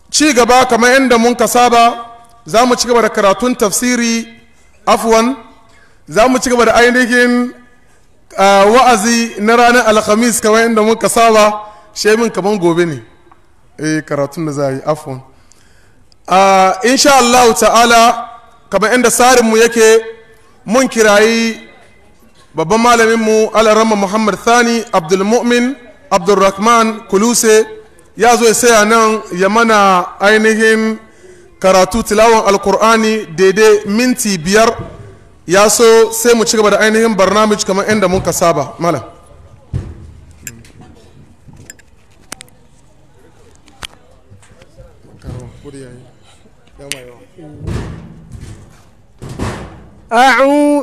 ci gaba kamar yadda mun ka saba za mu ci gaba da karatun tafsiri afwan za mu ci gaba da ainihin ah, wa'azi na ranar alhamis kamar yadda mun ka saba shemin kamar gobe ne eh karatun da za a yi afwan Ah, insha Allah ta'ala kamar yadda tsarinmu yake mun kirayi babban malaminmu alarama muhammad thani abdulmu'min abdulrahman kuluse ya zo ya saya nan ya mana ainihin karatu tilawan alkur'ani daidai minti biyar ya so sai mu ci gaba da ainihin barnamij kamar yadda muka saba malam أعوذ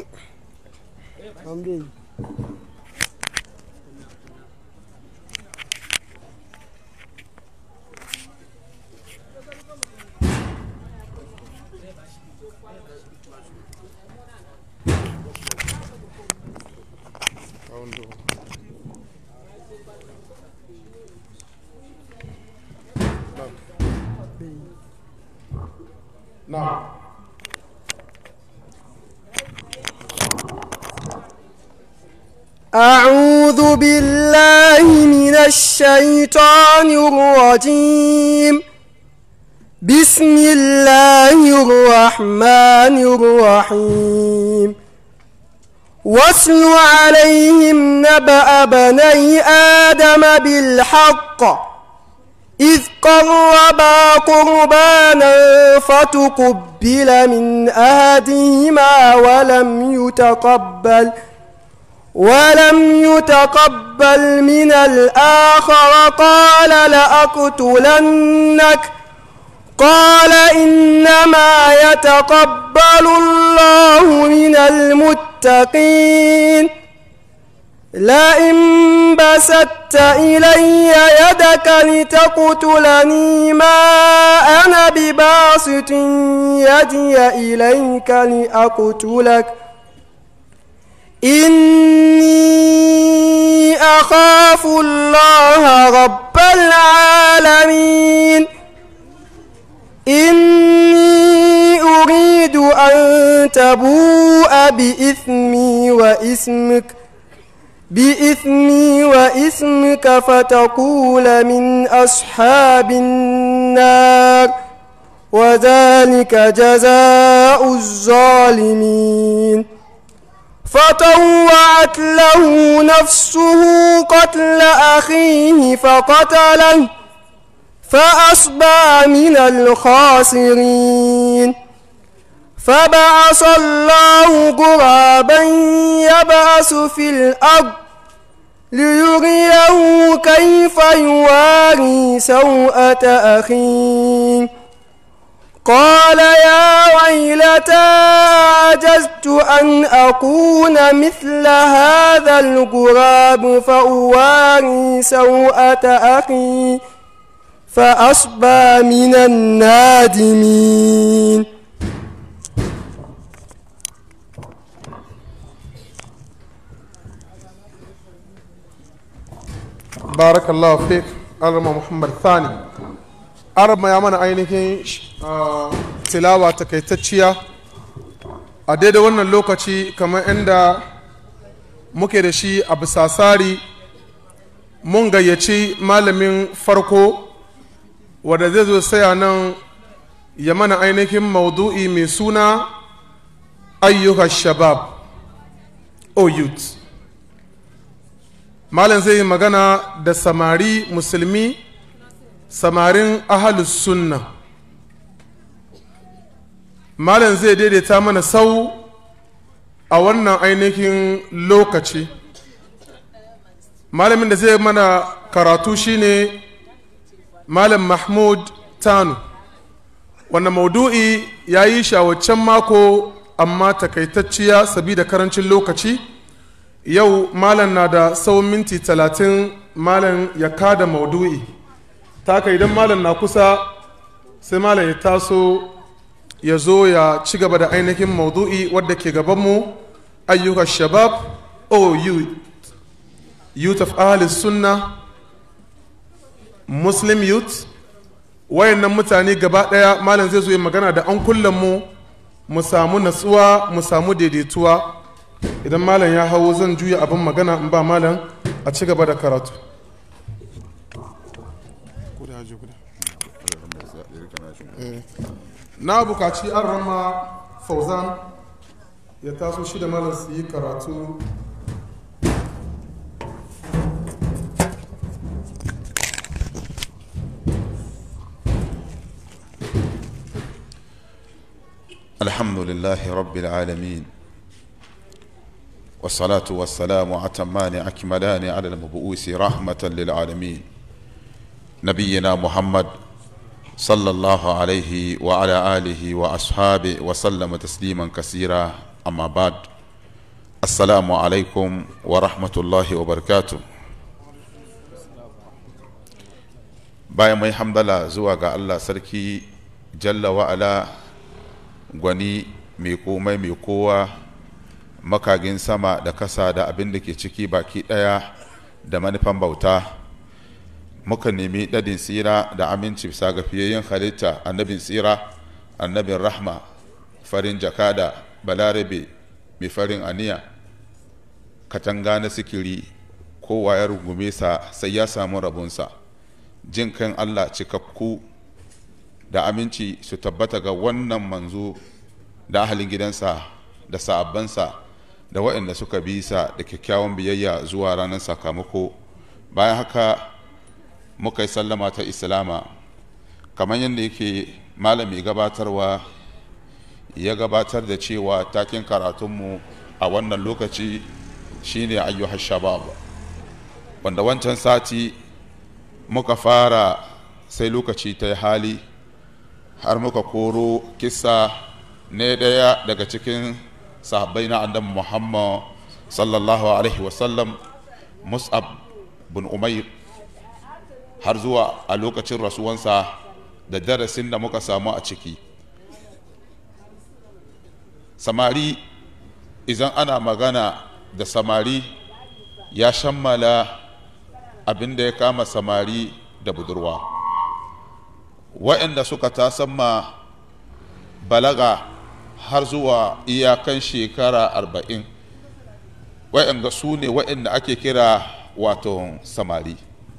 na'am أعوذ بالله من الشيطان الرجيم بسم الله الرحمن الرحيم واتل عليهم نبأ بني آدم بالحق إذ قربا قربانا فتقبل من أحدهما ولم يتقبل ولم يتقبل من الآخر قال لأقتلنك قال إنما يتقبل الله من المتقين لئن بسطت إلي يدك لتقتلني ما أنا بباسط يدي إليك لأقتلك إني أخاف الله رب العالمين إني أريد أن تبوء بإثمي وإسمك بإثمي وإسمك فتقول من أصحاب النار وذلك جزاء الظالمين فطوعت له نفسه قتل أخيه فقتله فأصبح من الخاسرين فبعث الله غرابا يبعث في الأرض ليريه كيف يواري سوءة أخيه قال يا ويلتى عجزت أن أكون مثل هذا الغراب فأواري سوءة أخي فأصبى من النادمين barakallahu fik alama muhammad thani arama ya mana ainihin ah, tilawa takaitacciya a daidai wannan lokaci kamar inda muke da shi a bisasari mun gayyaci malamin farko wadda zai zo saya nan ya mana ainihin maudu'i mai suna ayyuka shabab o youth malam zai yi magana da samari musulmi samarin ahalus sunna malam zai daidaita mana sau a wannan ainihin lokaci malamin da zai mana karatu shine malam mahmud tanu wannan maudu'i ya yi shi a waccan mako amma takaitacciya sabida karancin lokaci yau malam na da tsawon minti talatin malam ya kada maudu'i taka idan malam na kusa sai malam ya taso ya zo ya ci gaba da ainihin maudu'i wadda ke gabanmu ayyukan shabab o youth youth of ahli sunna muslim youth wayannan mutane gaba ɗaya malam zai zo yi magana da an kullum mu mu samu natsuwa mu samu daidaituwa idan malam ya hawo zan juya abin magana in ba malam a ci gaba da karatu na bukaci an rama fauzan ya taso shi da malam su yi karatu الحمد لله رب العالمين والصلاة والسلام أتمان أكملان على المبعوث رحمة للعالمين نبينا محمد صلى الله عليه وعلى آله وأصحابه وسلم تسليما كثيرا أما بعد السلام عليكم ورحمة الله وبركاته bayan mai hamdala zuwa ga Allah sarki jalla wa'ala gwani mai komai mai kowa makagin sama da kasa da abin da ke ciki baki ɗaya da manufan bauta muka nemi ɗadin tsira da aminci bisa ga fiyayyen halitta annabin tsira annabin rahma farin jakada balarabe mai farin aniya katanga na sikiri kowa ya rungume sa sai ya samu rabunsa jin kan allah cikakku da aminci su tabbata ga wannan manzo da ahalin gidansa da sa'abbansa da waɗanda suka bi sa da kyakkyawan biyayya zuwa ranar sakamako bayan haka muka yi sallama ta islama kamar yadda yake malami gabatarwa ya gabatar da cewa takin karatunmu a wannan lokaci shine ayyuhar shabab wanda wancan sati muka fara sai lokaci ta yi hali har muka koro kisa ne ɗaya daga cikin sahabbai na annabi muhammad sallallahu alaihi wasallam mus'ab bin umair har zuwa a lokacin rasuwansa da darasin da muka samu a ciki samari idan ana magana da samari ya shammala abin da ya kama samari da budurwa waɗanda suka tasamma balaga har zuwa iyakan shekara arba'in waɗanda su ne waɗanda ake kira wato samari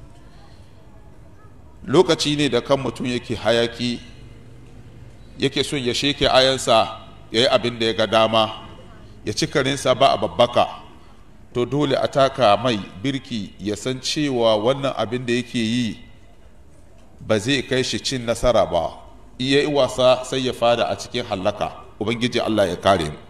lokaci ne da kan mutum yake hayaki yake son ya sheke ayansa ya yi abin da ya ga dama ya ci karinsa ba a babbaka to dole a taka mai birki ya san cewa wannan abin da yake yi ba zai kai shi cin nasara ba iya yi wasa sai ya fada a cikin hallaka ubangiji allah ya kare mu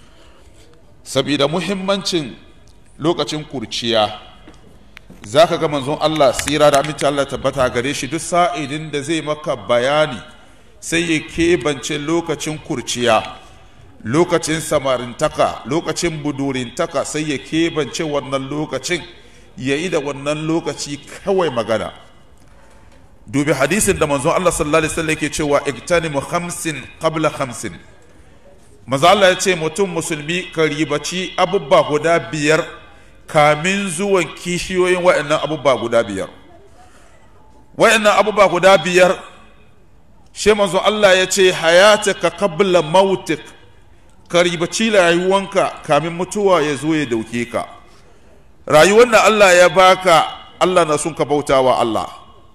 saboda muhimmancin lokacin kurciya za ka ga manzon allah tsira da aminci allah tabbata gare shi duk sa'idin da zai maka bayani sai ya keɓance lokacin kurciya lokacin samarintaka lokacin budurintaka sai ya keɓance wannan lokacin ya yi da wannan lokaci kawai magana dubi hadisin da manzon Allah sallallahu alaihi wasallam yake cewa iktanimu khamsin qabla khamsin manzo Allah ya ce mutum musulmi ka ribaci abubba guda biyar kamin zuwan kishiyoyin wa'annan abubba guda biyar wa'annan abubba guda biyar she manzo Allah ya ce hayataka qabla mautik ka ribaci rayuwanka kamin mutuwa ya zo ya dauke ka rayuwar da Allah ya baka Allah na sun ka bautawa Allah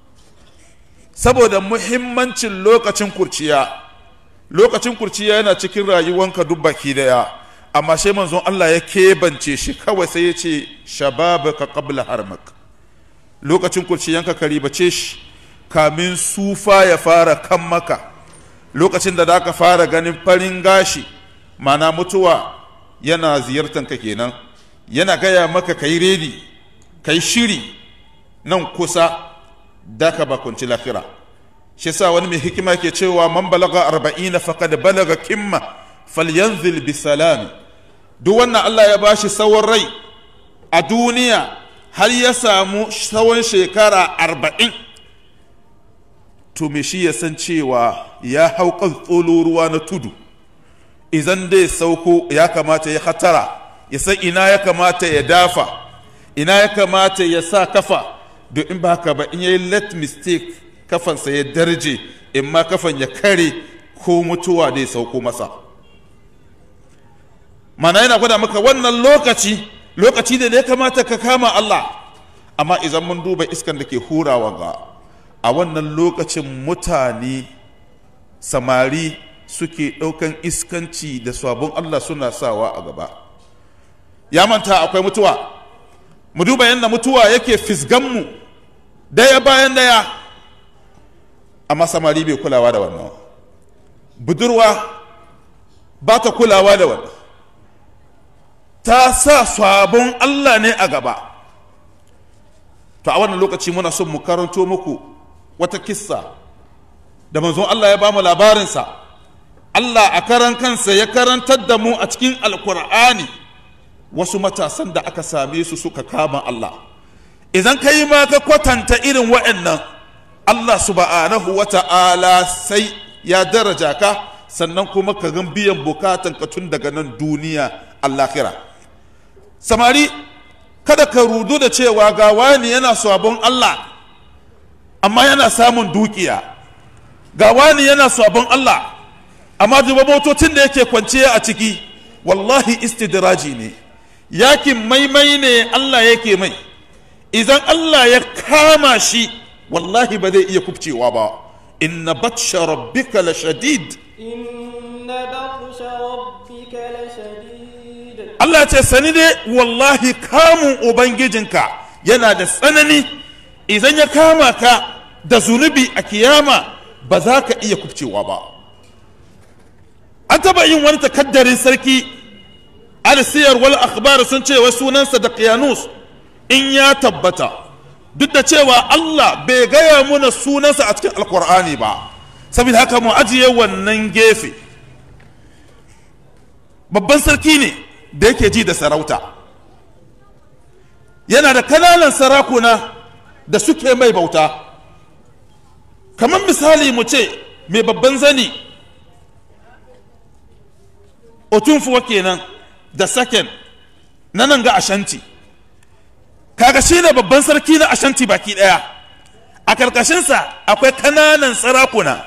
saboda muhimmancin lokacin kurciya lokacin kurciya yana cikin rayuwanka duk baki daya amma sai manzon Allah ya kebance shi kawai sai ya ce shababaka qabla harmak lokacin kurciyanka ka ribace shi kamin sufa ya fara kan maka lokacin da zaka fara ganin farin gashi mana mutuwa yana ziyartar ka kenan yana gaya maka kai redi kai shiri nan kusa da ka bakunci lafira shi sa wani mai hikima ke cewa man balaga arba'ina faqad balaga kimma falyanzil bi salami duk wannan Allah ya bashi tsawon rai a duniya har ya samu tsawon shekara arba'in to me shi ya san cewa ya hau kan tsolo ruwa na tudu idan dai sauko ya kamata ya hatara ya san ina ya kamata ya dafa ina ya kamata ya sa kafa don in ba haka ba in yayi let mistake kafansa ya darje in ma kafan ya kare ko mutuwa dai sauko masa mana yana gwada maka wannan lokaci lokaci da ya kamata ka kama Allah amma idan mun duba iskan da ke hurawa ga a wannan lokacin mutane samari suke ɗaukan iskanci da sabon Allah suna sawa a gaba ya manta akwai mutuwa mu duba yadda mutuwa yake fisganmu daya bayan daya amma samari bai kulawa da wannan budurwa ba ta kulawa da wannan ta sa sabon Allah ne a gaba to a wannan lokaci muna son mu karanto muku wata kissa da manzon Allah ya ba mu labarinsa Allah a karan kansa ya karantar da mu a cikin alkur'ani wasu matasan da aka same su suka kama Allah idan ka yi ma ka kwatanta irin wa'annan Allah subhanahu wa ta'ala sai ya daraja ka sannan kuma ka gan biyan bukatan ka tun daga nan duniya allahira samari kada ka rudu da cewa ga wani yana sabon Allah amma yana samun dukiya ga wani yana sabon Allah amma duba motocin da yake kwanciya a ciki wallahi istidraji ne yakin maimai ne Allah yake mai idan Allah ya kama shi wallahi ba zai iya kubcewa ba inna batsha rabbika la shadid إن بطش ربك لشديد Allah ce sani dai wallahi kamun ubangijinka yana da tsanani idan ya kama ka da zunubi a kiyama ba za ka iya kubcewa ba an taba yin wani takaddarin sarki alsiyar wal akhbar sun ce wai sunansa da qiyanus in ya tabbata duk da cewa Allah bai gaya muna sunansa a cikin alkur'ani ba saboda haka mu ajiye wannan gefe babban sarki ne da yake ji da sarauta yana da kananan sarakuna da suke mai bauta kamar misali mu ce mai babban zani otunfuwa kenan da saken na nan ga ashanti kaga shi ne babban sarki na ashanti baki daya a karkashinsa akwai kananan sarakuna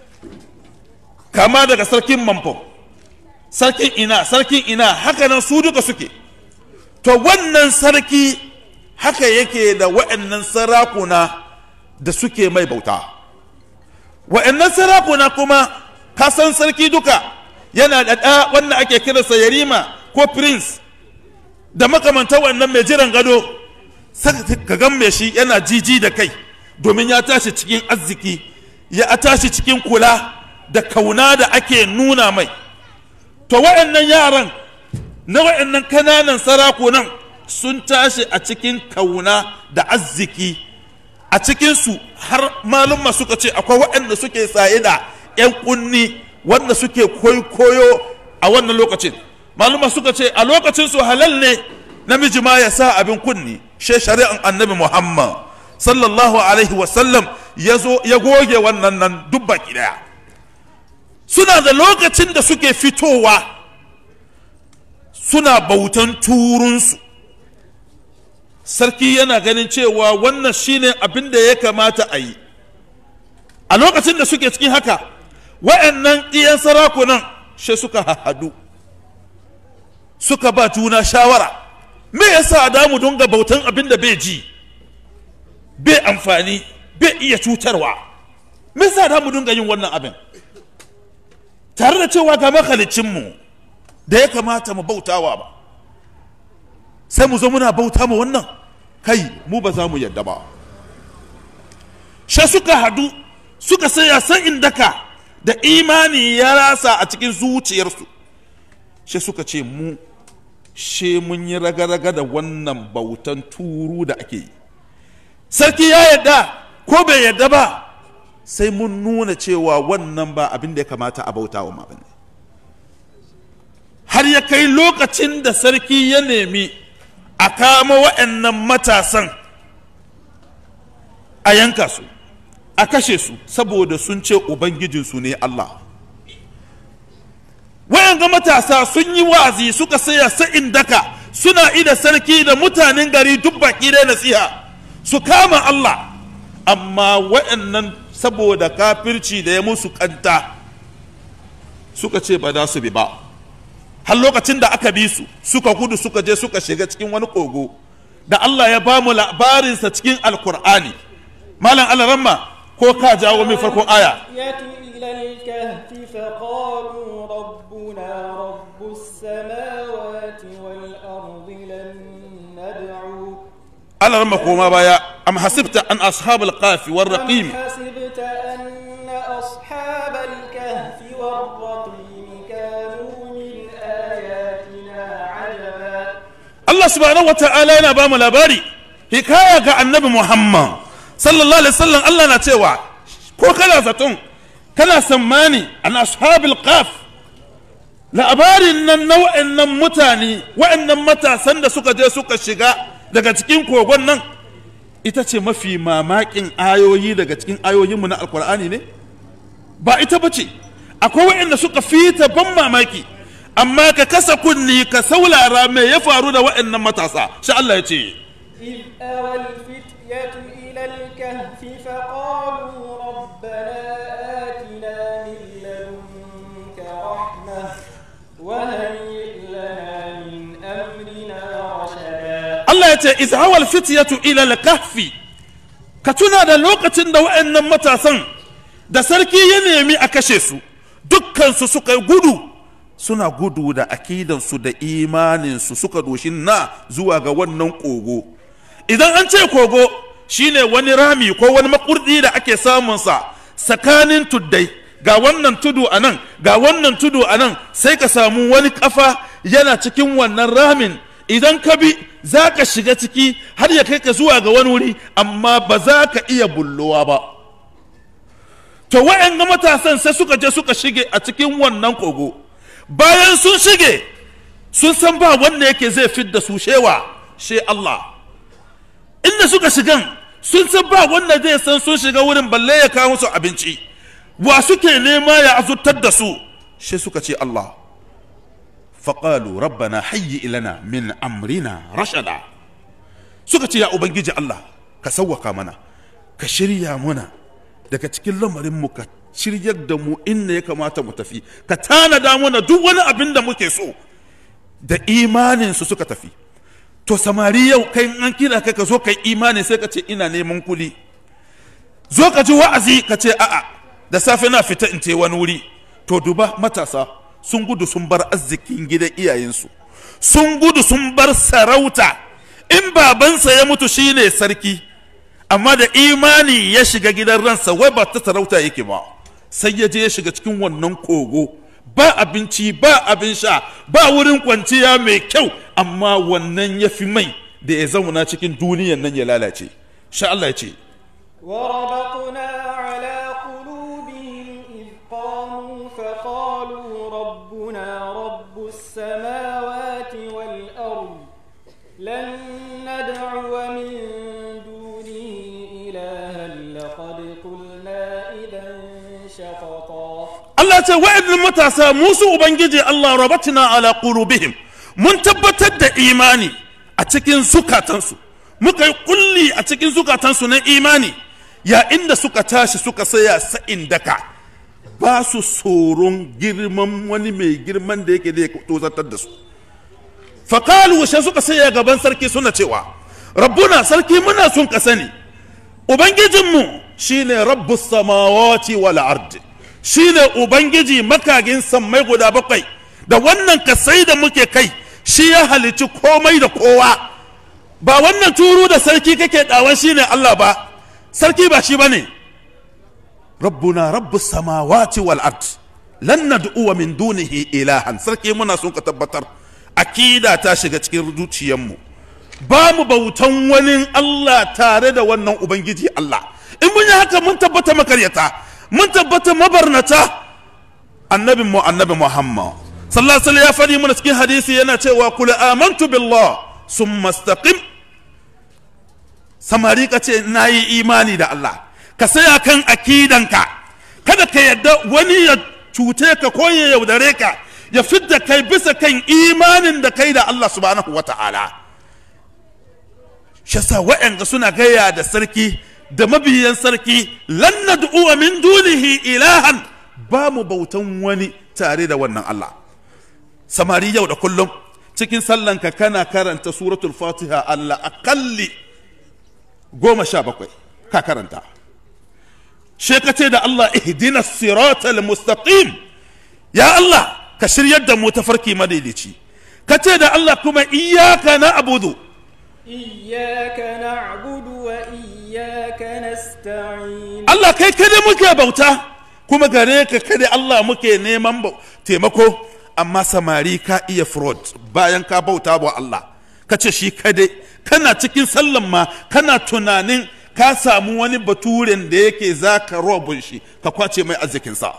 kama daga sarkin mamfo sarkin ina sarkin ina haka nan su duka suke to wannan sarki haka yake da wa'annan sarakuna da suke mai bauta wa'annan sarakuna kuma kasan sarki duka yana da ɗa wannan ake kiransa yarima ko prince da makamanta wannan mai jiran gado ka gan mai shi yana jiji da kai domin ya tashi cikin arziki ya tashi cikin kula da kauna da ake nuna mai to wa'annan yaran na wa'annan kananan sarakunan sun tashi a cikin kauna da arziki a cikinsu har malumma suka ce akwai waɗanda suke saye da 'yan kunni wanda suke koyo a wannan lokacin malumma suka ce a lokacin su halal ne namiji ma ya sa abin kunni she shari'an annabi muhammad sallallahu alaihi wasallam ya zo ya goge wannan nan duk baki daya suna da lokacin da suke fitowa suna bautan turunsu sarki yana ganin cewa wannan shine abin da ya kamata a yi a lokacin da suke cikin haka wa'annan ɗiyan sarakunan shi suka hahadu suka ba juna shawara me yasa da mu dunga bautan abin da bai ji bai amfani bai iya cutarwa me yasa da mu dunga yin wannan abin tare da cewa ga makalicinmu da ya kamata mu bautawa ba sai mu zo muna bauta ma wannan kai mu ba za mu yadda ba she suka hadu suka saya sa'in daka da imani ya rasa a cikin zuciyarsu she suka ce mu she mun yi raga-raga da wannan bautan turu da ake yi sarki ya yadda ko bai yadda ba sai mun nuna cewa wannan ba abin da ya kamata a bauta wa mabane har ya kai lokacin da sarki ya nemi a kama wa'annan matasan a yanka su a kashe su saboda sun ce ubangijinsu ne Allah wa'anga matasa sun yi wa'azi suka saya sa'in daka suna ida sarki da mutanen gari duk baki da nasiha su kama Allah amma wa'annan saboda kafirci da ya musu kanta suka ce ba za su bi ba har lokacin da aka bi su suka gudu suka je suka shiga cikin wani kogo da Allah ya ba mu labarinsa cikin alkur'ani malam alaramma ko ka jawo min farkon aya إلى الكهف فقالوا ربنا رب السماوات والأرض لن ندعو alaramma koma baya am hasibta an ashabul qafi war raqim أم حسبت أن أصحاب الكهف والرقيم كانوا من آياتنا عجبا Allah subhanahu wa ta'ala yana ba mu labari hikaya ga annabi Muhammad sallallahu alaihi wasallam Allah na cewa ko kana zaton kana sammani an ashabil qaf labarin nan na wa'annan mutane wa'annan matasan da suka je suka shiga daga cikin kogon nan ita ce mafi mamakin ayoyi daga cikin ayoyinmu na alkur'ani ne ba ita ba ce akwai wa'anda suka fita ban mamaki amma ka kasa kunni ka saulara me ya faru da wa'annan matasa sha Allah ya ce إذ أوى الفتية إلى الكهف فقالوا ربنا آتنا من لدنك رحمة وهيئ لنا من أمرنا رشدا Allah ya ce izhawal fityatu ila al-kahfi ka tuna da lokacin da wa'annan matasan da sarki ya nemi a kashe su dukkan su suka gudu suna gudu da akidansu da imaninsu suka doshi na zuwa ga wannan kogo idan an ce kogo shine wani rami ko wani makurdi da ake samunsa tsakanin tuddai ga wannan tudu a nan ga wannan tudu a nan sai ka samu wani kafa yana cikin wannan ramin idan ka bi za ka shiga ciki har ya kai ka zuwa ga wani wuri amma ba za ka iya bullowa ba to wa'yan matasan sai suka je suka shige a cikin wannan kogo bayan sun shige sun san ba wanda yake zai fidda su shewa she Allah inda suka shigan sun san ba wanda zai san sun shiga wurin balle ya kawo musu abinci wa suke nema ya azurtar da su she suka ce Allah faƙalu rabbana hayyi ilana min amrina rashada suka ce ya ubangiji Allah ka sauwaka mana ka shirya muna daga cikin lamarinmu ka shiryar da mu inda ya kamata mu tafi ka tanada mana duk wani abin da muke so da imaninsu suka tafi to samari yau kai an kira kai ka zo kai imani sai ka ce ina neman kuli zo ka ji wa'azi ka ce a'a da safe na fita in ce wani wuri to duba matasa sun gudu sun bar arzikin gidan iyayensu sun gudu sun bar sarauta in babansa ya mutu shine sarki amma da imani ya shiga gidan ransa wai ba ta sarauta yake ba sai ya je ya shiga cikin wannan kogo ba abinci ba abin sha ba wurin kwanciya mai kyau amma wannan ya fi mai da ya zauna cikin duniyan nan ya lalace sha Allah ya ce وربطنا على قلوبهم إذ قاموا فقالوا ربنا رب السماوات والأرض لن ندعو من دونه إلها لقد قلنا إذا شططا Allah ce wa'annan matasa musu ubangiji Allah rabatina ala qulubihim mun tabbatar da imani a cikin zukatansu muka yi kulli a cikin zukatansu na imani ya inda suka tashi suka saya sa'in daka ba su tsoron girman wani mai girman da yake da ya tozartar da su faƙalu sai suka saya gaban sarki suna cewa rabbuna sarki muna sun ka sani ubangijinmu shine rabbus samawati wal ardi shine ubangiji makagin sammai guda bakwai da wannan kasai da muke kai shi ya halici komai da kowa ba wannan turu da sarki kake dawon shine Allah ba sarki ba shi bane rabbuna rabbus samawati wal ard lan nad'u min dunihi ilahan sarki muna son ka tabbatar akida ta shiga cikin zuciyarmu ba mu bautan wani Allah tare da wannan ubangiji Allah in mun yi haka mun tabbata makaryata mun tabbata mabarnata annabin mu annabi Muhammad sallallahu alaihi wasallam ya faɗi mana cikin hadisi yana cewa kul amantu billah summa istaqim samari ka ce na yi imani da Allah ka saya kan akidanka kada ka yadda wani ya cuce ka ko ya yaudare ka ya fidda kai bisa kan imanin da kai da Allah subhanahu wa ta'ala shasa wa'yanga suna gaya da sarki da mabiyan sarki lan nad'u min dunihi ilahan ba mu bautan wani tare da wannan Allah samari yau da kullum cikin sallanka kana karanta suratul fatiha Allah akalli goma sha bakwai ka karanta shekace da Allah ihdina siratal mustaqim ya Allah ka shiryar da mu tafarki madaidaici ka ce da Allah kuma iyaka na abudu إياك نعبد وإياك نستعين Allah kai kada muke bauta kuma gare ka kada Allah muke neman bau- taimako amma samari ka iya fraud bayan ka bauta wa Allah ka ce shi kadai kana cikin sallan ma kana tunanin ka samu wani baturen da yake za ka robin shi ka kwace mai arzikinsa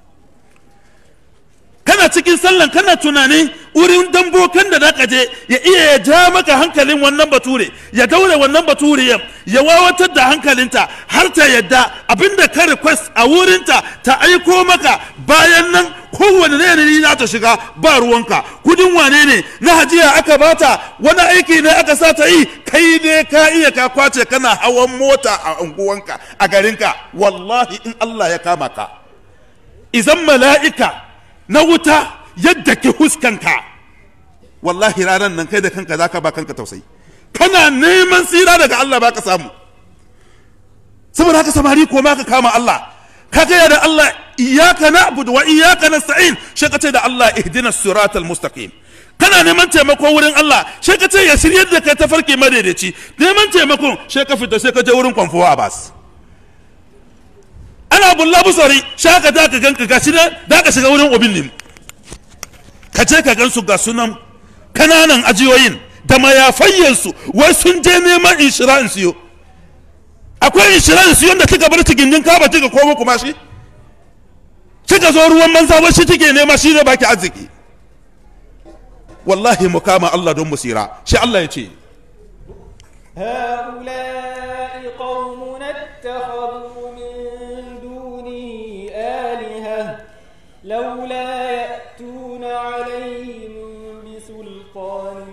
kana cikin sallan kana tunani wurin dambokan da zaka je ya iya ya ja maka hankalin wannan bature ya daure wannan bature ya ya wawatar da hankalinta har ta yadda abinda ka request a wurinta ta aiko maka bayan nan kowane ne ne za ta shiga ba ruwanka kudin wane ne na hajiya aka bata wani aiki ne aka sa ta yi kai ne ka iya ka kwace kana hawan mota a unguwanka a garinka wallahi in Allah ya kama ka izan mala'ika na wuta yadda ke huskanka wallahi ranar nan kai da kanka za ka ba kanka tausayi kana neman tsira daga Allah ba ka samu saboda haka samari ko ma ka kama Allah ka gaya da Allah iyaka na'budu wa iyaka nasta'in shi ka ce da Allah ihdina siratal mustaqim kana neman taimako wurin Allah shi ka ce ya shiryar da kai tafarki madaidaici neman taimakon shi ka fita sai ka je wurin kwamfuwa Abbas ana bulla busari shaka da ka ganka ga shi da ka shiga wurin obin lim ka je ka gansu ga sunan kananan ajiyoyin da mayafayyansu wai sun je neman insurance yo akwai insurance yadda kika bar ta gindin kaba kika koma kuma shi kika zo ruwan manza wai shi take nema shi ne baki arziki wallahi mu kama Allah don musira shi Allah ya ce هؤلاء قوم اتخذوا من دونه آلهة لولا يأتون عليهم بسلطان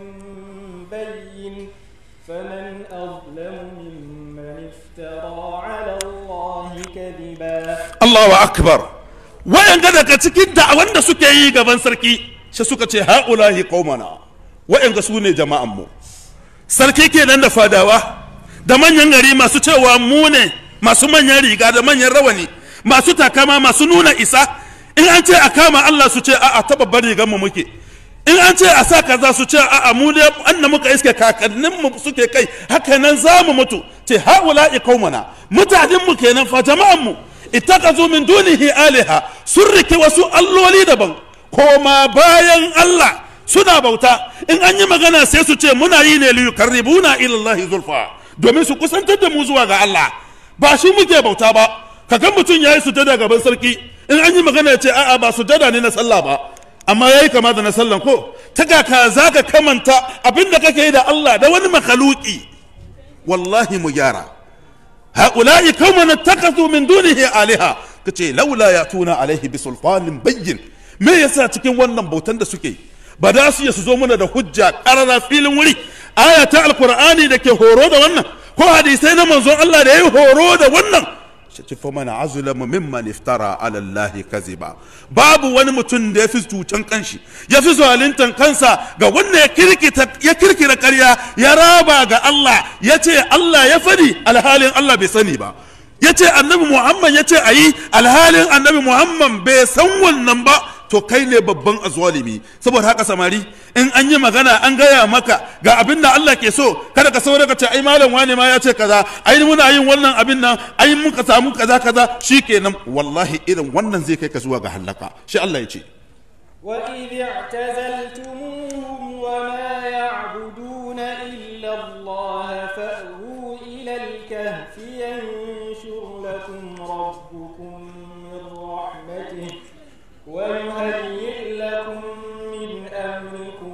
بين فمن أظلم ممن افترى على الله كذبا Allahu akbar wayanga daga cikin da'awan da suke yi gaban sarki sai suka ce haulahi qaumana wayanga su ne jama'an mu sarki kenan da fadawa da manyan gari masu cewa mu ne masu manyan riga da manyan rawani masu takama masu nuna isa in an ce a kama Allah su ce a'a ta babbar rigar mu muke in an ce a sa kaza su ce a'a mu ne anna muka iske kakannin mu suke kai haka nan za mu mutu ce haula'i qaumana mutanen mu kenan fa jama'an mu ittakazu min dunihi aliha sun rike wasu alloli daban koma bayan Allah suna bauta in an yi magana sai su ce muna yi ne liyu karribuna ilallahi zulfa domin su kusantar da mu zuwa ga Allah ba shi muke bauta ba kaga mutum yayi sujada gaban sarki in an yi magana ya ce a'a ba sujada ne na sallah ba amma yayi kama da na sallan ko ta ga ka zaka kamanta abinda kake yi da Allah da wani makaluki wallahi mu gyara هؤلاء قوم اتخذوا من دونه آلهة kace laula ya tuna alaihi bi sulfanin bayyin me yasa cikin wannan bautan da suke ba da su su zo mana da hujja karara filin wuri aya ta alqur'ani da ke horo da wannan ko hadisai na manzon Allah da yayi horo da wannan shi fa mana azlama mimman iftara ala Allah kaziba babu wani mutum da ya fi cutan kanshi ya fi zaluntan kansa ga wanda ya kirkita ya kirkira ƙarya ya raba ga Allah ya ce Allah ya fadi alhalin Allah bai sani ba ya ce annabi Muhammad ya ce a yi alhalin annabi Muhammad bai san wannan ba to kai ne babban azwalimi saboda haka samari in an yi magana an gaya maka ga abin da Allah ke so kada ka saurara ka ce ai malam wane ma ya ce kaza ai muna yin wannan abin nan ai muka samu kaza kaza shikenan wallahi irin wannan zai kai ka zuwa ga halaka shi Allah ya ce وإذ اعتزلتموهم وما يعبدون إلا الله فأووا إلى الكهف ينشر لكم ربكم من رحمته ويهيئ لكم من أمركم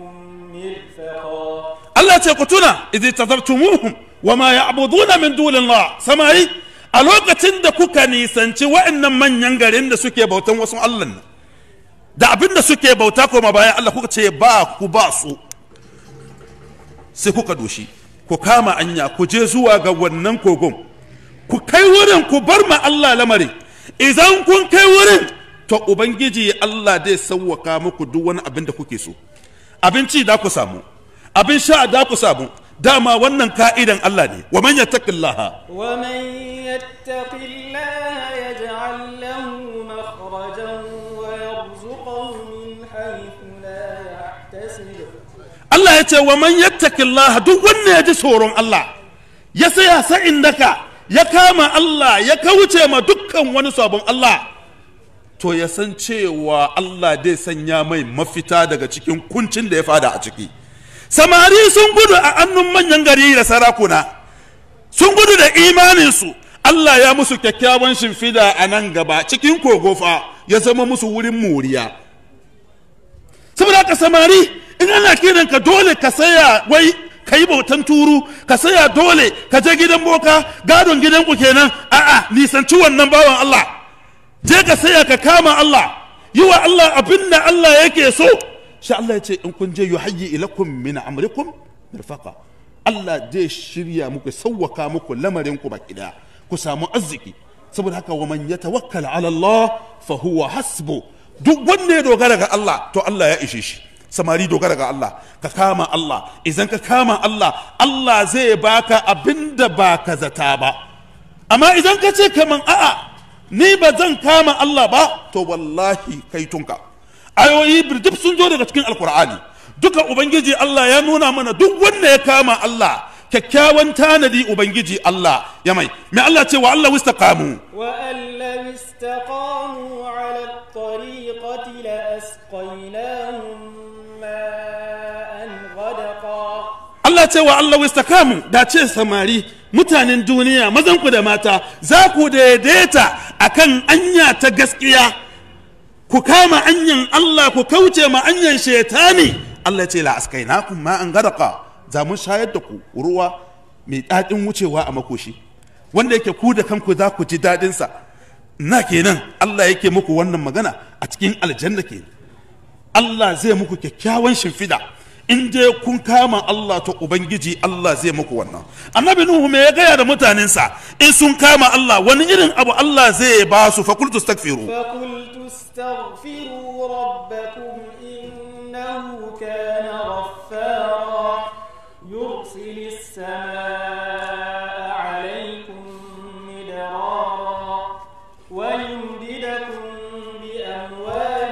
مرفقا Allah ce ku tuna idh tazartumuhum wa ma ya'buduna min dunillah samari a lokacin da kuka nisanci wa'annan manyan garin da suke bautan wasu Allah nan da abin da suke bauta koma bayan Allah kuka ce ba ku ba su sai kuka doshi ku kama anya ku je zuwa ga wannan kogon ku kai wurin ku bar ma Allah lamari idan kun kai wurin to ubangiji Allah zai sauwaka muku duk wani abin da kuke so abinci da ku samu abin sha da ku samu dama wannan ka'idan Allah ne wa man yattaqillaha ومن يتق الله يجعل له مخرجا ويرزقه من حيث لا يحتسب Allah ya ce wa man yattaqillaha duk wanda ya ji tsoron Allah ya saya sa'in daka ya kama Allah ya kauce ma dukkan wani sabon Allah to ya san cewa Allah zai sanya mai mafita daga cikin kuncin da ya fada a ciki samari sun gudu a annun manyan gari da sarakuna sun gudu da imaninsu Allah ya musu kyakkyawan shimfida a nan gaba cikin kogofa ya zama musu wurin moriya saboda haka samari in ana kiran ka dole ka saya wai ka yi bautan turu ka saya dole ka je gidan boka gadon gidanku kenan a'a nisanci wannan bawan Allah je ka saya ka kama Allah yi wa Allah abin da Allah yake so shi Allah ya ce in kun je yuhayyi ilakum min amrikum mirfaqa Allah zai shirya muku sauwaka muku lamarin ku baki daya ku samu arziki saboda haka wa man yatawakkal ala Allah fa huwa hasbu duk wanda ya dogara ga Allah to Allah ya ishe shi samari dogara ga Allah ka kama Allah idan ka kama Allah Allah zai baka abinda ba ka zata ba amma idan ka ce kaman a'a ni ba zan kama Allah ba to wallahi kai tunka ayoyi birjif sun zo daga cikin alkur'ani duka ubangiji Allah ya nuna mana duk wanda ya kama Allah kyakkyawan tanadi ubangiji Allah ya mai mai Allah ce wa Allah wistaqamu وأن لو استقاموا على الطريقة لأسقيناهم ماء غدقا Allah ce wa Allah wistaqamu da ce samari mutanen duniya mazan ku da mata za ku daidaita akan anya ta gaskiya ku kama anyan Allah ku kauce ma anyan shetani Allah ce la askainakum ma an gadaka za mun shayar da ku ruwa mai daɗin wucewa a makoshi wanda yake ku da kanku za ku ji daɗin sa na kenan Allah yake muku wannan magana a cikin aljanna ke Allah zai muku kyakkyawan shimfida in je kun kama Allah to ubangiji Allah zai muku wannan annabi nuhu me ya gaya da mutanensa in sun kama Allah wani irin abu Allah zai ba su fa qultu astaghfiru فقلت استغفروا ربكم إنه كان غفارا يرسل السماء عليكم مدرارا ويمددكم بأموال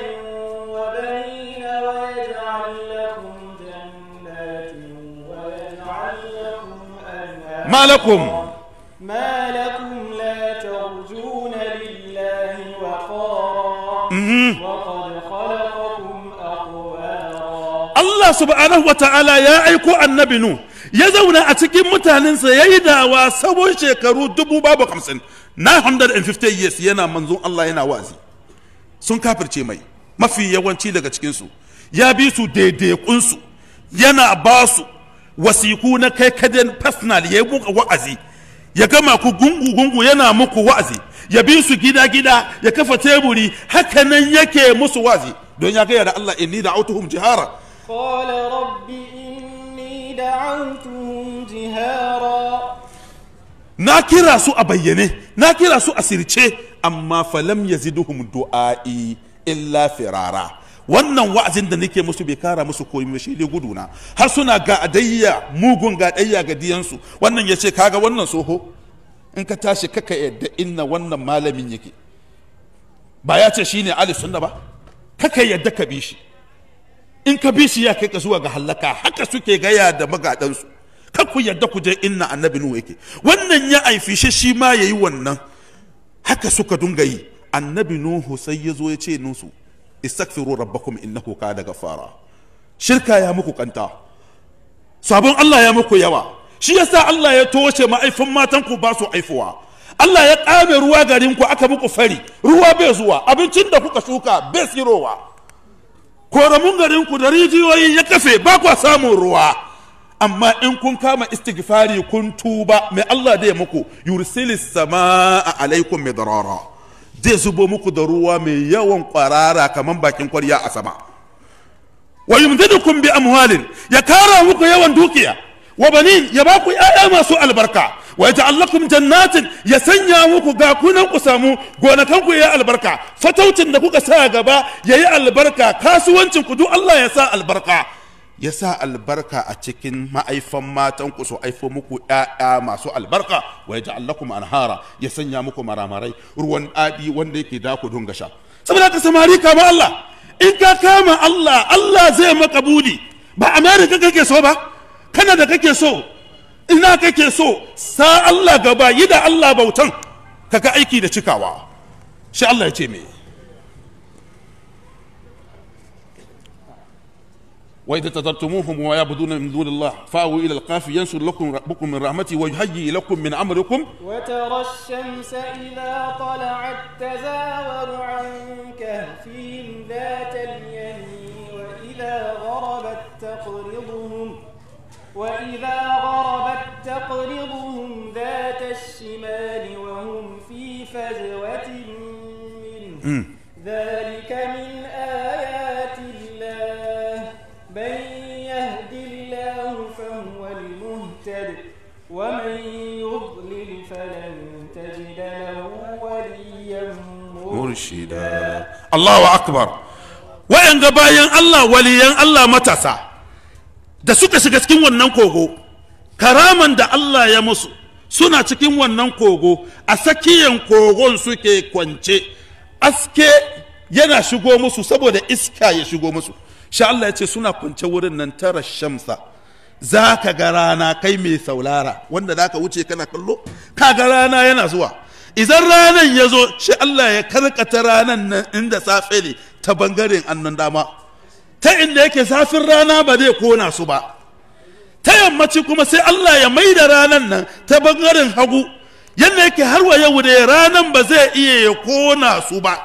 وبنين ويجعل لكم جنات ويجعل لكم أنهارا ما لكم ما لكم لا ترجون لله وقارا وقد خلقكم أطوارا Allah subhanahu wa ta'ala ya aiko annabi nu ya zauna a cikin mutanensa ya yi dawa sabon shekaru dubu babu hamsin 950 years yana manzon Allah yana wazi sun kafirce mai mafi yawanci daga cikinsu ya bi su daidaikunsu yana ba su wasiku na kai kaden personal ya yi muka wa'azi ya gama ku gungu-gungu yana muku wa'azi ya bi su gida-gida ya kafa teburi hakanan yake musu wa'azi don ya gaya da Allah inni da autuhum jihara قال رب إني دعوتهم جهارا na kira su a bayyane na kira su a sirce amma falam yaziduhum du'a'i illa firara wannan wa'azin da nake musu bai kara musu koyi ba shi dai guduna har suna ga adayya mugun ga adayya ga diyansu wannan yace kaga wannan soho in ka tashi kaka yadda inna wannan malamin yake ba ya ce shine ali sunna ba kaka yadda ka bi shi in ka bi shi ya kai ka zuwa ga hallaka haka suke gaya da magadansu kar ku yadda ku je inna annabi nuhu yake wannan ya aifi shi shi ma yayi wannan haka suka dunga yi annabi nuhu sai ya zo ya ce nusu istaghfiru rabbakum innahu kana gafara shirka ya muku kanta sabon Allah ya muku yawa shi yasa Allah ya toshe ma'aifin matan ku ba su aifuwa Allah ya ƙame ruwa garin ku aka muku fari ruwa bai zuwa abincin da kuka shuka bai sirowa koramun garin ku da rijiyoyi ya kafe ba kwa samun ruwa amma in kun kama istighfari kun tuba mai Allah da ya muku yursilis samaa alaikum midrara zai zubo muku da ruwa mai yawan kwarara kaman bakin kwarya a sama wa yumdidukum bi amwalin ya kara muku yawan dukiya wa banin ya ba ku ƴaƴa masu albarka wa yaj'al lakum jannatin ya sanya muku ga kunan ku samu gonakan ku yayi albarka fataucin da kuka sa gaba yayi albarka kasuwancin ku duk Allah ya sa albarka ya sa albarka a cikin ma'aifan matan ku su aifo muku ƴaƴa masu albarka wa yaj'al lakum anhara ya sanya muku maramarai ruwan adi wanda yake da ku dunga sha saboda ka samari kama Allah in ka kama Allah Allah zai maka budi ba America kake so ba kana da kake so ina kake so sa Allah gaba yi da Allah bautan kaga aiki da cikawa shi Allah ya ce me وإذا تذرتموهم ويعبدون من دون الله فأووا إلى القاف ينشر لكم ربكم من رحمته ويهيئ لكم من أمركم وترى الشمس إذا طلعت تزاور عن كهفهم ذات اليمين وإذا غربت تقرضهم وإذا غربت تقرضهم ذات الشمال وهم في فجوة منه ذلك من آيات الله من يهد الله فهو المهتد ومن يضلل فلن تجد له وليا مرشدا الله أكبر وإن bayan Allah waliyan Allah matasa da suka shiga cikin wannan kogo karaman da Allah ya musu suna cikin wannan kogo a sakiyan kogon suke kwance aske yana shigo musu saboda iska ya shigo musu sha Allah ya ce suna kwance wurin nan tara shamsa za ka ga rana kai mai saulara wanda za ka wuce kana kallo ka ga rana yana zuwa idan ranan ya zo shi Allah ya karkata ranan nan inda safe ne ta bangaren annan dama ta inda yake zafin rana ba zai kona su ba ta yammaci kuma sai Allah ya mai da ranan nan ta bangaren hagu yadda yake har wa yau da ranan ba zai iya ya kona su ba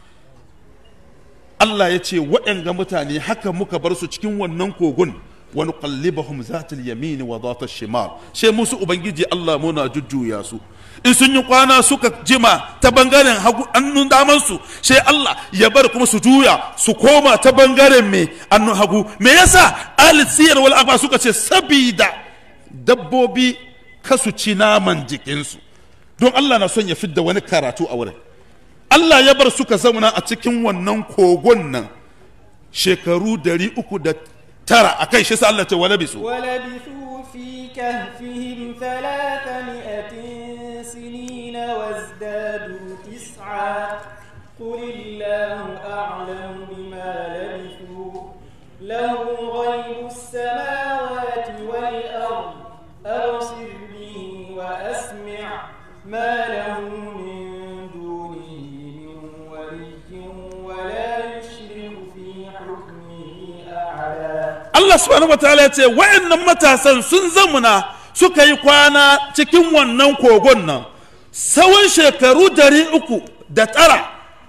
Allah ya ce waɗanga mutane haka muka bar su cikin wannan kogon wani kallibahum zatul yamini wa zatul shimal sai musu ubangiji Allah muna jujjuya su in sun yi kwana suka jima ta bangaren hagu annun daman su sai Allah ya bar kuma su juya su koma ta bangaren me annun hagu me yasa alisiyar wal akwa suka ce sabida dabbobi kasu ci naman jikinsu don Allah na son ya fidda wani karatu a wurin Allah ya bar suka zauna a cikin wannan kogon nan shekaru dari uku da tara a kai shi sa Allah ce wala bisu ولبثوا في كهفهم ثلاثمائة سنين وازدادوا تسعا قل الله أعلم بما لبثوا له غيب السماوات والأرض أبصر به وأسمع ما لهم من دونه من ولي ولا يشرك في حكمه أحدا Allah subhanahu wataala ya ce wa'annan matasan sun zamuna suka yi kwana cikin wannan kogon nan tsawon shekaru dari uku da tara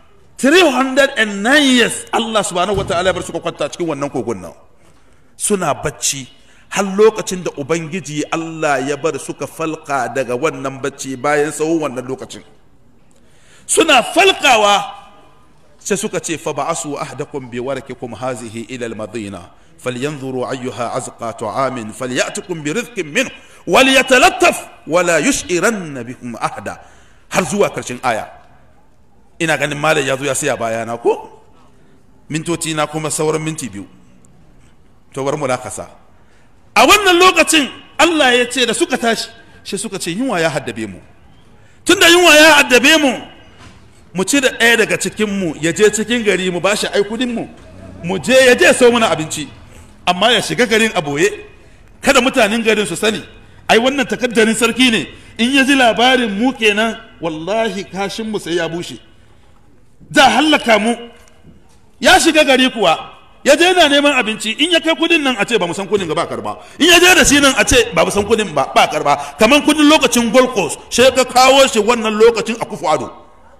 309 years Allah subhanahu wataala ya bar suka kwanta cikin wannan kogon nan suna bacci har lokacin da ubangiji Allah ya bar suka falka daga wannan bacci bayan tsawon wannan lokacin suna falkawa sai suka ce fa ba'asu ahdakum bi warkikum hazihi ila al-madina falyanzuru ayyuha azqa ta'amin falyatukum bi rizqin minhu walyatalattaf wala yush'iranna bikum ahda har zuwa karshen aya ina ganin malam ya zo ya saya bayana ko mintoci na kuma sauran minti biyu to bar mu dakasa a wannan lokacin Allah ya ce da suka tashi shi suka ce yunwa ya haddabe mu tunda yunwa ya haddabe mu mu ci da ɗaya daga cikinmu ya je cikin gari mu ba shi ai kudinmu mu je ya je sau mana abinci amma ya shiga garin a boye kada mutanen garin su sani ai wannan takaddarin sarki ne in ya ji labarin mu kenan wallahi kashinmu sai ya bushe za hallaka mu ya shiga gari kuwa ya je yana neman abinci in ya kai kudin nan a ce ba mu san kudin ga ba karba in ya je da shi nan a ce ba mu san kudin ba ba karba kamar kudin lokacin gold coast sai ka kawo shi wannan lokacin a kufu ado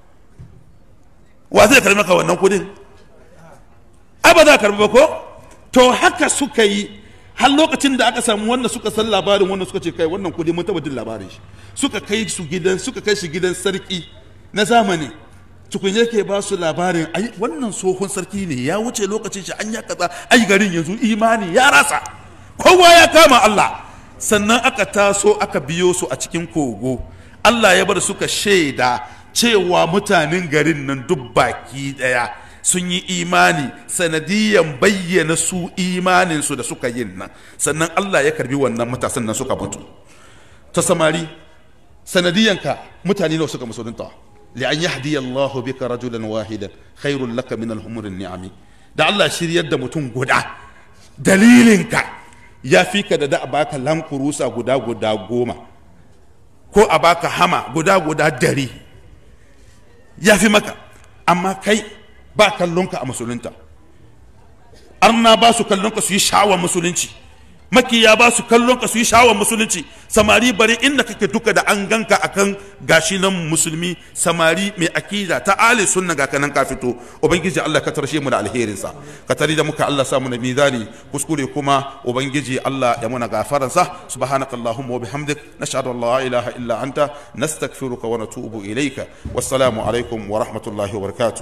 wa zai karbi maka wannan kudin ai ba za ka karbi ba ko to haka suka yi har lokacin da aka samu wanda suka san labarin wannan suka ce kai wannan kudi mun taba jin labarin shi suka kai su gidan suka kai shi gidan sarki na zamani tukun yake ba su labarin ai wannan tsohon sarki ne ya wuce lokacin shi an ya kaza ai garin yanzu imani ya rasa kowa ya kama Allah sannan aka taso aka biyo su a cikin kogo Allah ya bar suka shaida cewa mutanen garin nan duk baki daya sun yi imani sanadiyan bayyana su imaninsu da suka yin nan sannan Allah ya karbi wannan matasan nan suka mutu ta samari sanadiyanka mutane nawa suka musulunta li'an yahdi Allah bika rajulan wahidan khairul laka min al-humurin ni'ami da Allah shiryar da mutum guda dalilinka ya fi ka da da a baka lankurusa guda guda goma ko a baka hama guda guda dari ya fi maka amma kai ba kallonka a musulunta arna ba su kallonka su yi sha'awar musulunci makiya ba su kallonka su yi sha'awar musulunci samari bari inda kake duka da an ganka akan gashi nan musulmi samari mai akida ta ali sunna ga kanan ka fito ubangiji Allah ka tarshe mu da alherinsa ka tari da muka Allah samu na mizani kuskure kuma ubangiji Allah ya muna gafaransa subhanakallahumma wa bihamdik nashhadu an la ilaha illa anta nastaghfiruka wa natubu ilayka wassalamu alaikum wa rahmatullahi wa barakatuh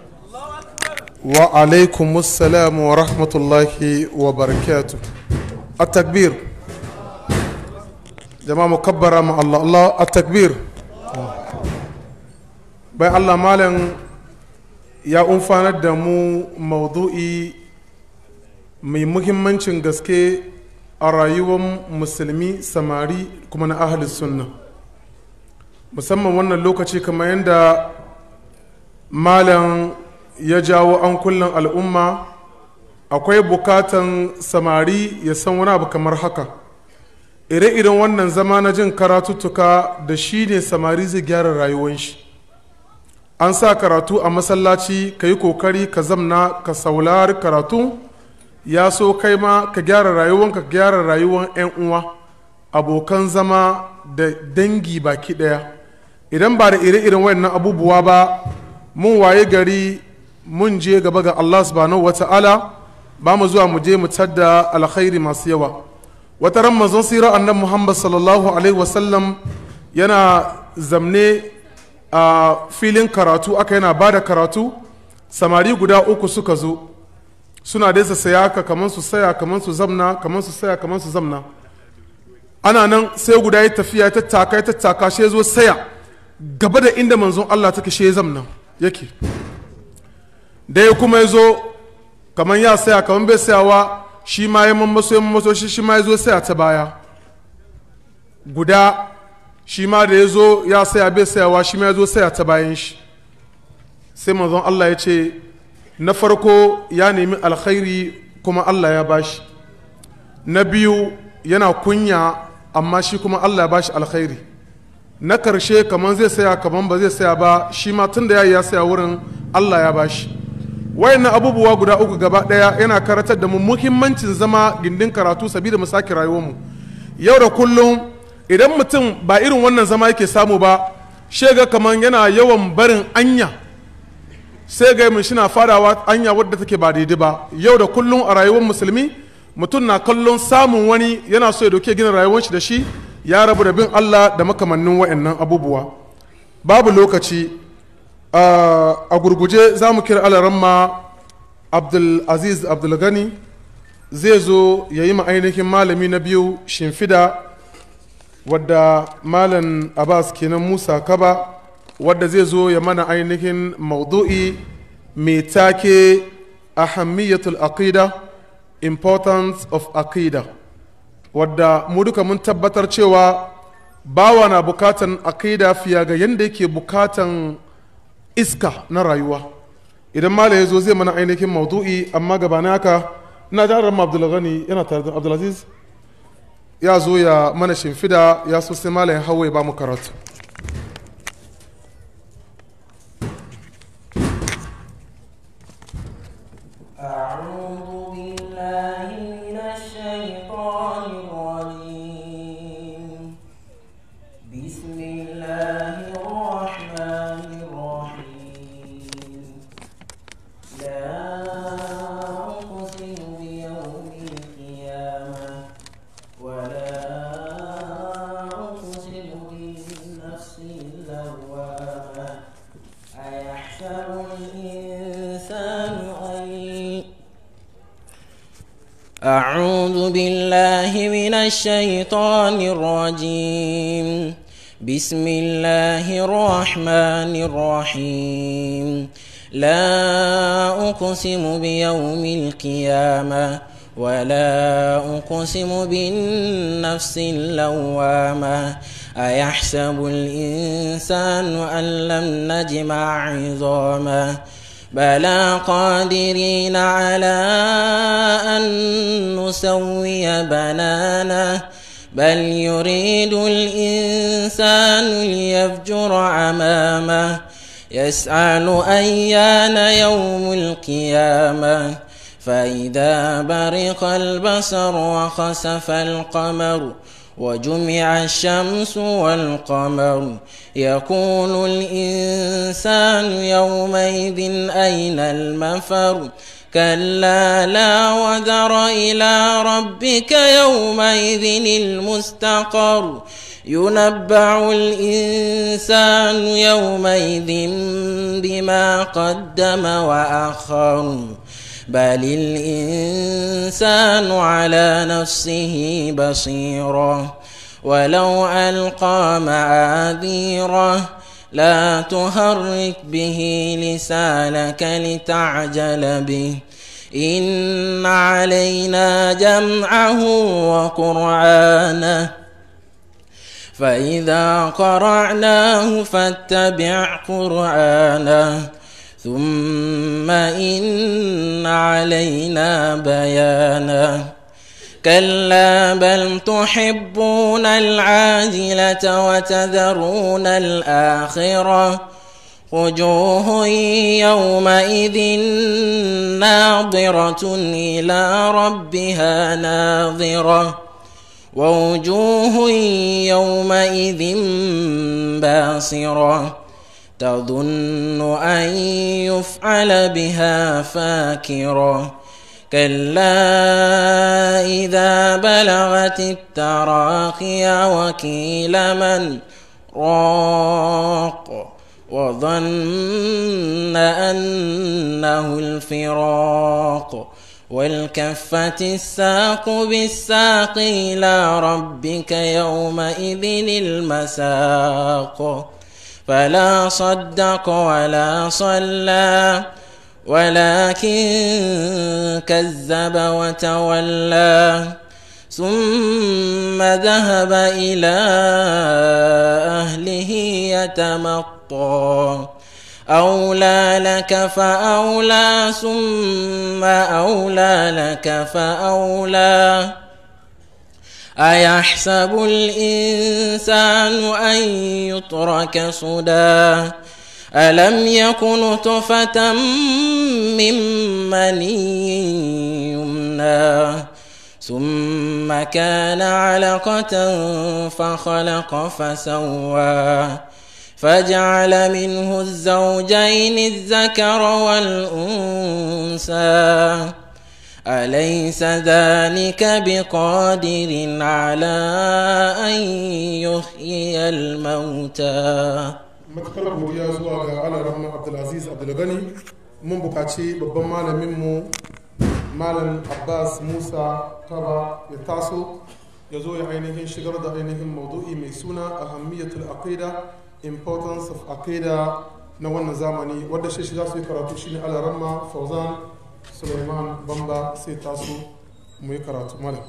wa alaikum salam wa rahmatullahi wa barakatu a takbir jama'a mu kabbara ma Allah Allah a takbir bai Allah malam ya umfanar da mu maudu'i mai muhimmancin gaske a rayuwar musulmi samari kuma na ahli sunna musamman wannan lokaci kamar yadda malam ya jawo an kullum al'umma akwai bukatan samari ya san wani abu kamar haka ire-iren wannan zama na jin karatuttuka da shi ne samari zai gyara rayuwan shi an sa karatu a masallaci ka yi kokari ka zamna ka saulari karatu ya so kai ma ka gyara rayuwanka ka gyara rayuwan 'yan uwa abokan zama da dangi baki daya idan ba da ire-iren wannan abubuwa ba mun waye gari mun je gaba ga Allah subhanahu wa ta'ala ba mu zuwa mu je mu tadda alkhairi masu yawa wata ran manzon sira annan Muhammad sallallahu alaihi wasallam yana zamne a filin karatu aka yana ba da karatu samari guda uku suka zo suna dai su saya ka kamar su saya kamar su zamna kamar su saya kamar su zamna ana nan sai guda ya tafiya ya tattaka ya tattaka shi zo saya gaba da inda manzon Allah take shi ya zamna yake da ya kuma ya zo kamar ya saya kamar bai sayawa shi ma ya mammaso ya mammaso shi shi ma ya zo saya ta baya guda shi ma da ya zo ya saya bai sayawa shi ma ya zo saya ta bayan shi sai manzon Allah ya ce na farko ya nemi alkhairi kuma Allah ya bashi na biyu yana kunya amma shi kuma Allah ya bashi alkhairi na karshe kamar zai saya kamar ba zai saya ba shi ma tun da ya ya saya wurin Allah ya bashi wayannan abubuwa guda uku gaba daya yana karatar da mu muhimmancin zama gindin karatu sabida mu sake rayuwarmu yau da kullum idan mutum ba irin wannan zama yake samu ba shega kamar yana yawan barin anya sai ga mun shina farawa anya wadda take ba daidai ba yau da kullum a rayuwar musulmi mutum na kallon samun wani yana so ya dauke gina rayuwar shi da shi ya rabu da bin Allah da makamannin wayannan abubuwa babu lokaci a gurguje za mu kira alaramma abdulaziz abdulgani zai zo ya yi ainihin malami na biyu shimfida wadda malam abbas kenan musa kaba wadda zai zo ya mana ainihin maudu'i mai take ahammiyatul aqida importance of aqida wadda mu duka mun tabbatar cewa bawa na bukatan aqida fiye ga yadda yake bukatan iska na rayuwa idan mala ya zo zai mana ainihin maudu'i amma gabanin haka ina da ran abdulghani yana tare da abdulaziz ya zo ya mana shimfida ya so sai mala ya hawa ya ba mu karatu أعوذ بالله من الشيطان الرجيم بسم الله الرحمن الرحيم لا أقسم بيوم القيامة ولا أقسم بالنفس اللوامة أيحسب الإنسان أن أعوذ بالله من الشيطان الرجيم بسم الله الرحمن الرحيم لا أقسم بيوم القيامة ولا أقسم بالنفس اللوامة أيحسب الإنسان أن لم نجمع عظامه بلى قادرين على أن نسوي بنانه بل يريد الإنسان ليفجر أمامه يسأل أيان يوم القيامة فإذا برق البصر وخسف القمر وجمع الشمس والقمر يقول الإنسان يومئذ أين المفر كلا لا وذر إلى ربك يومئذ المستقر ينبع الإنسان يومئذ بما قدم وأخر بل الإنسان على نفسه بصيرا ولو ألقى معاذيره لا تهرك به لسانك لتعجل به إن علينا جمعه وقرآنه فإذا قرعناه فاتبع قرآنه ثم إن علينا بيانه كلا بل تحبون العاجلة وتذرون الآخرة وجوه يومئذ ناظرة إلى ربها ناظرة ووجوه يومئذ باصرة تظن أن يفعل بها فاكرة كلا إذا بلغت التراقي وكيل من راق وظن أنه الفراق والكفت الساق بالساق إلى ربك يومئذ المساق فلا صدق ولا صلى ولكن كذب وتولى ثم ذهب إلى أهله يتمطى أولى لك فأولى ثم أولى لك فأولى أيحسب الإنسان أن يترك سدى ألم يكن طفة من مني يمنى ثم كان علقة فخلق فسوى فجعل منه الزوجين الذكر والأنثى أليس ذلك بقادر على أن يحيي الموتى matuƙar godiya zuwa ga ala rahman abdulaziz abdulgani mun bukaci babban malaminmu malam abbas musa kaba ya taso ya zo ya ainihin shigar da ainihin maudu'i mai suna ahammiyatul aqida importance of aqida na wannan zamani wadda shi za su yi karatu shine ala rahma fauzan suleiman bamba sai taso mu yi karatu malam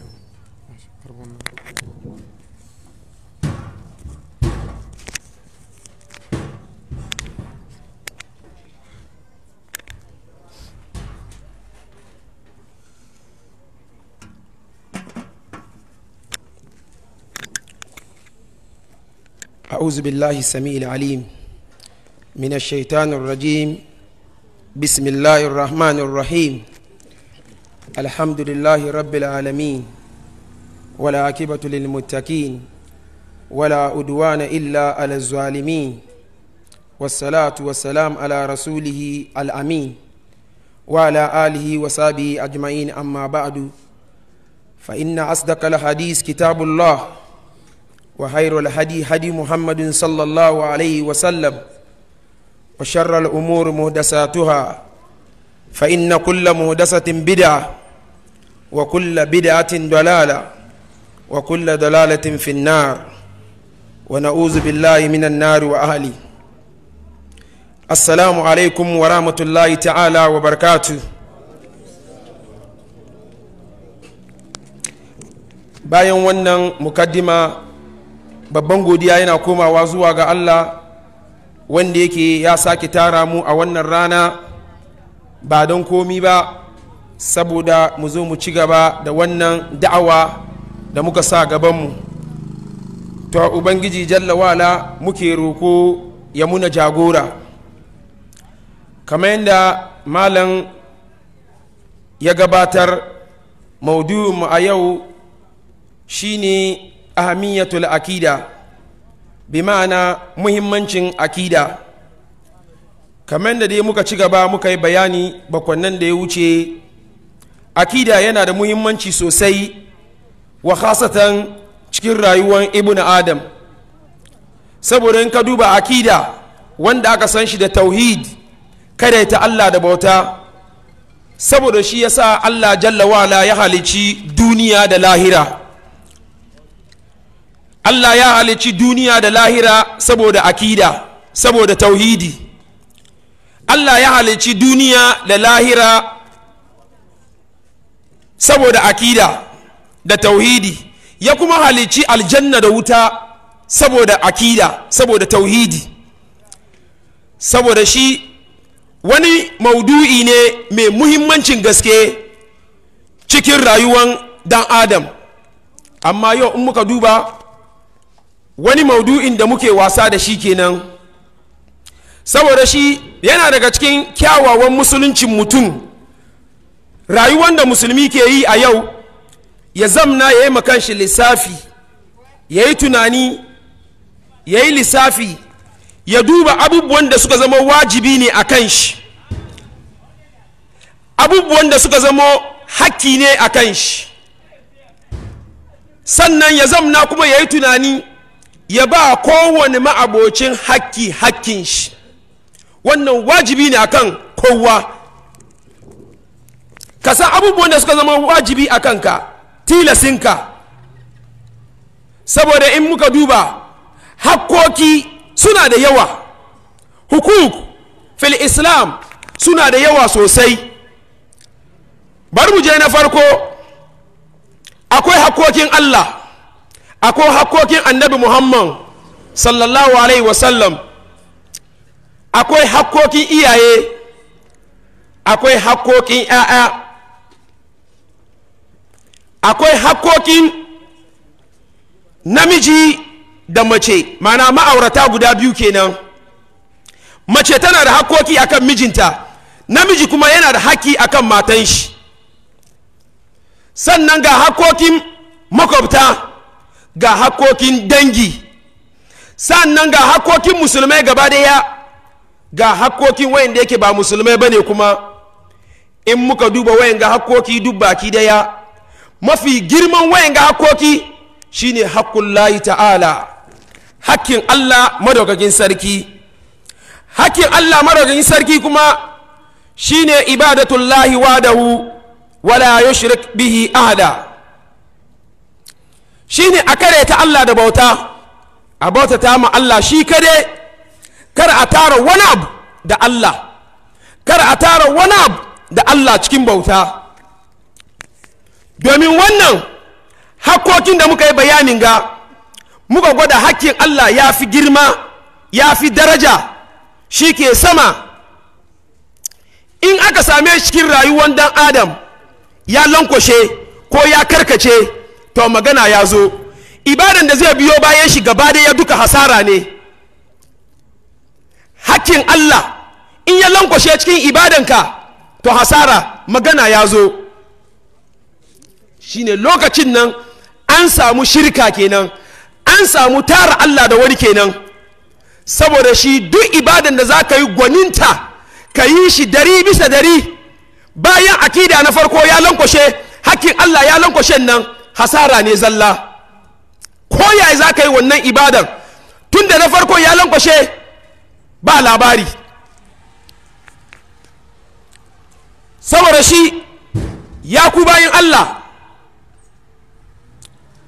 أعوذ بالله السميع العليم من الشيطان الرجيم بسم الله الرحمن الرحيم الحمد لله رب العالمين ولا عاقبة للمتقين ولا أدوان إلا على الظالمين والصلاة والسلام على رسوله الأمين وعلى آله وصحبه أجمعين أما بعد فإن أصدق الحديث كتاب الله وخير الهدي هدي محمد صلى الله عليه وسلم وشر الأمور مهدساتها فإن كل مهدسة بدعة وكل بدعة ضلالة وكل ضلالة في النار ونعوذ بالله من النار وأهلي السلام عليكم ورحمة الله تعالى وبركاته bayan wannan mukaddima babban godiya yana komawa zuwa ga Allah wanda yake ya sake tara mu a wannan rana ba don komi ba saboda mu zo mu ci gaba da wannan da'awa da muka sa gabanmu to ubangiji jalla wala muke roko ya muna jagora kamar yadda malam ya gabatar maudu'inmu a yau shine ahamiyatul akida bi ma'ana muhimmancin akida kamar da dai muka ci gaba muka yi bayani bakwannan da ya wuce akida yana da muhimmanci sosai wa khasatan cikin rayuwar ibn adam saboda in ka duba akida wanda aka san shi da tauhid kada ta Allah da bauta saboda shi yasa Allah jalla wala ya halici duniya da lahira Allah ya halici duniya da lahira saboda akida saboda tauhidi Allah ya halici duniya da lahira saboda akida da tauhidi ya kuma halici aljanna da wuta saboda akida saboda tauhidi saboda shi wani maudu'i ne mai muhimmancin gaske cikin rayuwan dan adam amma yau in muka duba wani maudu'in da muke wasa da shi kenan saboda shi yana daga cikin kyawawan musuluncin mutum rayuwar da musulmi ke yi a yau ya zamna ya yi makanshi lissafi ya yi tunani ya yi lissafi ya duba abubuwan da suka zama wajibi ne a kan shi abubuwan da suka zama hakki ne a kan shi sannan ya zamna kuma ya yi tunani ya ba kowane ma'abocin hakki hakkin shi wannan wajibi ne akan kowa ka san abubuwan da suka zama wajibi a kanka tilasinka saboda in muka duba hakkoki suna da yawa hukuk fil islam suna da yawa sosai bari mu je na farko akwai hakkokin allah akwai hakkokin annabi muhammad sallallahu alaihi wasallam akwai hakkokin iyaye akwai hakkokin 'ya'ya akwai hakkokin namiji da mace mana ma'aurata guda biyu kenan mace tana da hakkoki akan mijinta namiji kuma yana da haƙƙi akan matan shi sannan ga hakkokin makwabta ga hakkokin dangi sannan ga hakkokin musulmai gaba daya ga hakkokin wayanda yake ba musulmai bane kuma in muka duba wayan ga hakkoki duk baki daya mafi girman wayan ga hakkoki shine hakkun layi ta'ala hakkin Allah madaukakin sarki hakkin Allah madaukakin sarki kuma shine ibadatullahi wadahu wala yushrik bihi ahada shine a kare ta Allah da bauta a bauta ta ma Allah shi kare kar a tara wani abu da Allah kar a tara wani abu da Allah cikin bauta domin wannan hakkokin da muka yi bayanin ga muka gwada hakkin Allah ya fi girma ya fi daraja shi ke sama in aka same shi cikin rayuwar dan adam ya lankwashe ko ya karkace to magana ya zo ibadan da zai biyo bayan shi gaba ya duka hasara ne hakkin Allah in ya lankwashe cikin ibadanka to hasara magana ya zo shine lokacin nan an samu shirka kenan an samu tara Allah da wani kenan saboda shi duk ibadan da za ka yi gwaninta ka yi shi dari bisa dari bayan akida na farko ya lankwashe hakkin Allah ya lankwashe nan hasara ne zalla ko yaya za ka yi wannan ibadan tun da na farko ya lankwashe ba labari saboda shi ya ku bayan Allah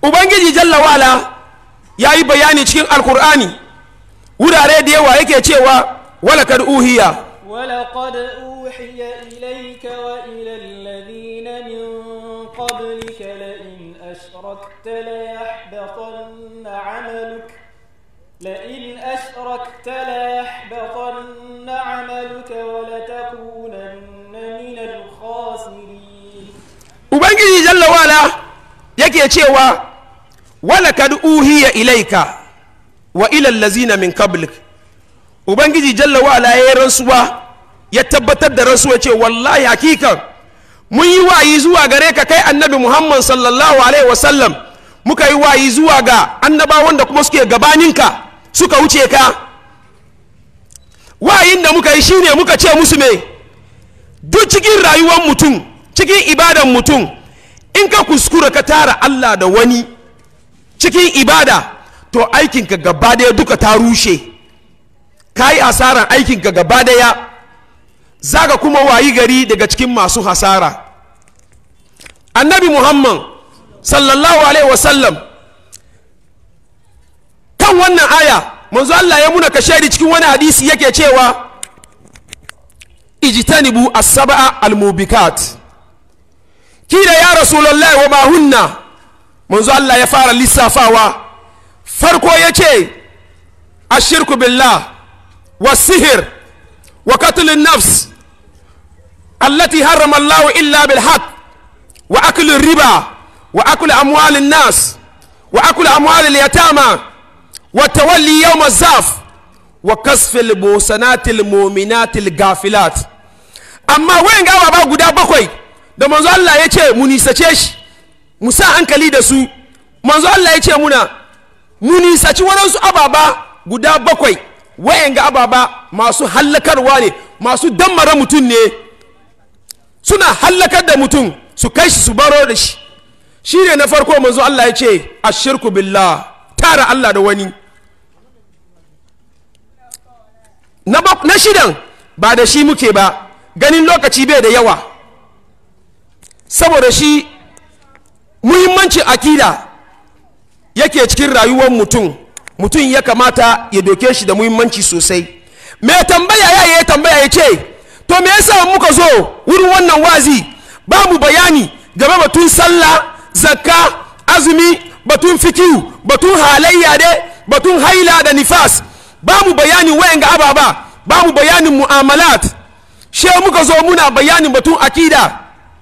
ubangiji jalla wala ya yi bayani cikin alkur'ani wurare da yawa yake cewa walakad uhiya ولقد أوحي إليك وإلى الذين من قبلك لئن أشركت ليحبطن عملك لئن أشركت ليحبطن عملك ولتكونن من الخاسرين ubangiji jalla wala yake cewa walakad uhiya ilaika wa ila allazina min qablik ubangiji jalla wala ya yi rantsuwa ya tabbatar da rantsuwa ce wallahi hakikan mun yi wayi zuwa gare ka kai annabi muhammad sallallahu alaihi wasallam muka yi wayi zuwa ga annabawan da kuma suke gabaninka suka wuce ka wayin da muka yi shine muka ce musu me duk cikin rayuwar mutum cikin ibadan mutum in ka kuskura ka tara allah da wani cikin ibada to aikinka gaba daya duka ta rushe ka yi hasaran aikinka gaba daya za ka kuma wayi gari daga cikin masu hasara annabi muhammad sallallahu alaihi wasallam kan wannan aya manzo Allah ya muna kashedi cikin wani hadisi yake cewa ijtanibu as-sab'a al-mubikat kida ya rasulullahi wa ma hunna manzo Allah ya fara lissafawa farko yace ashirku billah والسهر وقتل النفس التي حرم الله إلا بالحق وأكل الربا وأكل أموال الناس وأكل أموال اليتامى والتولي يوم الزاف وكسف المحسنات المؤمنات الغافلات amma wayan gawa ba guda bakwai da manzo Allah ya ce mu nisace shi mu sa hankali da su manzo Allah ya ce muna mu nisaci waɗansu ababa guda bakwai wayan ga ababa masu hallakarwa ne masu dammara mutum ne suna hallakar da mutum su kai shi su baro da shi shi ne na farko manzo Allah ya ce ashirku billah tara Allah da wani na, na shidan ba da shi muke ba ganin lokaci bai da yawa saboda shi muhimmancin akida yake cikin rayuwar mutum mutum ya kamata ya doke shi da muhimmanci sosai mai tambaya ya yi tambaya ya ce to me yasa muka zo wurin wannan wazi ba mu bayani game batun sallah zakka azumi batun fikiyu batun halayya de batun haila da nifas ba mu bayanin wayan ga ababa ba mu bayanin mu'amalat she muka zo muna bayanin batun akida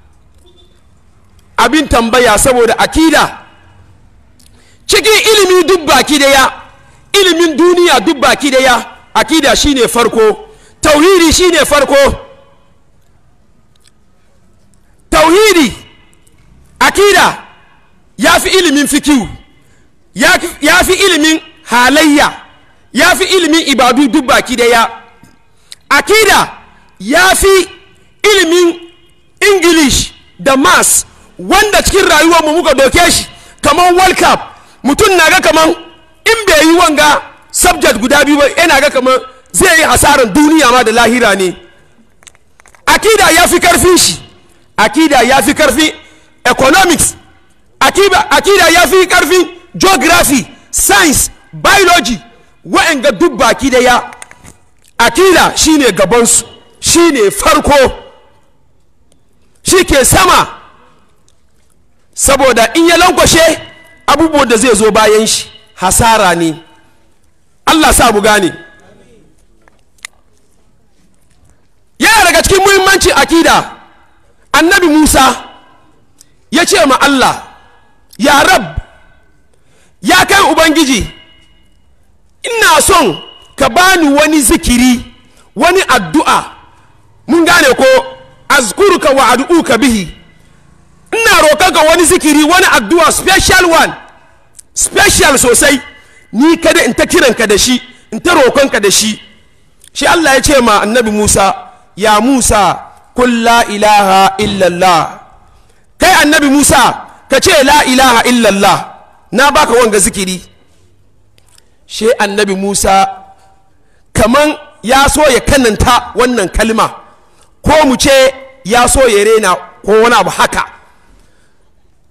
abin tambaya saboda akida cikin ilimi duk baki daya ilimin duniya duk baki daya akida shine farko tauhidi shine farko tauhidi akida ya fi ilimin fikiyu ya fi ilimin halayya ya fi ilimin ibadu duk baki daya akida ya fi ilimin english da mass wanda cikin rayuwarmu muka doke shi kamar world cup mutum na ga kamar in bai yi wanga subject guda biyu ba yana ga kamar zai yi hasarar duniya ma da lahira ne akida ya fi karfin shi akida ya fi karfin economics akida ya fi karfin geography science biology wa'anga duk baki da ya akida shine gabansu shine farko shi ke sama saboda in ya lankwashe abubuwan da zai zo bayan shi hasara ne allah sa mu gane yana daga cikin muhimmancin akida annabi musa ya ce ma allah ya rab ya kai ubangiji ina son ka bani wani zikiri wani addu'a mun gane ko azkuruka wa ad'uka bihi ina roƙonka wani zikiri wani addu'a special one special sosai ni kada in ta kiranka da shi in ta roƙonka da shi shi Allah ya ce ma annabi Musa ya Musa kun la ilaha illallah kai annabi Musa ka ce la ilaha illallah na baka wanga zikiri shi annabi Musa kaman ya so ya kananta wannan kalma ko mu ce ya so ya rena ko wani abu haka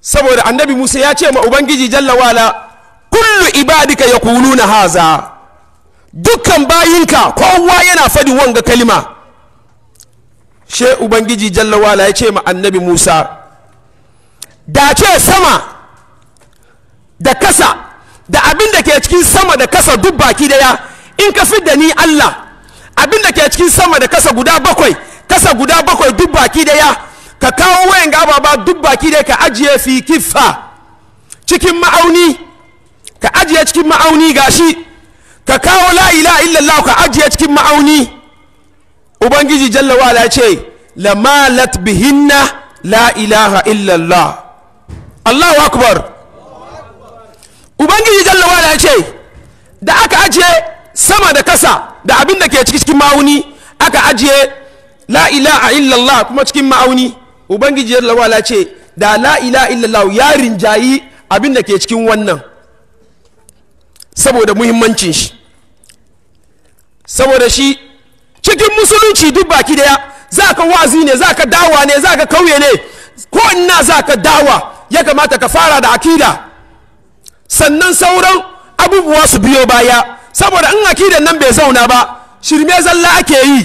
saboda annabi musa ya ce ma ubangiji jalla wala kullu ibadika yaquluna haza dukkan bayinka kowa yana fadin wanga kalima she ubangiji jalla wala ya ce ma annabi musa da ce sama da kasa da abin da ke cikin sama da kasa duk baki daya in ka fi da ni allah abin da ke cikin sama da kasa guda bakwai kasa guda bakwai duk baki daya ka kawo wayan gababa duk baki daya ka ajiye fi kifa cikin ma'auni ka ajiye cikin ma'auni gashi ka kawo la ilaha illallah ka ajiye cikin ma'auni ubangiji jalla wala ya ce lamalat bihinna la ilaha illallah allahu akbar ubangiji jalla wala ya ce da aka ajiye sama da kasa da abin da ke cikin ma'auni aka ajiye la ilaha illallah kuma cikin ma'auni ubangiji jalla wala ya ce da la ilaha illallah ya rinjayi abin da ke cikin wannan saboda muhimmancin shi saboda shi cikin musulunci duk baki daya za ka wazi ne za ka dawa ne za ka kauye ne ko ina za ka dawa ya kamata ka fara da akida sannan sauran abubuwa su biyo baya saboda in akidan nan bai zauna ba shirme zalla ake yi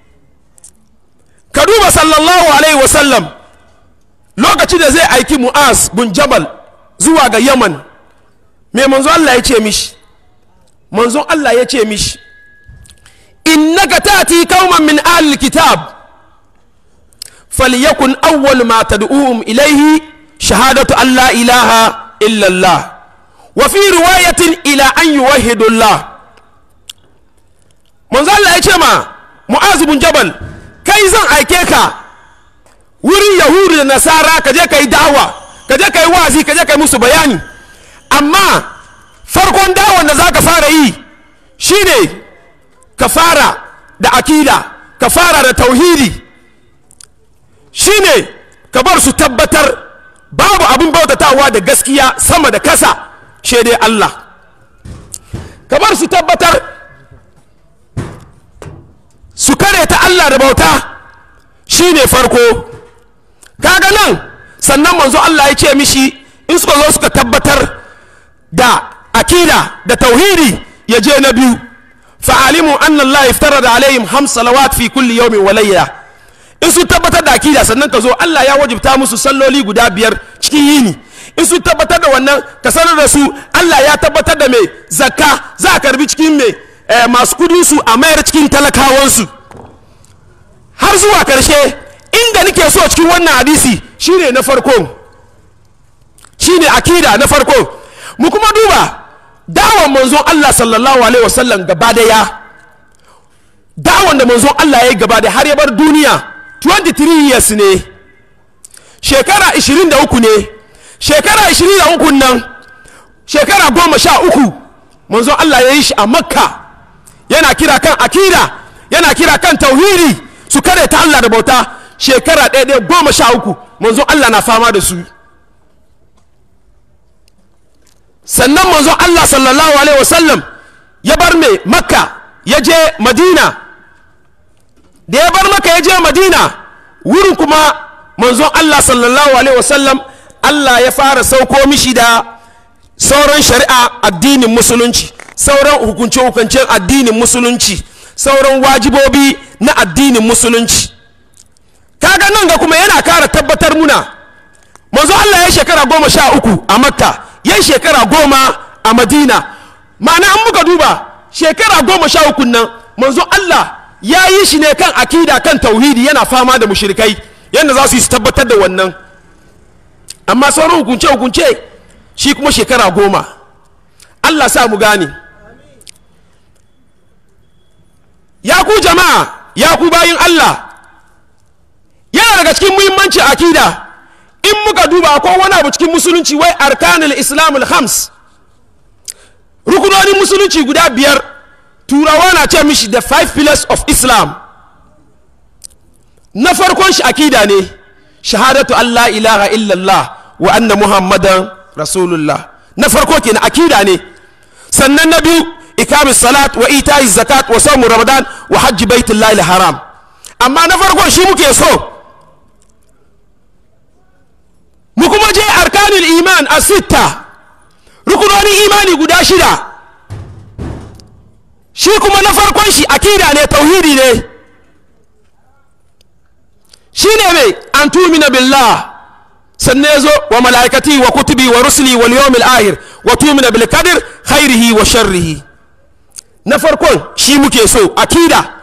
ka duba sallallahu alaihi wasallam lokacin da zai aiki mu'az bin jabal zuwa ga yaman mai manzo Allah ya ce mishi manzo Allah ya ce mishi innaka tati qauman min ahli kitab falyakun awwal ma tad'uhum ilayhi shahadatu an la ilaha illa Allah wa fi riwayatin ila an yuwahhidu Allah manzo Allah ya ce ma mu'az bin jabal kai zan aike ka wurin yahudu da nasara ka je ka yi dawa ka je ka yi wazi ka je ka yi musu bayani amma farkon dawon da za ka fara yi shine ka fara da akida ka fara da tauhidi shine ka bar su tabbatar babu abin bautatawa da gaskiya sama da kasa dai Allah ka bar su tabbatar su kare ta Allah da bauta shine farko kaga nan sannan manzo Allah ya ce mishi in suka zo suka tabbatar da akida da tauhidi ya je na biyu fa'alimu anna Allah iftarada alaihim ham salawat fi kulli yawmin wa layla in su tabbatar da akida sannan ka zo Allah ya wajibta musu salloli guda biyar cikin yini in su tabbatar da wannan ka sanar da su Allah ya tabbatar da mai zakka za a karbi cikin mai masu kudi su a mayar cikin talakawansu har zuwa karshe inda nake so cikin wannan hadisi shine na farko shine akida na farko mu kuma duba dawon manzon Allah sallallahu alaihi wasallam gaba daya dawon da manzon Allah ya yi gaba da har ya bar duniya 23 years ne shekara 23 ne shekara 23 nan shekara goma sha uku manzon Allah ya yi shi a makka yana kira kan akida yana kira kan tauhidi su kare ta Allah da bauta shekara ɗaya ɗaya goma sha uku manzon Allah na fama da su sannan manzon Allah sallallahu alaihi wasallam ya bar mai makka ya je madina da ya bar makka ya je madina wurin kuma manzon Allah sallallahu alaihi wasallam Allah ya fara sauko mishi da sauran shari'a addinin musulunci sauran hukunce-hukuncen addinin musulunci sauran wajibobi na addinin musulunci kaga nan ga kuma yana kara tabbatar muna manzo Allah ya shekara goma sha uku a makka ya shekara goma a madina ma'ana an muka duba shekara goma sha uku nan manzo Allah ya yi shi ne kan akida kan tauhidi yana fama da mushrikai yadda za su yi su tabbatar da wannan amma sauran hukunce hukunce shi kuma shekara goma Allah sa mu gane ya ku jama'a ya ku bayin Allah yana daga cikin muhimmanci akida in muka duba ko wani abu cikin musulunci wai arkanul islamul hams rukunonin musulunci guda biyar turawa na ce mishi the five pillars of islam na farkon shi akida ne shahadatu allah ilaha illallah wa anna muhammadan rasulullah na farko kenan akida ne sannan na biyu ikamis salat wa ita'i zakat wa samu ramadan wa hajji baitullahi haram amma na farkon shi muke so mu kuma je arkanul iman a sitta rukunonin imani guda shida shi kuma na farkon shi akida ne tauhidi ne shi ne mai an tumina billah sannan ya zo wa mala'ikati wa kutubi wa rusuli wal yawmil ahir wa tumina bil qadr khairihi wa sharrihi na farkon shi muke so akida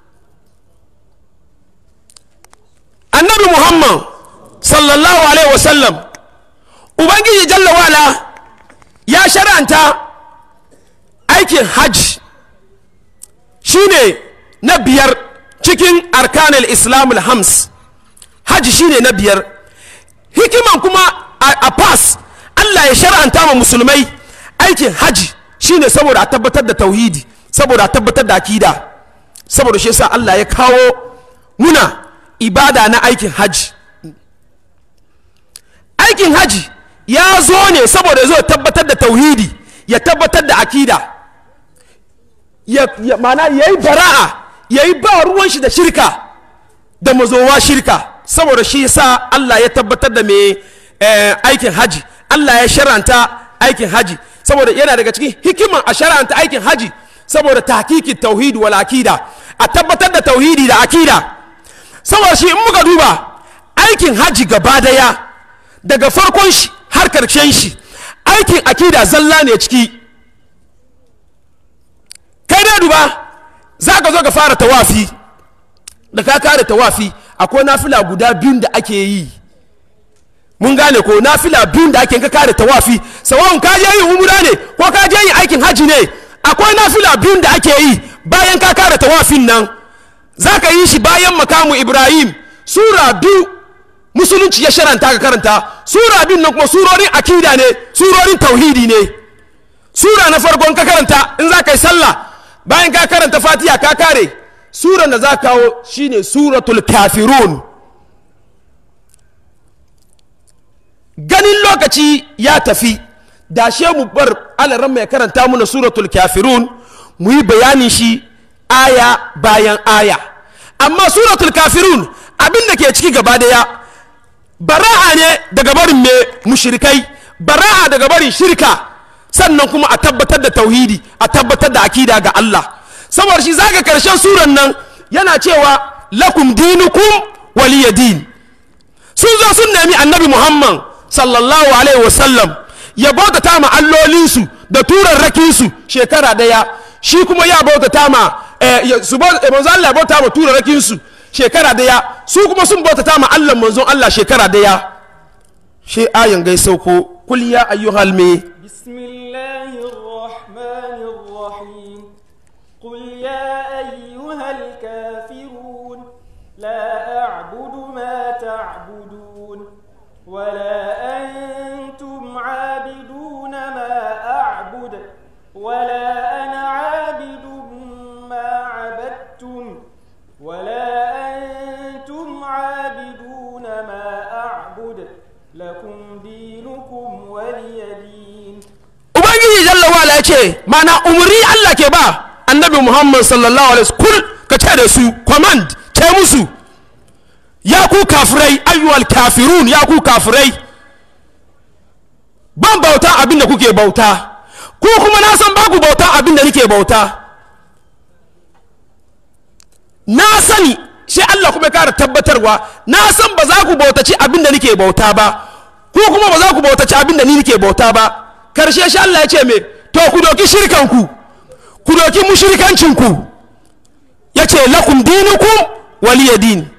annabi muhammad sallallahu alaihi wasallam ubangiji jalla wala ya shara'anta aikin hajj shine na biyar cikin arkanul islamul hams hajji shine na biyar hikiman kuma a pass allah ya shara'anta ma musulmai aikin hajji shine saboda a tabbatar da tauhidi saboda a tabbatar da akida saboda shi yasa allah ya kawo muna ibada na aikin hajji aikin hajji ya zo ne saboda zo tabbatar da tauhidi ya tabbatar da akida ya, ya mana ya yi bara'a ya yi ba ruwan shi da shirka da mazowa shirka saboda shi sa Allah ya tabbatar da mai eh, aikin haji Allah ya sharanta aikin haji saboda yana daga cikin hikiman a sharanta aikin haji saboda tahqiqi tauhid wal akida a tabbatar da tauhidi da akida saboda shi in muka duba aikin haji gaba daya daga farkon shi har karshen shi aikin akida zalla ne ciki kai dai duba za ka zo ka fara tawafi da ka kare tawafi akwai nafila guda biyun da ake yi mun gane ko nafila biyun da ake ka kare tawafi sawa'un ka je yin umura ne ko ka je yin aikin haji ne akwai nafila biyun da ake yi bayan ka kare tawafin nan za ka yi shi bayan makamu ibrahim sura biyu musulunci ya sharanta ka karanta sura biyun nan kuma surorin akida ne surorin tauhidi ne sura na farkon ka karanta in za ka yi sallah bayan ka karanta fatiha ka kare suran da za kawo shine suratul kafirun ganin lokaci ya tafi da she mu bar alaran mai karanta muna suratul kafirun mu yi bayanin shi aya bayan aya amma suratul kafirun abin da ke ciki gaba daya bara'a ne daga barin me mushrikai bara'a daga barin shirka sannan kuma a tabbatar da tauhidi a tabbatar da akida ga Allah saboda shi zaga karshen suran nan yana cewa lakum dinukum waliya din sun zo sun nemi annabi muhammad sallallahu alaihi wasallam ya bautata ma allolinsu da turarrakinsu shekara daya shi kuma ya bautata ma su manzo Allah ya bauta ma turarrakinsu shekara daya su kuma sun bautata ma Allah manzon Allah shekara daya shi ayan gai sauko kul ya ayyuhal me بسم الله الرحمن الرحيم قل يا أيها الكافرون لا أعبد ما تعبدون ولا أنتم عابدون ما أعبد ولا أنا عابد ما عبدتم ولا أنتم عابدون ما أعبد لكم دينكم ولي دين ubangiji jalla wala ya ce mana umarni Allah ke ba annabi muhammad sallallahu alaihi wasallam ka ce da su command ce musu ya ku kafirai ayyuhal kafirun ya ku kafirai ban bauta abin da kuke bauta ko kuma na san baku bauta abin da nake bauta na sani sai Allah kuma ya kara tabbatarwa na san ba za ku bautaci abin da nake bauta ba ko kuma ba za ku bautaci abin da ni nake bauta ba karshe shi Allah ya ce me to ku doki shirkanku ku doki mushrikancinku ya ce lakum dinukum waliya din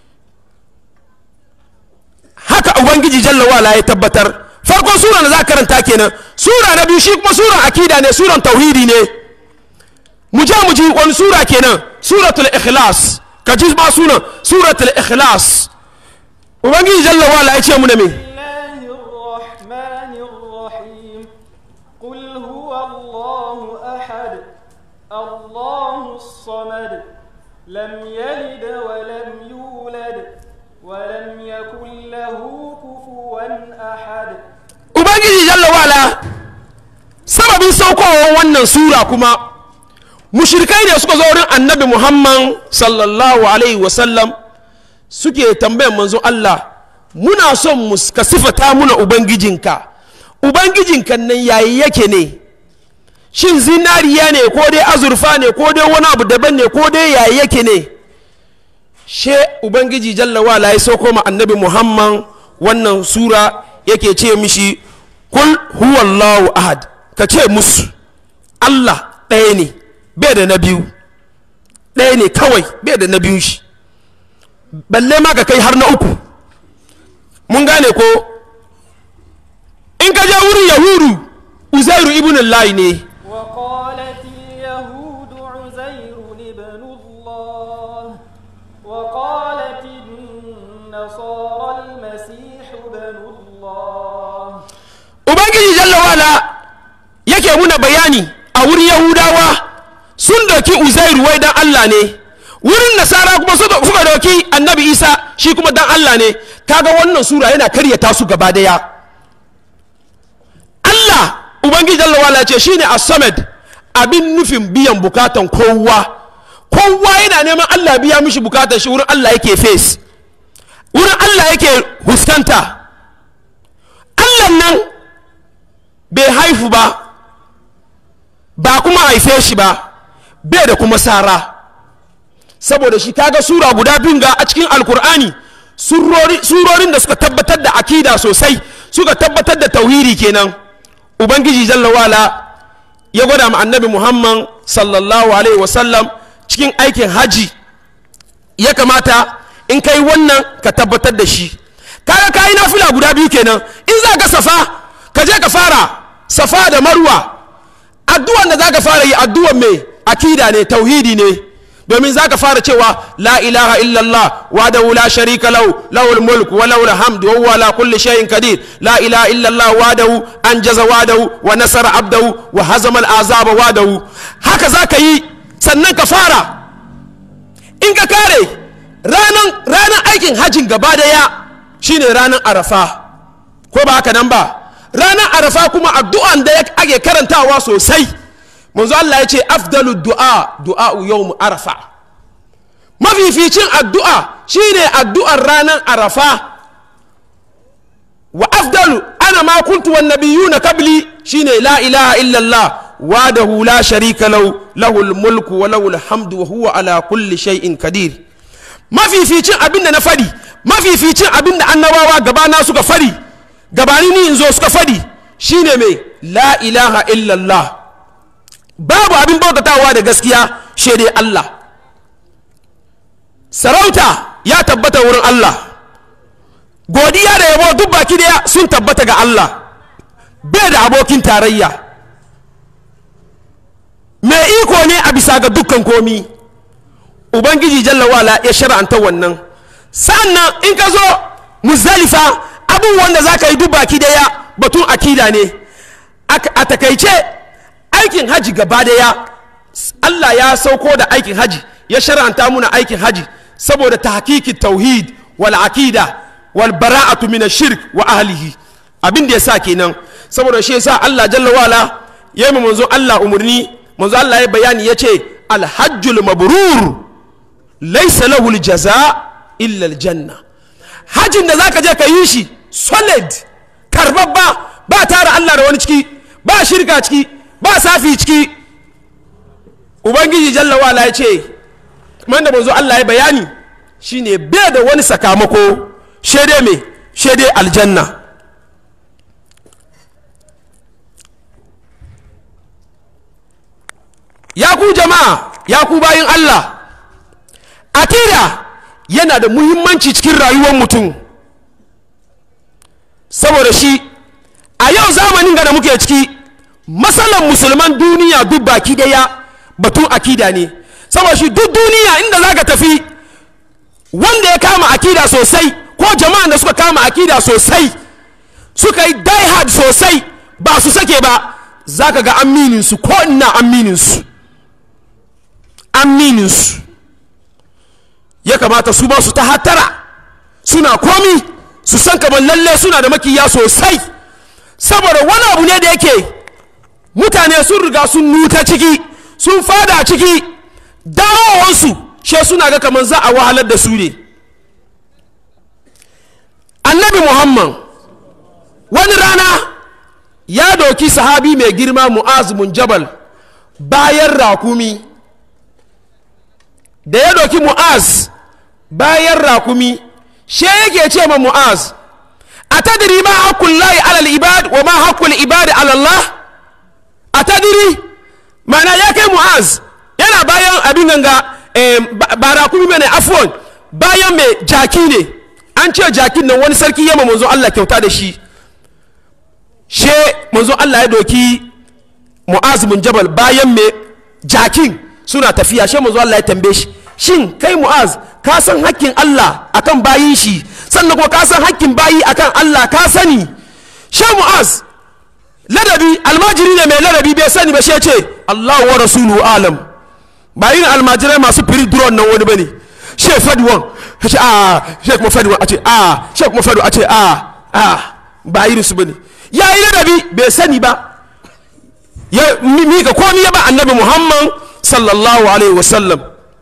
haka ubangiji jalla wala ya tabbatar farkon sura da za karanta kenan sura na biyu shi kuma suran akida ne suran tauhidi ne mu je mu ji wani sura kenan suratul ikhlas ka ji ba sunan suratul ikhlas ubangiji jalla wala ya ce mu ne me الله الرحمن الرحيم قل هو الله أحد الله الصمد لم يلد ولم يولد ولم يكن له كفوا أحد ubangiji jalla wala sababin saukowar wannan sura kuma mushrikai ne suka zo wurin annabi muhammad sallallahu alaihi wasallam suke tambayan manzon allah muna son mu ka sifata muna ubangijinka ubangijinka nan yayi yake ne shin zinariya ne ko dai azurfa ne ko dai wani abu daban ne ko dai yayi yake ne she ubangiji jalla wala ya sauko ma annabi muhammad wannan sura yake ce mishi kul huwallahu ahad ka ce musu allah ɗaya ne bai da na biyu ɗaya ne kawai bai da na biyu shi balle ma ka kai har na uku mun gane ko in ka je wurin yahudu uzairu ibn Allah ne وقالت اليهود عزير ابن الله وقالت النصارى المسيح ابن الله ubangiji jalla wala yake muna bayani a wurin yahudawa sun doki uzairu wai dan Allah ne wurin nasara kuma suka suka doki annabi isa shi kuma dan Allah ne kaga wannan sura yana karyata su gaba daya Allah ubangiji jalla wala ce shine as-samad abin nufin biyan bukatan kowa kowa yana neman Allah biya mishi bukatan shi wurin Allah yake face wurin Allah yake huskanta Allah nan bai haifu ba ba kuma haife shi ba bai da kuma sara saboda shi kaga sura guda biyun ga a cikin alkur'ani surori- surorin da suka tabbatar da akida sosai suka tabbatar da tauhidi kenan ubangiji jalla wala ya gwada ma annabi muhammad sallallahu alaihi wasallam cikin aikin haji ya kamata in kai wannan ka tabbatar da shi kaga kayi nafila guda biyu kenan in za ka safa ka je ka fara safa da marwa addu'an da za ka fara yi addu'an mai akida ne tauhidi ne domin za ka fara cewa la ilaha illallah wahdahu la sharika lahu lahul mulk wa lahul hamd wa huwa ala kulli shay'in qadir la ilaha illallah wahdahu anjaza wahdahu wa nasara abdahu wa hazama al azaba wahdahu haka za ka yi sannan ka fara in ka kare ranan ranan aikin hajjin gaba daya shine ranan arafa ko ba haka nan ba ranar arafa kuma addu'an da ake karantawa sosai manzo Allah ya ce afdalu du'a du'a yawm arafa mafificin addu'a shine addu'ar ranar arafa wa afdalu ana ma kuntu wan nabiyuna qabli shine la ilaha illa Allah wahdahu la sharika lahu lahul mulku wa lahul hamdu wa huwa ala kulli shay'in qadir mafificin abinda na fadi mafificin abinda annabawa gabana suka fadi gabani ni in zo suka fadi shine mai la ilaha illallah babu abin bautatawa da gaskiya shaidai Allah sarauta ya tabbata wurin Allah godiya da yabo duk baki daya sun tabbata ga Allah bai da abokin tarayya mai iko ne a bisa ga dukkan komi ubangiji jalla wala ya shara'anta wannan sa'annan in ka zo muzdalifa abubuwan da za ka yi duk baki daya batun akida ne a takaice aikin haji gaba daya Allah ya sauko da aikin haji ya shara'anta muna aikin haji saboda tahqiqit tauhid wal akida wal bara'atu min shirk wa ahlihi abin da yasa kenan saboda shi yasa Allah jalla wala ya yi manzo Allah umurni manzo Allah ya bayani yace al hajjul mabrur laysa lahu al jaza illa al janna hajin da zaka je ka yi shi solid karbabba ba tara Allah da wani ciki ba shirka ciki ba safi ciki ubangiji jalla wala ya ce man da manzo Allah ya bayani shine bai da wani sakamako shede me shede aljanna ya ku jama'a ya ku bayin Allah akida yana da muhimmanci cikin rayuwar mutum saboda shi a yau zamanin da muke ciki matsalan musulman duniya duk baki daya batun akida ne saboda shi duk duniya inda za ka tafi wanda ya kama akida sosai ko jama'an da suka kama akida sosai suka yi die hard sosai ba su sake ba za ka ga amininsu ko ina amininsu amininsu ya kamata su ba su ta hatara suna komi su san kamar lalle suna da makiya sosai saboda wani abu ne da yake mutane sun riga sun nuta ciki sun fada ciki dawowansu she suna ga kamar za a wahalar da su ne a annabi muhammad wani rana ya doki sahabi mai girma mu'az mun jabal bayan rakumi da ya doki mu'az bayan rakumi she yake ce ma mu'az a tadiri ma haƙƙun layi alal ibad wa ma haƙƙun ibad alallah a tadiri mana ya kai mu'az yana bayan abin ganga eh, ba ba rakumi mai afuwan bayan mai jaki ne an ce jakin nan wani sarki yamma manzo Allah kyauta da shi she manzo Allah ya doki mu'az bin jabal bayan mai jakin suna tafiya she manzo Allah ya tambaye shi shin kai mu'az ka san hakkin Allah akan bayin shi sannan kuma ka san hakkin bayi akan Allah ka sani she mu'az ladabi almajiri ne mai ladabi bai sani ba she ce Allah wa rasulu alam ba yin almajirai masu firi duron nan wani bane she fadi wan ya ce a she kuma fadi wan a ce a she kuma fadi a ce a a ba irin su bane ya yi ladabi bai sani ba ya mika komi ya ba annabi muhammad sallallahu alaihi wasallam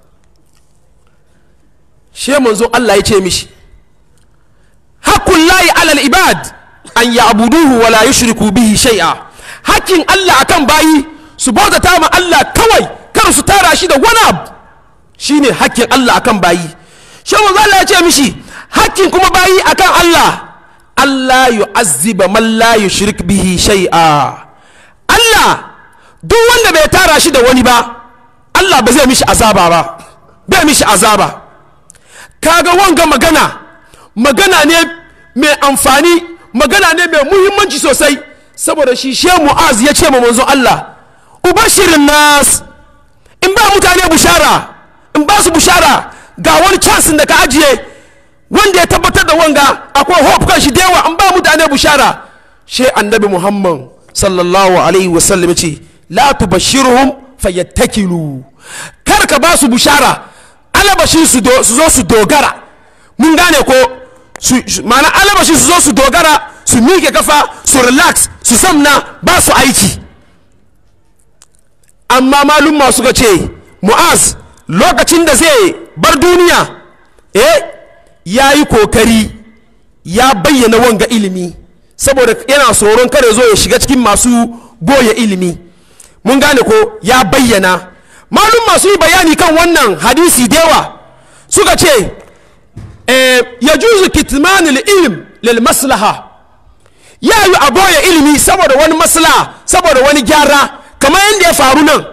she manzo Allah ya ce mishi hakkun layi alal ibad an ya abuduhu wala yushriku bihi shay'a hakkin Allah akan bayi su bautata ma Allah kawai kar su tara shi da wani abu shine hakkin Allah akan bayi she manzo Allah ya ce mishi hakkin kuma bayi akan Allah Allah yu'azziba man la yushrik bihi shay'a Allah duk wanda bai tara shi da wani ba Allah ba zai mishi azaba ba bai mishi azaba kaga wanga magana magana ne mai amfani magana ne mai muhimmanci sosai saboda shi she mu'az ya ce ma manzo Allah ubashirin nas in ba mutane bushara in ba su bushara ga wani chance da ka ajiye wanda ya tabbatar da wanga akwai hope kan shi da yawa in ba mutane bushara she annabi muhammad sallallahu alaihi wasallam ce la tubashirhum fayattakilu kar ka ba su bushara alabashin su do- su zo su dogara mun gane ko su su- ma'ana alabashin su zo su dogara su miƙe kafa su relax su samna ba su aiki amma malumma suka ce mu'az lokacin da zai bar duniya eh ya yi kokari ya bayyana wanga ilimi saboda yana tsoron kare zo ya shiga cikin masu goya ilimi mun gane ko ya bayyana malum masu yi bayani kan wannan hadisi da yawa suka ce eh, ya juzu kitmanil ilm lil maslaha ya yi a boye ilimi saboda wani maslaha saboda wani gyara kamar yadda ya faru nan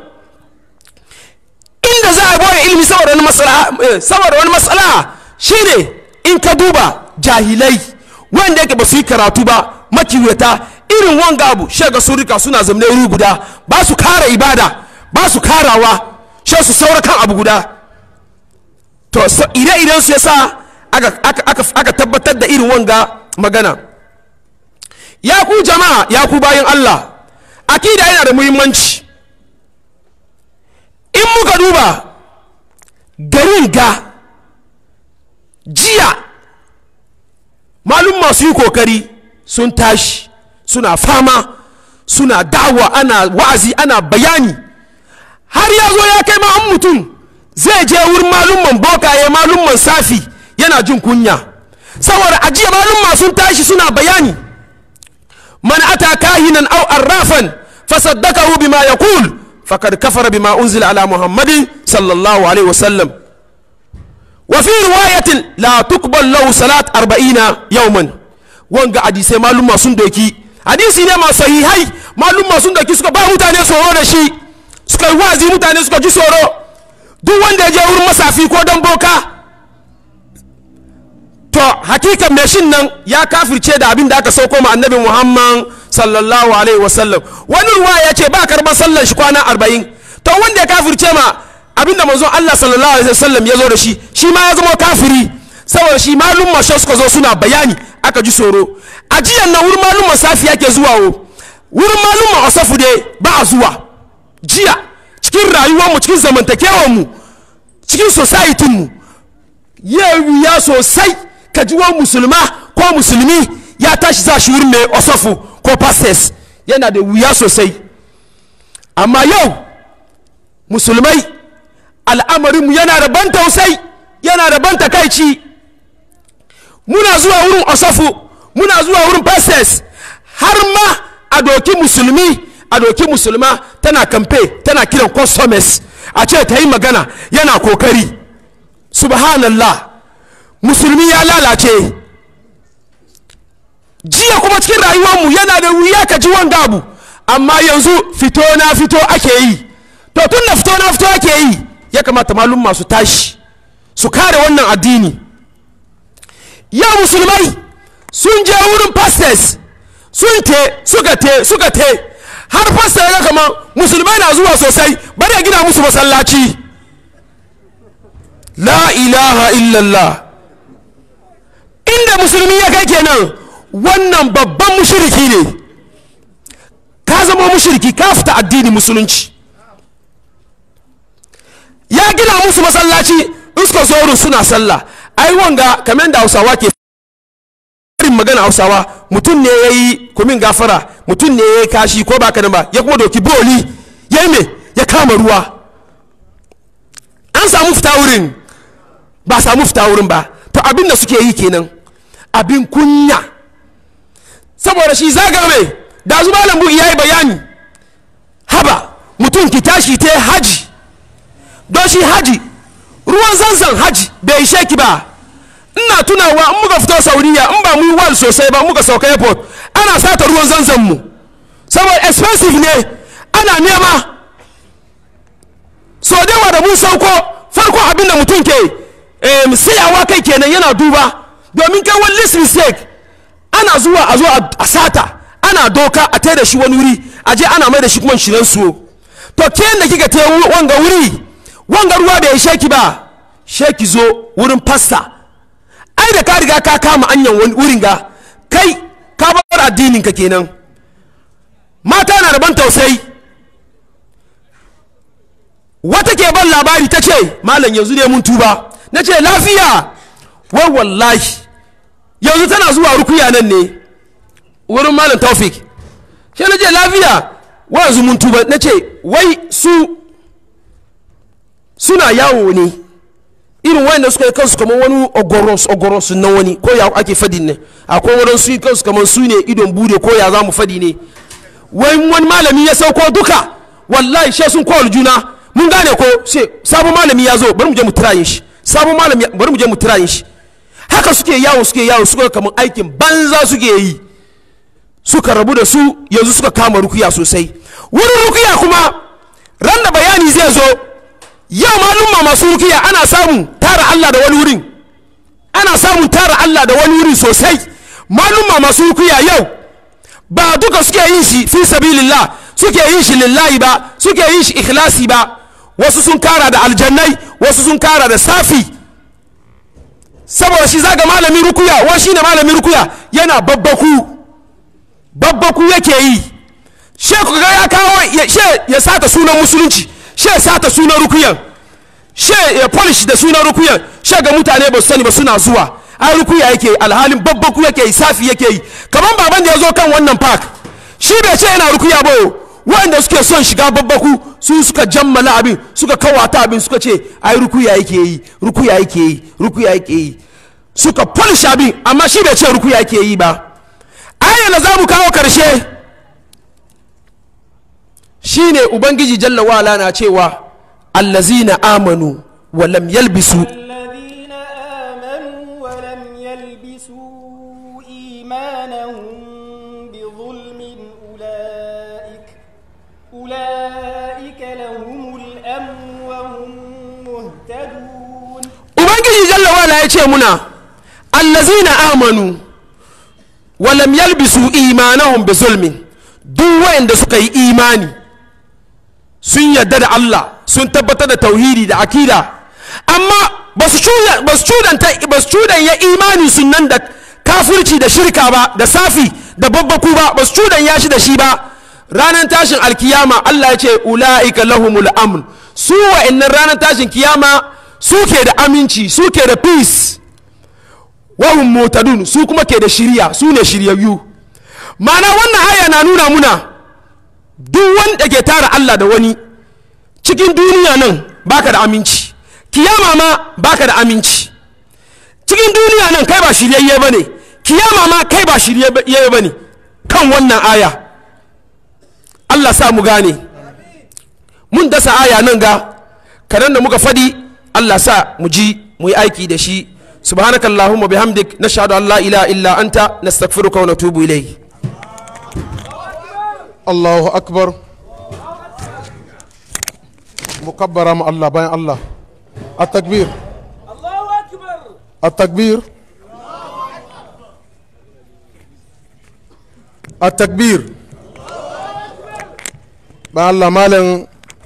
inda za a boye ilimi saboda wani maslaha eh, saboda wani maslaha shine in ka duba jahilai wanda yake ba su yi karatu ba makiwata irin wanga abu shaga sun rika suna zamne wuri guda ba su kara ibada ba su karawa shi su saura kan abu guda to so- ire-iren su yasa aka, aka, aka, aka tabbatar da irin wanga magana ya ku jama'a ya ku bayan Allah akida yana da muhimmanci in muka duba garin ga jiya malum masu yi kokari sun tashi suna fama suna dawa ana wa'azi ana bayani har ya zo ya kai ma an mutum zai je wurin malumman bokaye malumman safi yana jin kunya saboda ajiya malumma sun tashi suna bayani man ata kahinan aw arrafan fasaddaqahu bima yaqul faqad kafara bima unzila ala muhammadin sallallahu alaihi wasallam وفي رواية لا تقبل له صلاة أربعين يوما wanga hadisai malumma sun doki hadisi ne masu sahihai malumma sun doki suka ba mutane tsoro da shi suka yi wazi mutane suka ji tsoro duk wanda ya je wurin masafi ko dan boka to hakikan mai shin nan ya kafirce da abin da aka sauko ma annabi muhammad sallallahu alaihi wasallam wani ruwa ya ce ba karban sallan shi kwana arba'in to wanda ya kafirce ma abin da manzon allah sallallahu alaihi wasallam ya zo da shi shi ma ya zama kafiri saboda shi malum masho suka zo suna bayani aka ji tsoro a jiyan nan wurin malum masafi yake zuwa o wurin malum asafu dai ba a zuwa jiya cikin rayuwarmu cikin zamantakewarmu cikin societinmu ya wuya sosai ka ji wani musulma ko musulmi ya tashi za shi wurin mai osofu ko pastors yana da wuya sosai amma yau musulmai al'amarinmu yana da ban tausai yana da ban takaici muna zuwa wurin osafu muna zuwa wurin pastors har ma a doki musulmi a doki musulma tana kamfe tana kiran customers a ce ta yi magana yana kokari subhanallah musulmi ya lalace jiya kuma cikin rayuwarmu yana da wuya ka ji wanga abu amma yanzu fito na fito ake yi to tun da fito na fito ake yi ya kamata malum masu tashi su kare wannan addini ya musulmai sun je wurin pastors sun te suka te suka te har pastor ya kama musulmai na zuwa sosai bari ya gina musu masallaci la ilaha illallah inda musulmi ya kai kenan wannan babban mushiriki ne ka zama mushiriki ka fita addini musulunci ya gina musu masallaci in suka zo wurin suna sallah ai wanga kamar da hausawa ke farin magana hausawa mutum ne ya yi kumin gafara mutum ne ya yi kashi ko ba nan ba ya kuma doki boli ya yi me ya kama ruwa an samu fita wurin ba samu fita wurin ba to abin da suke yi kenan abin kunya saboda shi zaga mai da zu malam bugi ya yi bayani haba mutum ki tashi ta haji don shi haji ruwan zanzan haji bai ishe ki ba ina tunawa in muka fito sauriya in ba mu yi wal sosai ba muka sauka airport ana sata ruwan zanzan mu saboda expensive ne ana nema so dewa da mun sauko farko abin da mutum ke em, sayawa kai kenan yana duba domin kai wani list mistake ana zuwa a zo a sata ana doka a tai da shi wani wuri a je ana mai da shi kuma shirin su to ke da kika ta wanga wuri wanga ruwa bai ishe ki ba sheki zo wurin fasta ai da ka riga ka kama anyan wani wurin ga kai ka bar addinin ka kenan mata na da ban tausayi wata ke ban labari ta ce malam yanzu ne mun tuba na ce lafiya wai wallahi yanzu tana zuwa rukuya nan ne wurin malam taufik ke na ce lafiya wa yanzu mun tuba na ce wai su suna yawo ne irin wayanda suka yi kansu kamar wani ogoros ogoros na wani ko ya ake fadin ne akwai wurin su yi kansu kamar su ne idon bude ko ya za mu fadi ne wai wani malami ya sauko duka wallahi she sun kowal juna mun gane ko sai sabon malami ya zo bari mu je mu tirayin shi sabon malami bari mu je mu tirayin shi haka suke yawo suke yawo suka kamar aikin banza suke yi suka rabu da su yanzu suka kama rukuya sosai wurin rukuya kuma ran da bayani zai zo yau malumma masu rukiya ana samun tara Allah da wani wurin ana samun tara Allah da wani wurin sosai malumma masu rukiya yau ba duka suke yin shi fi sabilillah suke yin shi lillahi ba suke yin shi ikhlasi ba wasu sun kara da aljannai wasu sun kara da safi saboda shi zaga malamin rukuya wa shi ne malamin rukuya yana babbaku babbaku yake yi sheku ga ya kawo ya sata sunan musulunci she sata sunan rukuyan she ya polish da sunan rukuyan she ga mutane ba su sani ba suna zuwa ai rukuya yake alhalin babbaku yake yi safi yake yi kaman baban da ya zo kan wannan park shi bai ce yana rukuya ba wanda suke son shiga babbaku su suka jammala abin suka kawata abin suka ce ai rukuya yake yi rukuya yake yi rukuya yake yi suka polish abin amma shi bai ce rukuya yake yi ba ayyana da za mu kawo karshe shine ubangiji jalla wala na cewa allazina amanu wa lam yalbisu الذين آمنوا ولم يلبسوا إيمانهم بظلم أولئك أولئك لهم الأمن وهم مهتدون ubangiji jalla wala ya ce muna allazina amanu wa lam yalbisu imanahum bi zulmin duk wayanda suka yi imani sun yarda da Allah sun tabbatar da tauhidi da akida amma ba su cudanta ba su cudanya imani sun nan da kafirci da shirka ba da safi da babbaku ba ba su cudanya shi da shi ba ranar tashin alkiyama Allah ya ce ula'ika lahumul amn su wa'annan ranar tashin kiyama suke da aminci suke da peace wahum mutadun su kuma ke da shirya su ne shiryayyu ma'ana wannan aya na nuna muna duk wanda ke tara Allah da wani cikin duniya nan baka da aminci kiyama ma baka da aminci cikin duniya nan kai ba shiryayye ba ne kiyama ma kai ba shiryayye ba ne kan wannan aya allah sa mu gane mun dasa aya nan ga kanan da muka fadi allah sa mu ji mu yi aiki da shi subhanakallahumma bihamdik nashhadu an la ilaha illa anta nastaghfiruka wa natubu ilayk Allahu akbar mukabbara ma Allah bayan Allah at-takbir at-takbir at-takbir bayan Allah malam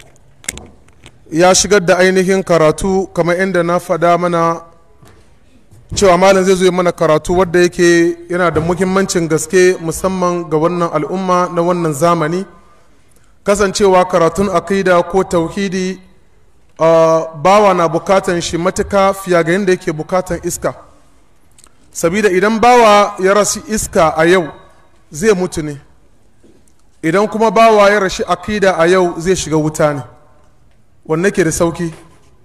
ya shigar da ainihin karatu kamar inda na faɗa mana cewa malam zai zo yi mana karatu wadda yake yana da muhimmancin gaske musamman ga wannan al'umma na wannan zamani kasancewa karatun akida ko tauhidi uh, bawa na bukatan shi matuka fiye ga yadda yake bukatan iska sabida idan bawa ya rasu iska a yau zai mutu ne idan kuma bawa ya rashi akida a yau zai shiga wuta ne wanne ke da sauki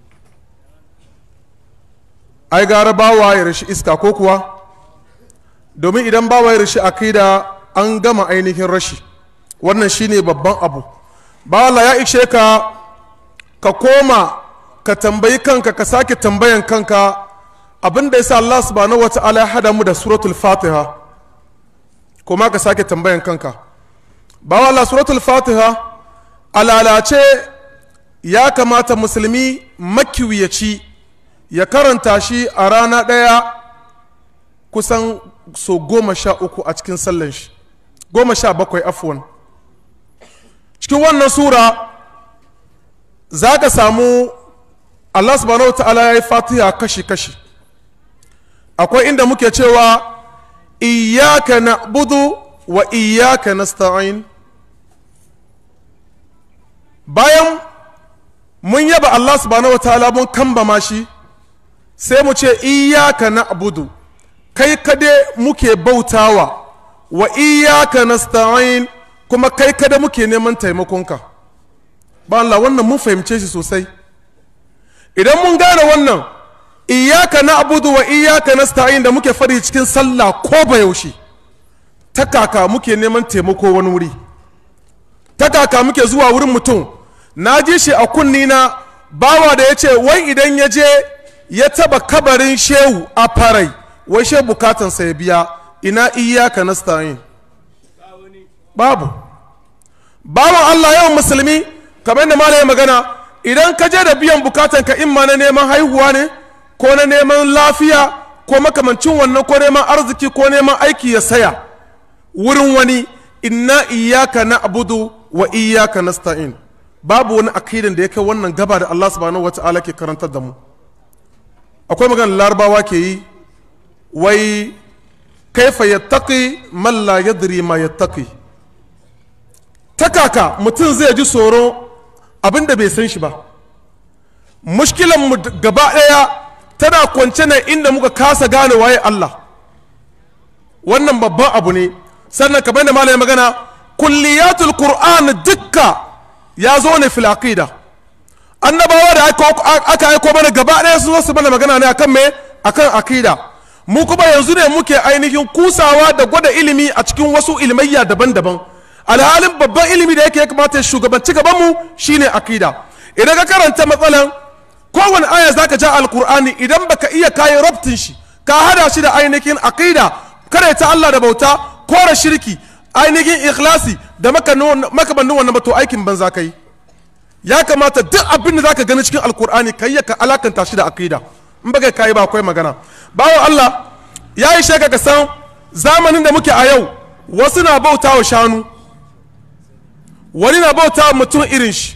ai gara bawa ya rashi iska ko kuwa domin idan bawa ya rashi akida an gama ainihin rashi wannan shine babban abu bawa ya ishe ka ka koma ka tambayi kanka ka sake tambayan kanka abin da yasa Allah subhanahu wata'ala ya hada mu da suratul fatiha kuma ka sake tambayan kanka bawa Allah suratul fatiha alalace ya kamata musulmi makiwiyaci ya karanta shi a rana ɗaya kusan so goma sha uku a cikin sallan shi goma sha bakwai afuwan cikin wannan sura za ka samu allah subhanahu ta'ala ya yi fatiha kashi-kashi akwai inda muke cewa iyaka na budu wa iyaka nasta'in bayan mun yaba allah subhanahu ta'ala mun kambama shi sai mu ce iyaka na abudu kai kade muke bautawa wa iyaka nasta'in kuma kai kada muke neman taimakonka ba Allah wannan mun fahimce shi sosai idan mun gane wannan iyaka na abudu wa iyaka nasta'in da muke fari cikin sallah ko ba yaushe ta kaka muke neman taimako wani wuri ta kaka muke zuwa wurin mutum na ji shi a kunni na bawa da ya ce wai idan ya je ya taba kabarin shehu a farai wai shehu bukatansa ya biya ina iyaka nasta'in babu bawan Allah yawan musulmi kamar da malaye magana idan ka je da biyan bukatan ka in ma na neman haihuwa ne ko na neman lafiya ko makamancin wannan ko neman arziki ko neman aiki ya saya wurin wani inna iyaka na abudu wa iyaka nasta'in babu wani akidan da ya kai wannan gaba da Allah subhanahu wata'ala ke karantar da mu akwai maganar larabawa ke yi wai kaifa yattaqi man la yadri ma yattaqi ta kaka mutum zai ji tsoro abin da bai san shi ba mushkilan mu gaba ɗaya tana kwance ne inda muka kasa gane waye Allah wannan babban abu ne sannan kamar da malamin magana kulliyatul qur'an dukka ya zo ne fil aqida annabawa da aka aiko mana gaba ɗaya sun zo su mana magana ne akan me akan aqida mu kuma yanzu ne muke ainihin kusawa da gwada ilimi a cikin wasu ilmayya daban-daban alhalin babban ilimi da yake ya kamata shugabanci gabanmu shine akida idan ka karanta matsalan kowane aya zaka ja alkur'ani idan baka iya kayi rabtin shi ka hada shi da ainihin akida kare ta Allah da bauta kore shirki ainihin ikhlasi da makamannin wannan bato aikin banza kai ya kamata duk abin da zaka gani cikin alkur'ani kai ya ka alakanta shi da akida in baka kai ba akwai magana bawo Allah ya yi shaka ka san zamanin da muke a yau wasu na bauta wa shanu wani na bauta mutum irin shi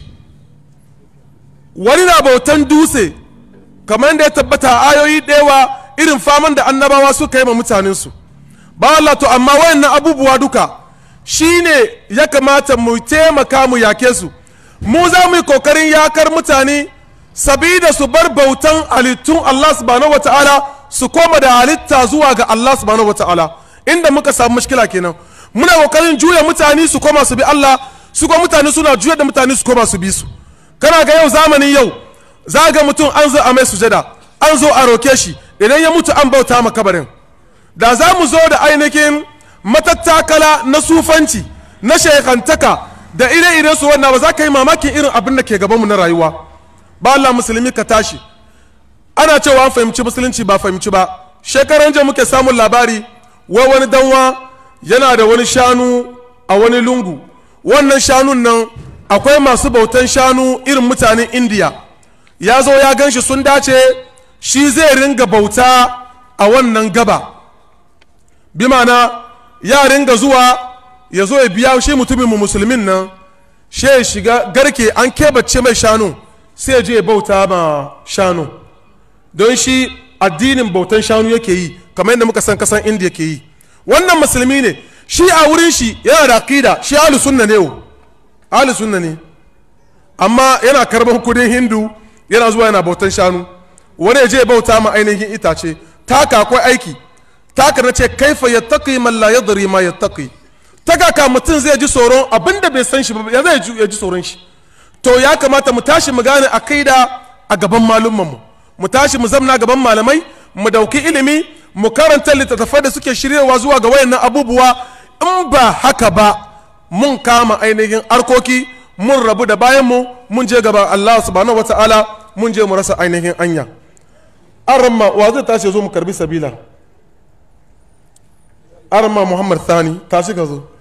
wani na bautan dutse kamar da ya tabbata a ayoyi ɗewa irin faman da annabawa suka yi ma mutanensu ba Allah to amma wayannan abubuwa duka shine ya kamata mu taimaka mu yake su mu za mu yi kokarin yakar mutane sabida su bar bautan halittun Allah subhanahu wata'ala su koma da halitta zuwa ga Allah subhanahu wata'ala inda muka samu mushkila kenan muna kokarin juya mutane su koma su bi Allah su kuma mutane suna juyar da mutane su koma su bi su kana ga yau zamanin yau za ga mutum an zo a mai sujada an zo a roke shi idan ya mutu an bauta ma kabarin da za mu zo da ainihin matattakala na sufanci na shekantaka da ire-ire su wannan ba za ka yi mamakin irin abin da ke gabanmu na rayuwa ba Allah musulmi ka tashi ana cewa an fahimci musulunci ba fahimci ba shekaran jiya muke samun labari wai wani danwa yana da wani shanu a wani lungu wannan shanun nan akwai masu bautan shanu irin mutanen indiya ya zo ya gan shi sun dace shi zai ringa bauta a wannan gaba bi mana ya ringa zuwa ya zo ya biya shi mutumin mu musulmin nan shi ya shiga garke an kebace mai shanu sai ya je ya bauta ma shanu don shi addinin bautan shanu yake yi kamar yadda muka san kasan indiya ke yi wannan musulmi ne shi a wurin shi yana da akida shi ahlu sunna ne o ahlu sunna ne amma yana karban kudin hindu yana zuwa yana bautan shanu wani ya je ya bauta ma ainihin itace taka akwai aiki taka na ce kaifa yattaqi man la yadri ma yattaqi ta kaka mutum zai ji tsoron abinda bai san shi ba ya zai ya ji tsoron shi to ya kamata mu tashi mu gane akida a gaban malumman mu mu tashi mu zamna gaban malamai mu dauki ilimi mu karanta littattafai da suke shiryawa zuwa ga wayannan abubuwa in ba haka ba mun kama ainihin arkoki mun rabu da bayan mu mun je gaban Allah subhanahu wataala mun je mu rasa ainihin anya aramma wa zai tashi zo mu karbi sabila aramma muhammad thani tashi ka zo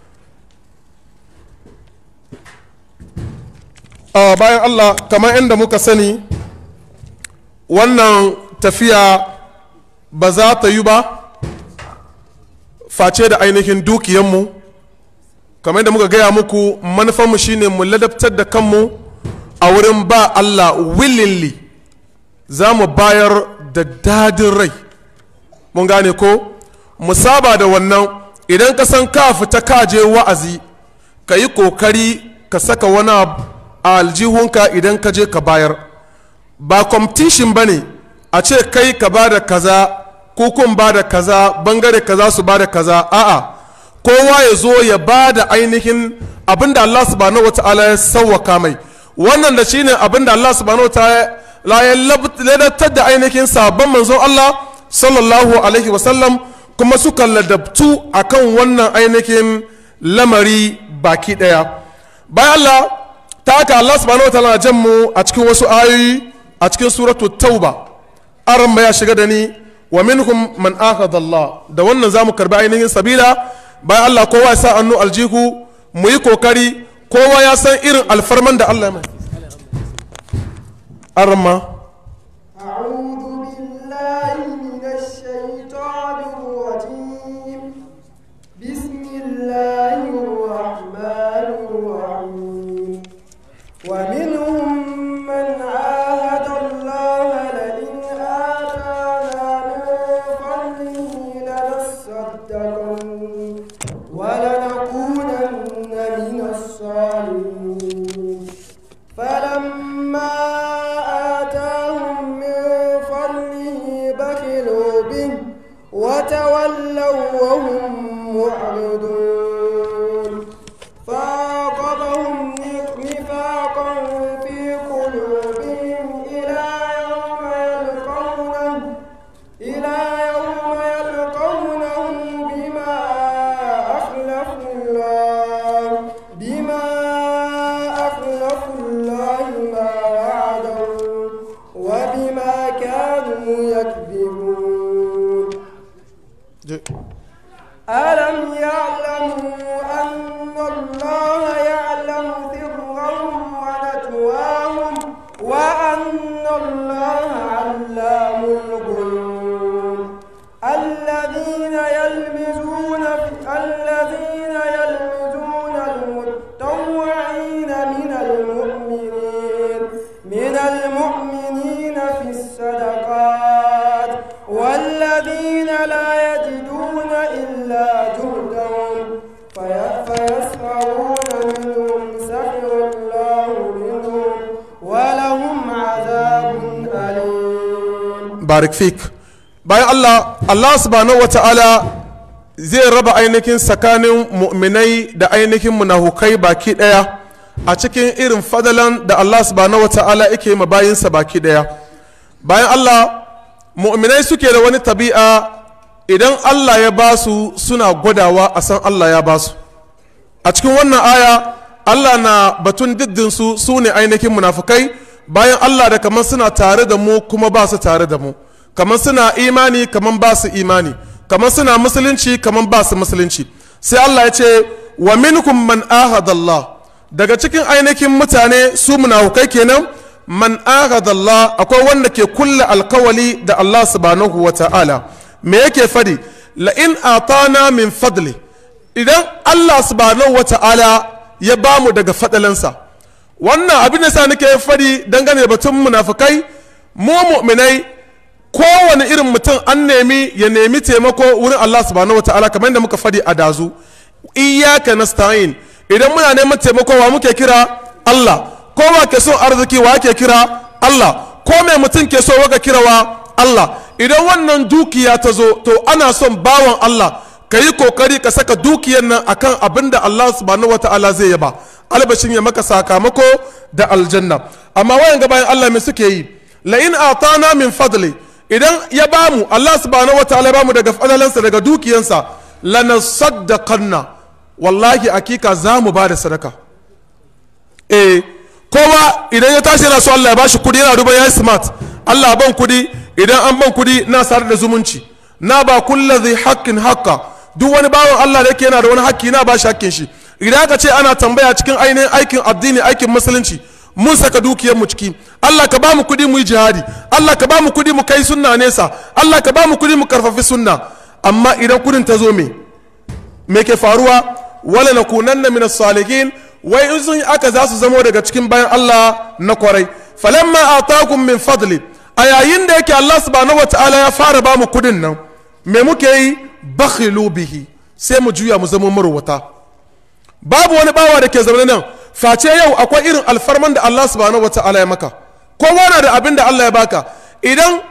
a bayan Allah kamar inda muka sani wannan tafiya ba za ta yi ba face da ainihin dukiyanmu kamar da muka gaya muku manufanmu shine mu ladabtar da kanmu a wurin ba Allah willingly za mu bayar da dadin rai mun gane ko mu saba da wannan idan ka san ka fita ka je wa'azi ka yi kokari ka saka wani abu a aljihunka idan ka je ka bayar ba competition ba ne a ce kai ka ba da kaza ko kun ba da kaza bangare kaza su ba da kaza a'a kowa ya zo ya ba da ainihin abin da Allah subhanahu wata'ala ya sauwaka mai wannan da shine abin da Allah subhanahu wata'ala ya ladatar da ainihin sabon manzon Allah sallallahu alaihi wasallam kuma suka ladabtu akan wannan ainihin lamari baki daya bayan Allah ta haka Allah subhanahu wata'ala jan mu a cikin wasu ayoyi a cikin suratu tauba aran ya shiga da ni wa minhum man akhadha Allah da wannan zamu karbi ainihin sabila bayan Allah kowa ya sa annu aljihu mu yi kokari kowa ya san irin alfarman da Allah ya mai arma أعوذ بالله من الشيطان الرجيم بسم الله الرحمن الرحيم ومنهم من عاهد الله لئن آتانا من فضله لنصدقن ولنكونن من الصالحين فلما آتاهم من فضله بخلوا به وتولوا وهم معرضون فعاقبهم نفاقا في قلوبهم إلى يوم يلقونه إلى يوم يلقونه بما أخلفوا الله بما أخلفوا الله ما وعدوا وبما كانوا يكذبون ألم يعلموا أن الله يعلم سرهم ونجواهم وأن الله علام الغيوب الذين يلمزون في الذين يلمزون المتطوعين من المؤمنين من المؤمنين في الصدقات والذين لا يجدون إلا جهدهم في- فيسخرون منهم سخر الله منهم ولهم عذاب أليم barik fik bayan Allah Allah subhanahu wa ta'ala zai raba ainihin tsakanin mu'minai da ainihin munafukai baki daya a cikin irin fadalan da Allah subhanahu wa ta'ala yake ma bayinsa baki daya bayan Allah mu'minai suke da wani tabi'a idan Allah ya ba su suna gwadawa a san Allah ya ba su a cikin wannan aya Allah na batun diddinsu su ne ainihin munafukai bayan Allah da kamar suna tare da mu kuma ba su tare da mu kamar suna imani kamar ba su imani kamar suna musulunci kamar ba su musulunci sai Allah ya ce wa minkum man ahadallah daga cikin ainihin mutane su munafukai kenan man ahadallah akwai wanda ke kulle alkawali da Allah subhanahu wa ta'ala me yake fadi la in atana min fadli idan Allah subhanahu wa ta'ala ya bamu daga fadalansa wannan abin da sa nake fadi dangane da batun munafukai mu mu'minai kowane irin mutum an nemi ya nemi taimako wurin Allah subhanahu wa ta'ala kamar yadda muka fadi a dazu iyyaka nasta'in idan muna neman taimako wa muke kira Allah ko wa ke son arziki wa ke kira Allah ko mai mutum ke so waka kira wa Allah idan wannan dukiya ta zo to ana son bawan Allah ka yi kokari ka saka dukiyar nan akan abin da Allah subhanahu wataala zai yaba albashin ya maka sakamako da aljanna amma wayan ga bayan Allah me suke yi la in atana min fadli idan ya bamu Allah subhanahu wataala ya bamu daga fadalansa daga dukiyansa lanasaddaqanna wallahi akika za mu ba da sadaka eh kowa idan ya tashi yana so Allah ya bashi kudi yana duban ya smart Allah ban kudi idan an ban kudi na sadar da zumunci na ba kulla zai haƙƙin haƙƙa duk wani bawan Allah da yake yana da wani haƙƙi na ba shi haƙƙin shi idan aka ce ana tambaya cikin ainihin aikin addini aikin musulunci mun saka dukiyar mu ciki Allah ka ba mu kudi mu yi jihadi Allah ka ba mu kudi mu kai sunna nesa Allah ka ba mu kudi mu karfafi sunna amma idan kudin ta zo me me ke faruwa wala nakunanna min as-salihin wai in sun aka za su zamo daga cikin bayan Allah na kwarai falamma atakum min fadli a yayin da yake Allah subhanahu wataala ya fara ba mu kudin nan me muke yi bakhilu bihi sai mu juya mu zama marwata babu wani bawa da ke zaune nan face yau akwai irin alfarman da Allah subhanahu wataala ya maka kowa na da abin da Allah ya baka idan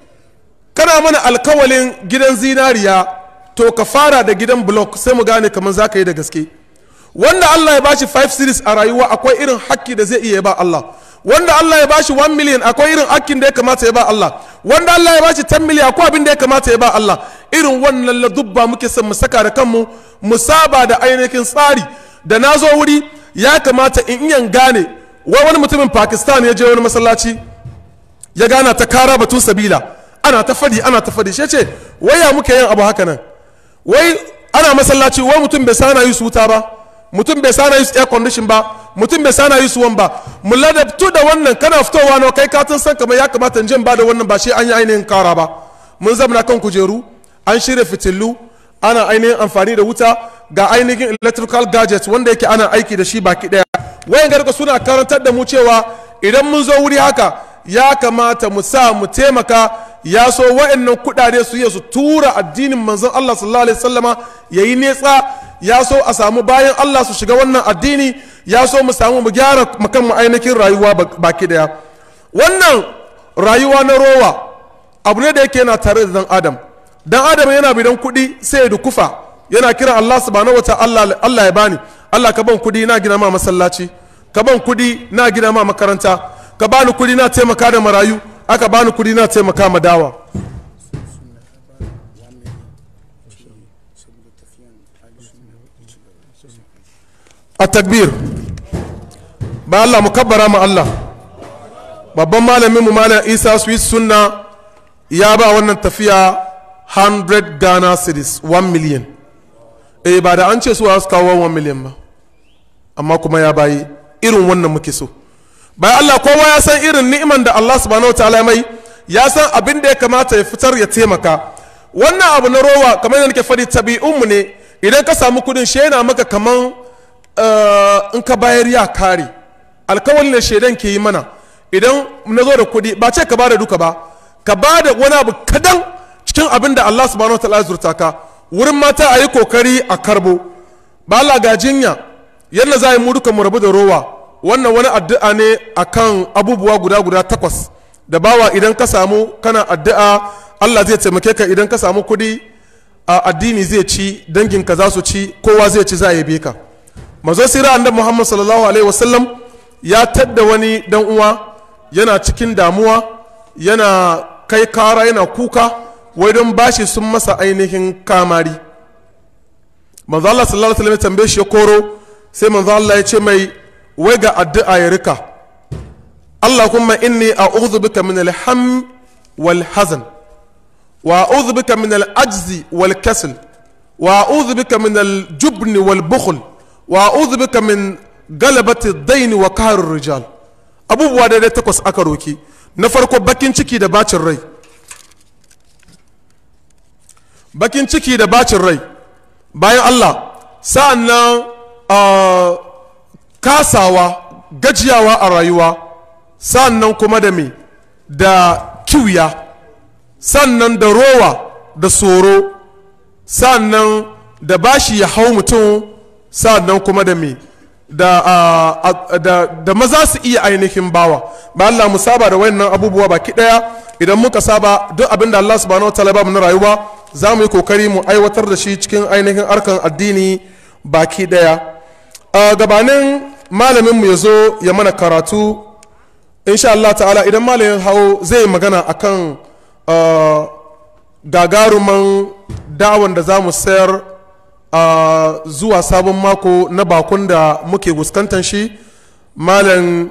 kana mana alkawalin gidan zinariya to ka fara da gidan block sai mu gane kamar za ka yi da gaske wanda Allah ya bashi 5 series a rayuwa akwai irin hakki da zai iya ba Allah wanda Allah ya bashi 1 million akwai irin hakkin da ya kamata ya ba Allah wanda Allah ya bashi 10 million akwai abin da ya kamata ya ba Allah irin wannan ladubba muke son mu saka da kanmu mu saba da ainihin tsari da na zo wuri ya kamata in iya gane wai wani mutumin Pakistan ya je wani masallaci ya gana ta kara batun sabila ana ta fadi ana ta fadi shi ce waya muke yin abu haka nan wai ana masallaci wai mutum bai sana yi su wuta ba mutum bai sana yi su air condition ba mutum bai sana yi su wan ba mu ladabtu da wannan kana fitowa na kai katin san kamar ya kamata in jin ba da wannan ba shi an yi ainihin kara ba mun zamana kan kujeru an shirya fitilu ana ainihin amfani da wuta ga ainihin electrical gadgets wanda yake ana aiki da shi baki daya wayan garga suna karantar da mu cewa idan mun zo wuri haka ya kamata mu sa mu taimaka ya so wa'annan kudade su iya su tura addinin manzon Allah sallallahu alaihi wasallama yayi netsa ya so a samu bayan Allah su shiga wannan addini ya so mu samu mu gyara makan mu ainihin rayuwa baki daya wannan rayuwa na rowa abu ne da yake yana tare da dan adam dan adam yana bidan kuɗi sai ya dukufa yana kira Allah subhanahu wataala Allah ya bani Allah ka ban kuɗi na gina ma masallaci ka ban kuɗi na gina ma makaranta ka bani kuɗi na taimaka da marayu aka bani kuɗi na taimaka ma dawa a takbir ba Allah mu kabbara ma Allah babban malamin mu malam Isa Swiss sunna ya ba wannan tafiya 100 Ghana cedis 1 million eh ba da an ce su su kawo 1 million ba amma kuma ya bayi irin wannan muke so bayan Allah kowa ya san irin ni'iman da Allah subhanahu wa ta'ala mai ya san abin da ya kamata ya fitar ya taimaka wannan abu na rowa kamar yadda nake faɗi tabi'unmu ne idan ka samu kudin shi yana maka kaman in ka bayar ya kare alkawalin da shaidan ke yi mana idan na zo da kudi ba ce ka bada duka ba ka bada wani abu kadan cikin abin da Allah subhanahu wa ta'ala ya zurta ka wurin mata a yi kokari a karbo ba Allah ga jinya yadda za a yi mu duka mu rabu da rowa wannan wani addu'a ne akan abubuwa guda guda takwas da bawa idan ka samu kana addu'a Allah zai taimake ka idan ka samu kudi a addini zai ci danginka za su ci kowa zai ci za a yabe ka mazo sira annabi Muhammad sallallahu alaihi wasallam ya tadda wani dan uwa yana cikin damuwa yana kai kara yana kuka wai don bashi sun masa ainihin kamari manzo Allah sallallahu alaihi wasallam ya tambaye shi ya koro sai manzo Allah ya ce mai wai ga addu'a ya rika Allahumma inni a'udhu bika min al-ham wal hazan wa a'udhu bika min al-ajzi wal kasl wa a'udhu bika min al-jubn wal bukhl wa a'udhu bika min galabati ad-dayn wa qahr ar-rijal abubuwa da takwas aka roki na farko bakin ciki da bacin rai bakin ciki da bacin rai bayan Allah sa'an nan kasawa gajiyawa a rayuwa sa'an nan kuma da me da kiwiya sannan da rowa da tsoro sa'an nan da bashi ya hau mutum sa'an nan kuma da me da, da, da maza su iya ainihin bawa ba Allah mu saba da wayannan abubuwa baki daya idan muka saba duk abin da Allah subhanahu wa ta'ala ba mu na rayuwa za mu yi kokari mu aiwatar da shi cikin ainihin arkan addini baki daya a gabanin malamin mu ya zo ya mana karatu insha Allah ta'ala idan malamin hau zai magana akan gagaruman da'awan da za mu sayar zuwa sabon mako na bakon da muke fuskantar shi malam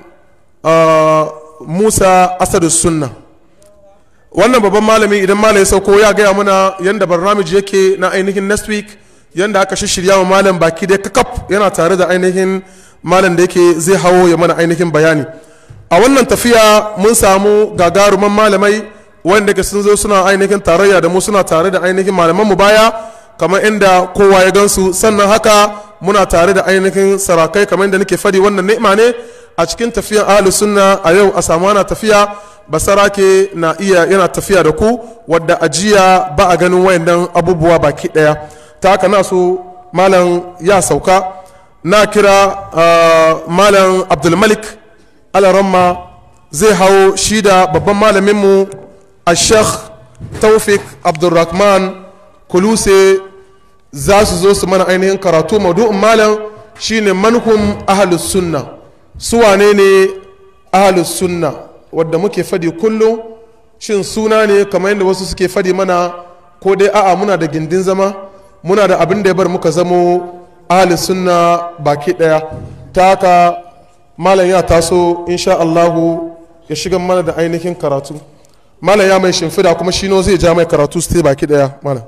musa asadu sunna wannan babban malami idan malam ya sauko ya gaya mana yadda barnamij yake na ainihin next week yadda aka shirya wa malam baki dai kakaf yana tare da ainihin malam da yake zai hawo ya mana ainihin bayani a wannan tafiya mun samu gagaruman malamai wanda ke sun zo suna ainihin tarayya da mu suna tare da ainihin malaman mu baya kamar inda kowa ya gansu sannan haka muna tare da ainihin sarakai kamar inda nake fadi wannan ni'ima ne a cikin tafiyan ahlus sunna a yau a samu ana tafiya basarake na iya yana tafiya da ku wadda ajiya ba a ganin wayannan abubuwa baki daya ta haka na so malam ya sauka na kira malam abdulmalik alaramma zai hau shi da babban malaminmu a sheikh taufik abdulrahman kuluse za su zo su mana ainihin karatu maudu'in malam shine manhum ahalus sunna su wane ne ahalus sunna wadda muke fadi kullum shin suna ne kamar yadda wasu suke fadi mana ko dai a'a muna da gindin zama muna da abin da ya bar muka zamo ahalus sunna baki daya ta haka malam ya taso insha Allahu ya shiga mana da ainihin karatu malam ya mai shimfida kuma shi zai ja mai karatu su baki daya malam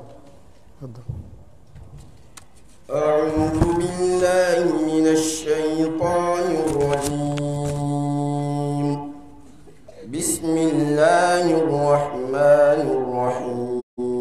أعوذ بالله من الشيطان الرجيم بسم الله الرحمن الرحيم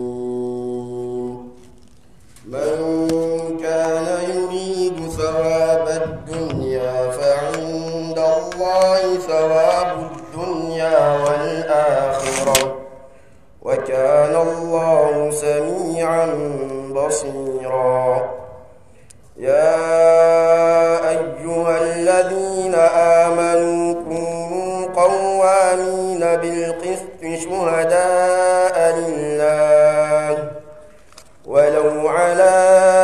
من كان يريد ثواب الدنيا فعند الله ثواب الدنيا والآخرة وكان الله سميعا بصيرا يا أيها الذين آمنوا كونوا قوامين بالقسط شهداء لله ولو على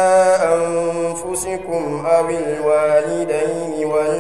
أنفسكم أو الوالدين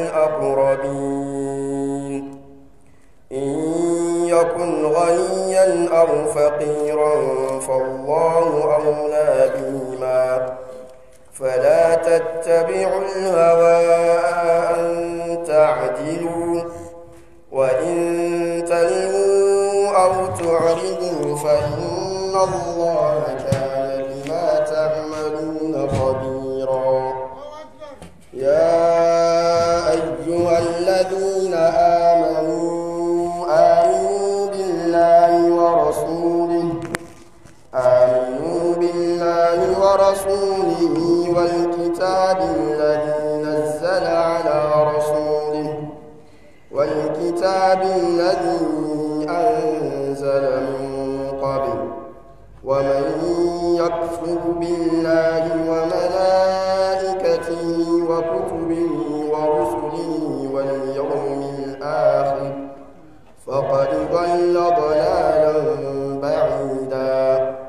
والأقربين إن يكن غنيا أو فقيرا فالله أولى بهما فلا تتبعوا الهوى أن تعدلوا وإن تلووا أو تعرضوا فإن الله كان بما تعملون خبيرا يا أيها الذين آمنوا آمنوا بالله ورسوله آمنوا بالله ورسوله والكتاب الذي نزل على رسوله والكتاب الذي أنزل من قبل ومن يكفر بالله وملائكته وكتبه ورسله واليوم الآخر فقد ضل ضلالا بعيدا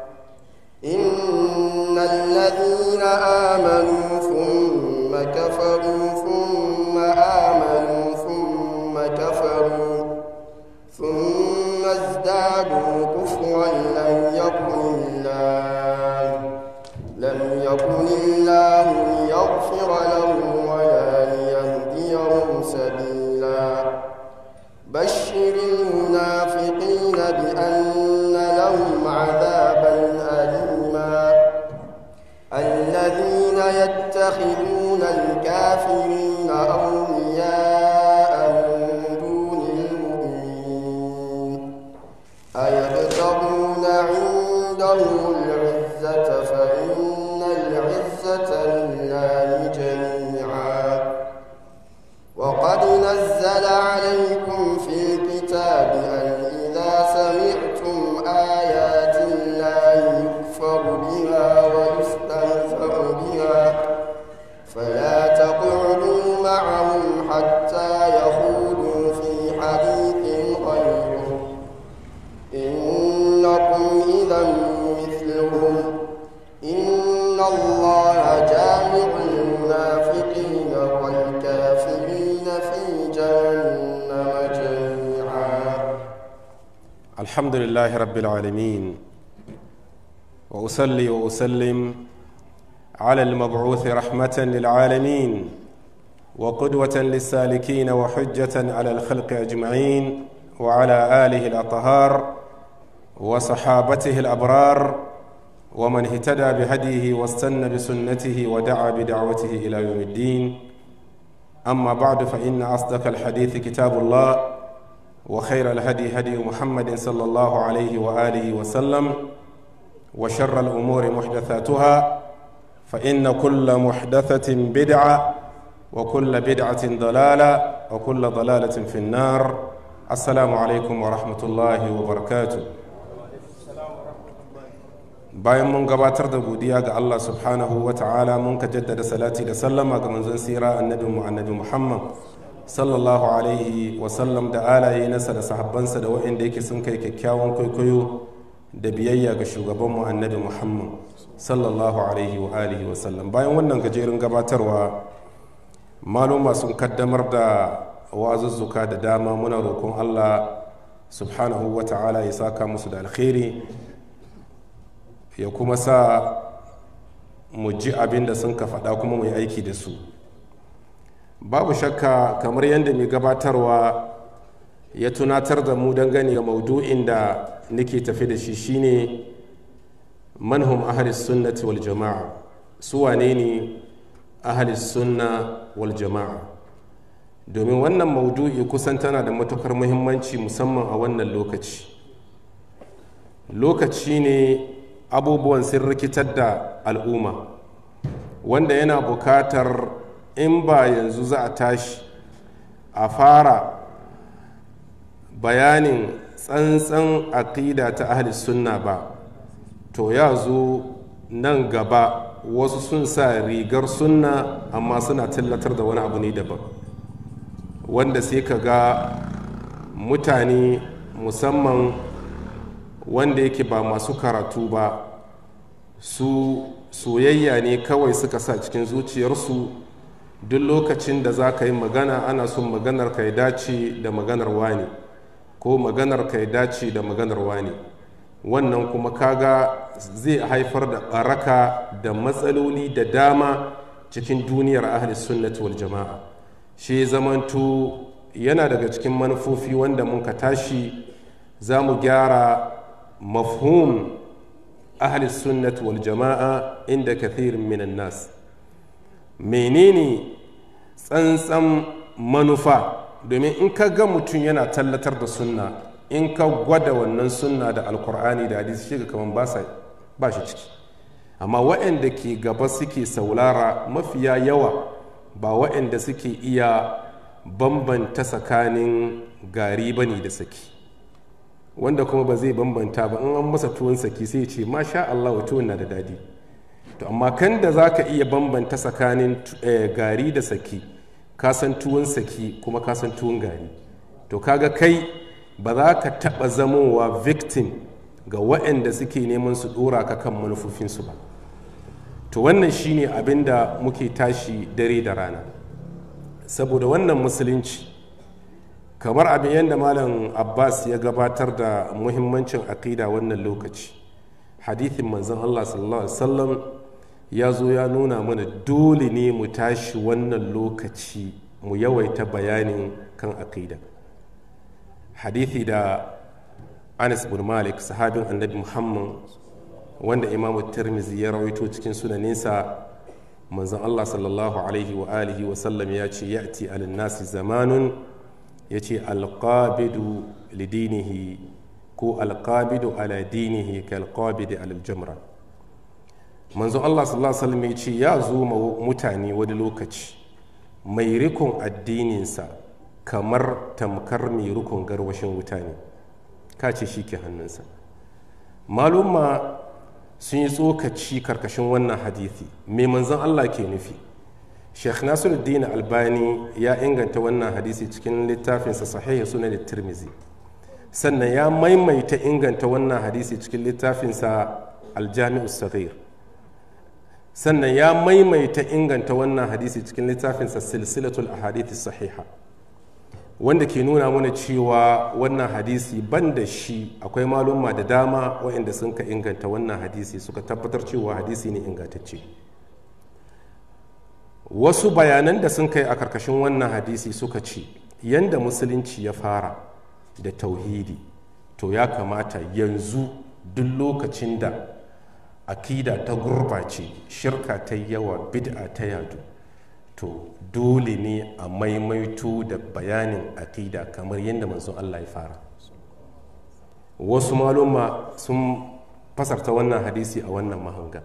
إن الذين آمنوا ثم كفروا ثم آمنوا ثم كفروا ثم ازدادوا كثيرا لم يكن الله لم يكن الله ليغفر لهم ولا ليهديهم سبيلا بشر المنافقين بأن لهم عذابا أليما الذين يتخذون الكافرين أولياء من دون المؤمنين أيبتغون عندهم العزة فإن العزة لله جميعا وقد نزل عليكم في الكتاب أن إذا سمعتم آيات الله يكفر بها ويستهزأ بها فلا تقعدوا معهم حتى يخوضوا في حديث غيره إنكم إذا مثلهم إن الله جامع المنافقين والكافرين في جهنم جميعا الحمد لله رب العالمين واصلي واسلم على المبعوث رحمه للعالمين وقدوه للسالكين وحجه على الخلق اجمعين وعلى اله الاطهار وصحابته الابرار ومن اهتدى بهديه واستنى بسنته ودعا بدعوته الى يوم الدين اما بعد فان اصدق الحديث كتاب الله وخير الهدي هدي محمد صلى الله عليه واله وسلم وشر الامور محدثاتها فان كل محدثه بدعه وكل بدعه ضلاله وكل ضلاله في النار السلام عليكم ورحمه الله وبركاته bayan mun gabatar da godiya ga Allah subhanahu wa ta'ala mun ka jaddada salati da sallama ga manzon sira annabi mu annabi Muhammad sallallahu alaihi wa sallam da alaye nasa da sahabbansa da waɗanda yake sun kai kyakkyawan kwaikwayo da biyayya ga shugabanmu annabi Muhammad sallallahu alaihi wa alihi wa sallam bayan wannan gajerun gabatarwa maluma sun kaddamar da wazuzzuka da dama muna roƙon Allah subhanahu wa ta'ala ya saka musu da alkhairi ya kuma sa mu ji abin da sun ka faɗa kuma mu yi aiki da su babu shakka kamar yadda mai gabatarwa ya tunatar da mu dangane ga maudu'in da nake tafi da shi shine manhum ahalis sunnati wal jama'a su wane ne ahalis sunna wal jama'a domin wannan maudu'i kusan tana da matukar muhimmanci musamman a wannan lokaci lokaci ne abubuwan sun rikitar da al'umma wanda yana bukatar in ba yanzu za a tashi a fara bayanin tsantsan aƙida ta ahli sunna ba to ya zo nan gaba wasu sun sa rigar sunna amma suna tallatar da wani abu ne daban wanda sai ka ga mutane musamman wanda yake ba masu karatu ba su soyayya ne kawai suka sa cikin zuciyarsu duk lokacin da za ka yi magana ana son maganar ka ya dace da maganar wani ko maganar ka ya dace da maganar wani wannan kuma kaga zai haifar da baraka da matsaloli da dama cikin duniyar ahli sunnati wal jama'a shi zamanto yana daga cikin manufofi wanda mun ka tashi za mu gyara mafhum ahli sunnati wal jama'a inda kathirin minan nas menene tsantsan manufa domin in ka ga mutum yana tallatar da sunna in ka gwada wannan sunna da alkur'ani da hadisi shi kamar ba shi ciki amma waɗanda ke gaba suke saulara mafiya yawa ba waɗanda suke iya bambanta tsakanin gari ba ne da saki wanda kuma ba zai bambanta ba in an masa tuwon saki sai ce masha Allah wa tuwon na da dadi to amma kan da za ka iya bambanta tsakanin gari da saki ka san tuwon saki kuma ka san tuwon gari to kaga kai ba za ka taɓa zamowa victim ga waɗanda suke neman su ɗora ka kan manufofinsu ba to wannan shine abin da muke tashi dare da rana saboda wannan musulunci kamar abin yadda malam abbas ya gabatar da muhimmancin aƙida wannan lokaci hadithin manzon allah sallallahu alaihi wasallam ya zo ya nuna mana dole ne mu tashi wannan lokaci mu yawaita bayanin kan aƙida hadithi da anas bin malik sahabin annabi muhammad wanda imamu tirmizi ya rawaito cikin sunaninsa manzon allah sallallahu alaihi wa alihi wa sallam ya ce ya'ti alin nasi zamanun ya ce alƙabidu lidinihi ko alƙabidu ala dinihi ka alƙabidi alal jamra manzon allah sallallahu alaihi wasallam ya ce ya zo mutane wani lokaci mai rikon addininsa kamar tamkar mai rikon garwashin wuta ne ka ce shi ke hannunsa maluma sun yi tsokaci karkashin wannan hadithi mai manzon allah ke nufi sheikh nasiruddin albani ya inganta wannan hadisi cikin littafinsa sahihi sunan tirmizi sannan ya maimaita inganta wannan hadisi cikin littafinsa aljami'u saghir sannan ya maimaita inganta wannan hadisi cikin littafinsa silsilatul ahadithi sahiha wanda ke nuna mana cewa wannan hadisi ban da shi akwai malumma da dama waɗanda sun ka inganta wannan hadisi suka tabbatar cewa hadisi ne ingantacce wasu bayanan da sun kai a karkashin wannan hadisi suka ce yanda musulunci ya fara da tauhidi to ya kamata yanzu duk lokacin da akida ta gurbace shirka ta yawa bid'a ta yadu to dole ne a maimaito da bayanin akida kamar yadda manzon Allah ya fara wasu maluma sun fasarta wannan hadisi a wannan mahanga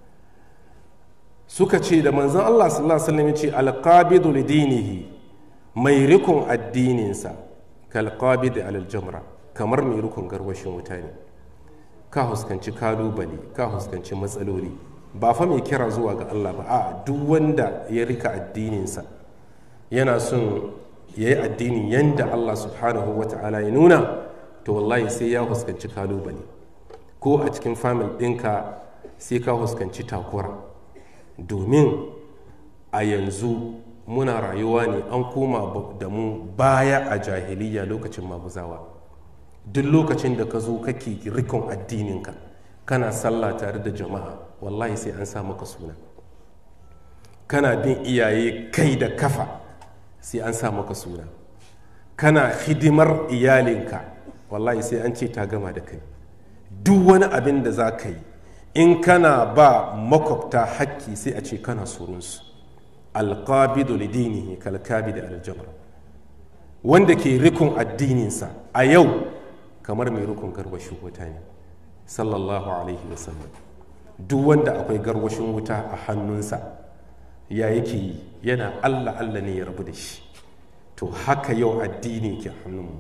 suka ce da manzon Allah sallallahu alaihi wasallam ce alqabidu lidinihi mai rikon addininsa kalqabid alal jamra kamar mai rikon garwashin wuta ne ka huskanci kalubale ka huskanci matsaloli ba fa mai kira zuwa ga Allah ba a duk wanda ya rika addininsa yana son ya yi addini yanda Allah subhanahu wa ta'ala ya nuna to wallahi sai ya huskanci kalubale ko a cikin famil ɗinka sai ka huskanci takura domin a yanzu muna rayuwa ne an koma da mu baya a jahiliya lokacin mabuzawa duk lokacin da ka zo kake rikon addininka kana sallah tare da jama'a wallahi sai an sa maka suna kana bin iyaye kai da kafa sai an sa maka suna kana hidimar iyalinka wallahi sai an ce ta gama da kai duk wani abin da za ka yi in kana ba makwabta hakki sai a ce kana surunsu alqabidu lidinihi kalkabidi aljamra wanda ke rikon addininsa a yau kamar mai rikon garwashin wuta ne sallallahu alaihi wasallam duk wanda akwai garwashin wuta a hannunsa ya yake yi yana allah allah ne ya rabu da shi to haka yau addini ke hannunmu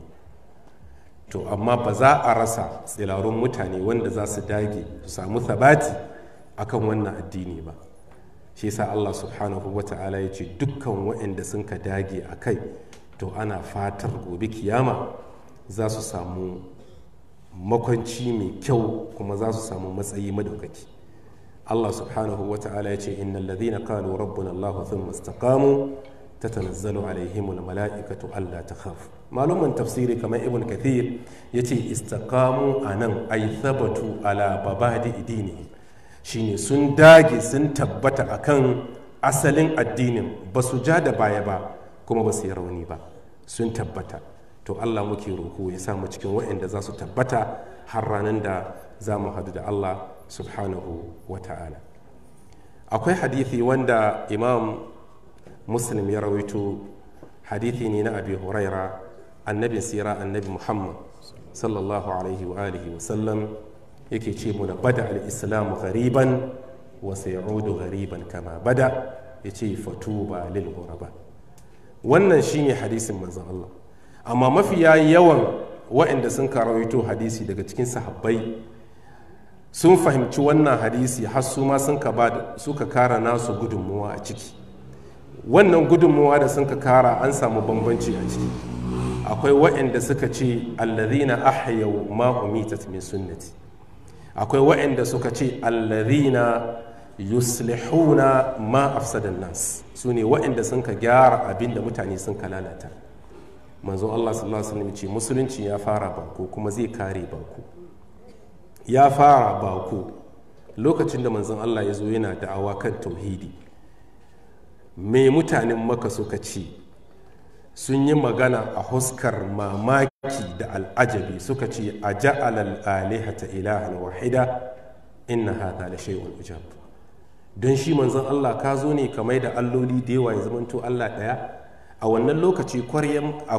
to amma ba za a rasa tsilarun mutane wanda za su dage su samu sabati akan wannan addini ba shi sa Allah subhanahu wa ta'ala ya ce dukkan waɗanda sun ka dage a kai to ana fatar gobe kiyama za su samu makwanci mai kyau kuma za su samu matsayi madaukaki Allah subhanahu wa ta'ala ya ce innal ladhina qalu rabbuna Allah thumma istaqamu tatanazzalu alaihim almala'ikatu alla takhafu maluman tafsiri kamar ibn kathir yace istaqamu anan ay thabatu ala babadi idinihi shine sun dage sun tabbata akan asalin addinin ba su ja da baya ba kuma ba su yi rauni ba sun tabbata to Allah muke roƙo ya samu cikin waɗanda za su tabbata har ranar da za mu hadu da Allah subhanahu wa ta'ala akwai hadithi wanda imam muslim ya rawaito hadithi ne na abi huraira annabin sira annabi muhammad sallallahu alaihi wa alihi wa sallam yake ce muna bada al-islam ghariban wa sayaudu ghariban kama bada yace fatuba lil ghuraba wannan shine hadisin manzon Allah amma mafiya yawan waɗanda sun karawaito hadisi daga cikin sahabbai sun fahimci wannan hadisi har su ma sun suka kara nasu gudunmuwa a ciki wannan gudunmuwa da sun ka kara an samu bambanci a ciki akwai waɗanda suka ce allazina ahyau ma umitat min sunnati akwai waɗanda suka ce allazina yuslihuna ma afsadan nas su ne waɗanda sun ka gyara abin da mutane sun ka lalata manzon Allah sallallahu alaihi wasallam ce musulunci ya fara bako kuma zai kare bako ya fara bako lokacin da manzon Allah ya zo yana da'awa kan tauhidi me mutanen maka suka ce sun yi magana a huskar mamaki da al'ajabi suka ce a ja'alal alihata ilahan wahida inna hadha la shay'un ujab don shi manzon Allah ka zo ne kamar da alloli da yawa ya zamanto Allah daya a wannan lokaci kwaryan a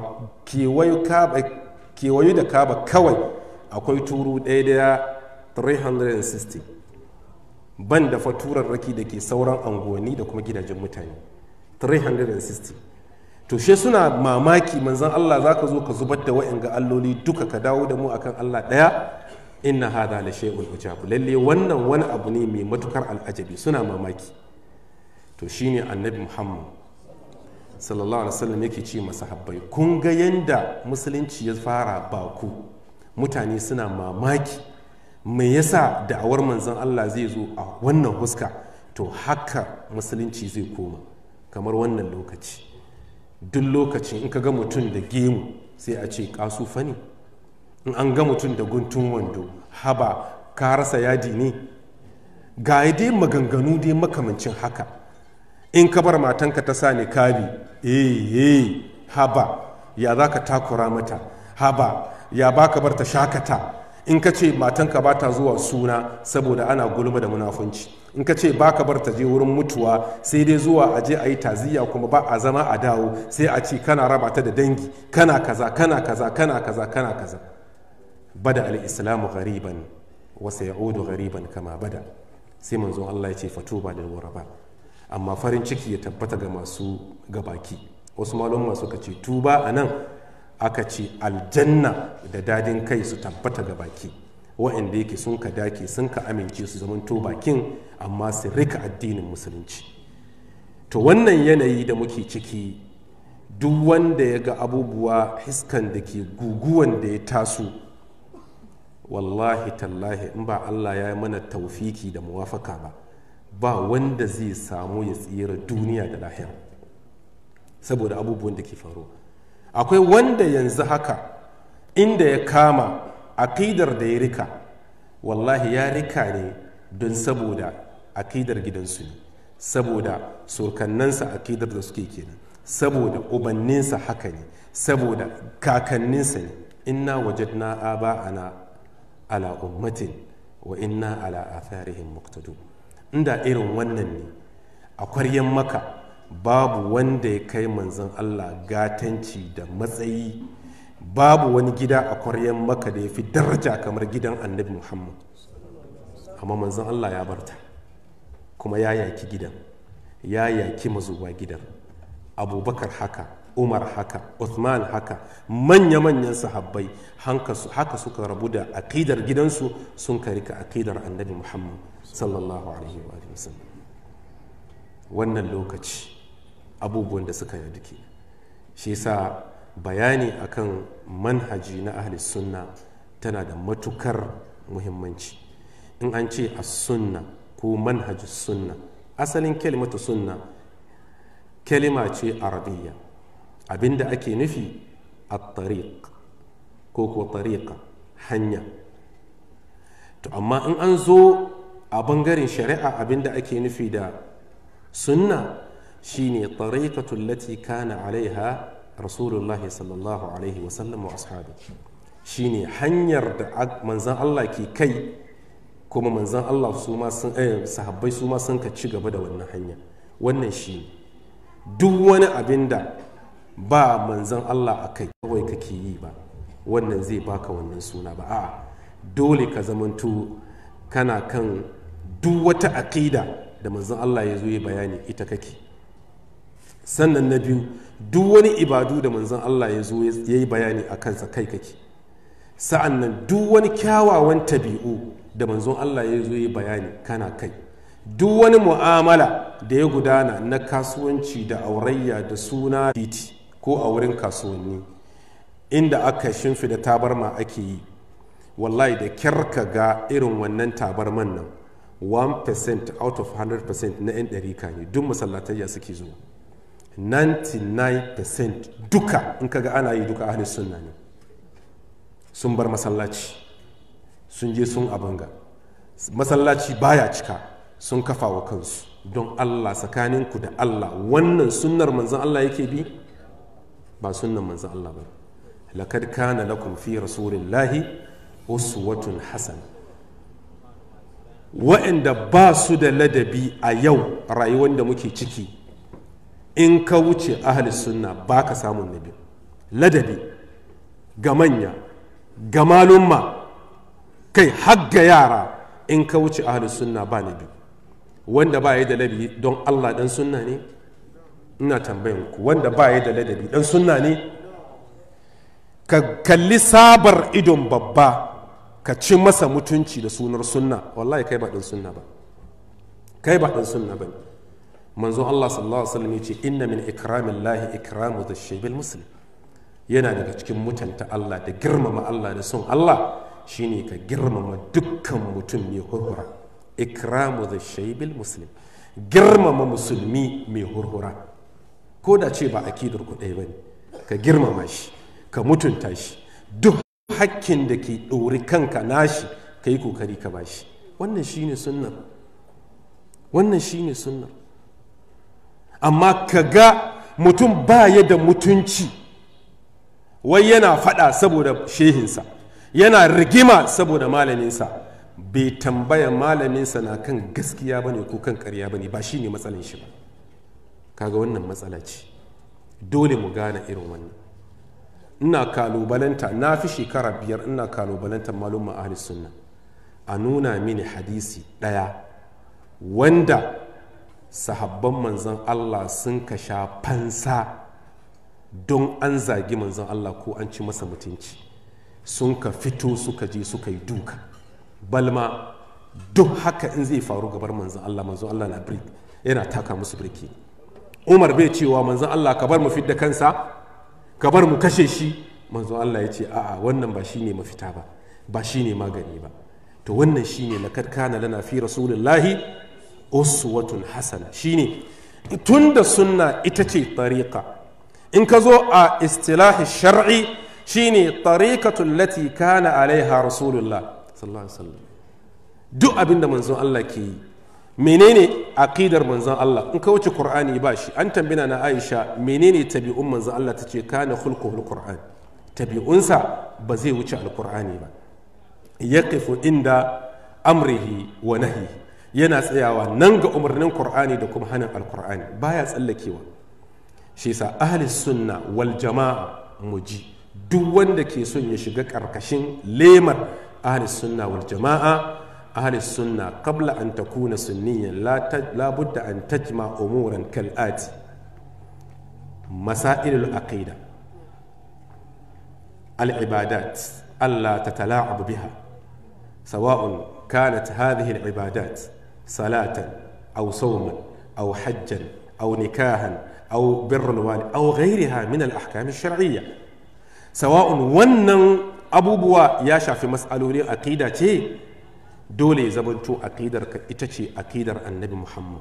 kewayo da kaba kawai akwai turu ɗaya da 360 ban da faturarraki da ke sauran anguwanni da kuma gidajen mutane 360 to she suna mamaki manzan Allah za ka zo ka zubar da wa'in ga alloli duka ka dawo da mu akan Allah ɗaya inna hada la shay'un ujabu lalle wannan wani abu ne mai matukar al'ajabi suna mamaki to shine annabi Muhammad sallallahu alaihi wasallam yake ce masahabbai kun ga yanda musulunci ya fara baku mutane suna mamaki me yasa da'awar manzon Allah zai zo a wannan huska to haka musulunci zai koma kamar wannan lokaci duk lokacin in ka ga mutum da gemu sai a ce kasufa ne in an ga mutum da guntun wando haba ka rasa yadi ne ga dai maganganu dai makamancin haka in ka bar matanka ta sa kabi eh eh haba ya za ka takura mata haba ya ba ka bar ta shakata in ka ce matanka ba ta zuwa suna saboda ana gulma da munafunci in ka ce ba ka bar ta je wurin mutuwa sai dai zuwa a je a yi taziya kuma ba a zama a dawo sai a ce kana raba ta da dangi kana kaza kana kaza kana kaza kana kaza bada al-islamu ghariban wa sayaudu ghariban kama bada sai manzon Allah ya ce fatuba da waraba amma farin ciki ya tabbata ga masu gabaki wasu malon masu ka ce tuba a nan aka ce aljanna da dadin kai su tabbata ga baki wa'anda yake sun ka dake sun ka amince su zaman to bakin amma su rika addinin musulunci to wannan yanayi da muke ciki duk wanda ya ga abubuwa hiskan da ke guguwan da ya taso wallahi tallahi in ba allah ya yi mana taufiki da muwafaka ba ba wanda zai samu ya tsira duniya da lahira saboda abubuwan da ke faruwa akwai wanda yanzu haka inda ya kama akidar da ya rika wallahi ya rika ne don saboda akidar gidansu ne saboda surkannansa akidar da suke kenan saboda ubanninsa haka ne saboda kakanninsa ne inna wajadna aba'ana ala ummatin wa inna ala atharihim muqtadun inda irin wannan ne a kwaryan maka babu wanda ya kai manzon Allah gatanci da matsayi babu wani gida a kwaryan maka da ya fi daraja kamar gidan annabi muhammad amma manzon Allah ya barta kuma ya yaki gidan ya yaki mazuwa gidan abubakar haka umar haka uthman haka manya-manyan sahabbai haka suka rabu da akidar gidansu sun karika akidar annabi muhammad sallallahu alaihi wa sallam wannan lokaci abubuwan da suka yi duke shi yasa bayani akan manhaji na ahli sunna tana da matukar muhimmanci in an ce a sunna ko manhajus sunna asalin kalimatu sunna kalima ce arabiya abinda ake nufi a tariq ko ko tariqa hanya to amma in an zo a bangaren shari'a abinda ake nufi da sunna shine tariqatul lati kana alaiha rasulullah sallallahu alaihi wasallam wa ashabi shine hanyar da manzan Allah ke kai kuma manzan Allah su ma sun sahabbai su ma sun ka ci gaba da wannan hanya wannan shi duk wani abin da ba manzan Allah a kai kawai kake yi ba wannan zai baka wannan suna ba a'a dole ka zamanto kana kan duk wata aƙida da manzan Allah ya zo ya bayani ita kake sannan na biyu duk wani ibadu da manzan Allah ya zo ya yi bayani a kansa kai kake sa'an nan duk wani kyawawan tabi'u da manzon Allah ya zo ya bayani kana kai duk wani mu'amala da ya gudana na kasuwanci da aurayya da suna titi ko a wurin kasuwanni inda aka shimfida tabarma ake yi wallahi da kyar ka ga irin wannan tabarman nan 1% out of 100% na 'yan ɗarika ne duk masallatayya suke zuwa 99% duka in kaga ana yi duka ahli sunna ne sun bar masallaci sun je sun abanga masallaci baya cika sun kafa wa kansu don allah tsakaninku da allah wannan sunnar manzan allah yake bi ba sunnan manzan allah ba lakad kana lakum fi rasulillahi uswatun hasana wa'anda ba su da ladabi a yau rayuwar da muke ciki in ka wuce ahli sunna ba ka samun nabi ladabi ga manya ga malumma kai har ga yara in ka wuce ahli sunna ba nabi wanda ba ya da ladabi don allah dan sunna ne ina tambayan ku wanda ba ya da ladabi dan sunna ne ka kalli sabar idon babba ka ci masa mutunci da sunar sunna wallahi kai ba dan sunna ba kai ba dan sunna ba manzo Allah sallallahu alaihi wasallam yace inna min ikramillahi ikramu dhashaybil muslim yana daga cikin mutunta Allah da girmama Allah da son Allah shine ka girmama dukkan mutum mai hurhura ikramu dhashaybil muslim girmama musulmi mai hurhura ko da ce ba akidar ku ɗaya bane ka girmama shi ka mutunta shi duk hakkin da ke ɗori kanka nashi ka yi kokari ka bashi wannan shine sunnar wannan shine sunnar amma ka ga mutum ba ya da mutunci wai yana faɗa saboda shehinsa yana rigima saboda malaminsa bai tambaya malaminsa na kan gaskiya bane ko kan karya bane ba shine matsalin shi ba kaga wannan matsala ce dole mu gane irin wannan ina kalubalanta na fi shekara biyar ina kalubalanta malumma ahli sunna a nuna mini hadisi ɗaya wanda sahabban manzan Allah sun ka sha fansa don an zagi manzan Allah ko an ci masa mutunci sun ka fito suka je suka yi duka balma duk haka in zai faru gabar manzan Allah manzan Allah na birki yana taka musu birki umar bai cewa manzan Allah ka bar mu fidda kansa ka bar mu kashe shi manzan Allah ya ce a'a wannan ba shine mafita ba ba shine magani ba to wannan shine lakad kana lana fi rasulillahi uswatun hasana shine tunda sunna ita ce tariqa in ka zo a istilahi shar'i shine tariqatul lati kana alaiha rasulullah sallallahu alaihi wasallam duk abin da manzon Allah ke yi menene aqidar manzon Allah in ka wuce qur'ani ba shi an tambina na Aisha menene tabi'un manzon Allah tace kana khulquhul qur'an tabi'unsa ba zai wuce alqur'ani ba yaqifu inda amrihi wa nahyihi yana tsayawa nan ga umarnin qur'ani da kuma hanin alqur'ani baya tsallakewa shi yasa ahli sunna wal jama'a muji duk wanda ke son ya shiga karkashin lemar ahli sunna wal jama'a ahli sunna qabla an takuna sunniyan la budda an tajma umuran kal ati masailul aqida al ibadat alla tatala'ab biha sawa'un كانت هذه العبادات صلاة أو صوما أو حجا أو نكاحا أو بر الوالد أو غيرها من الأحكام الشرعية سواء ونن أبو بوا يا شافي مسألة عقيدة تي دولي زبنتو عقيدة إتشي عقيدة النبي محمد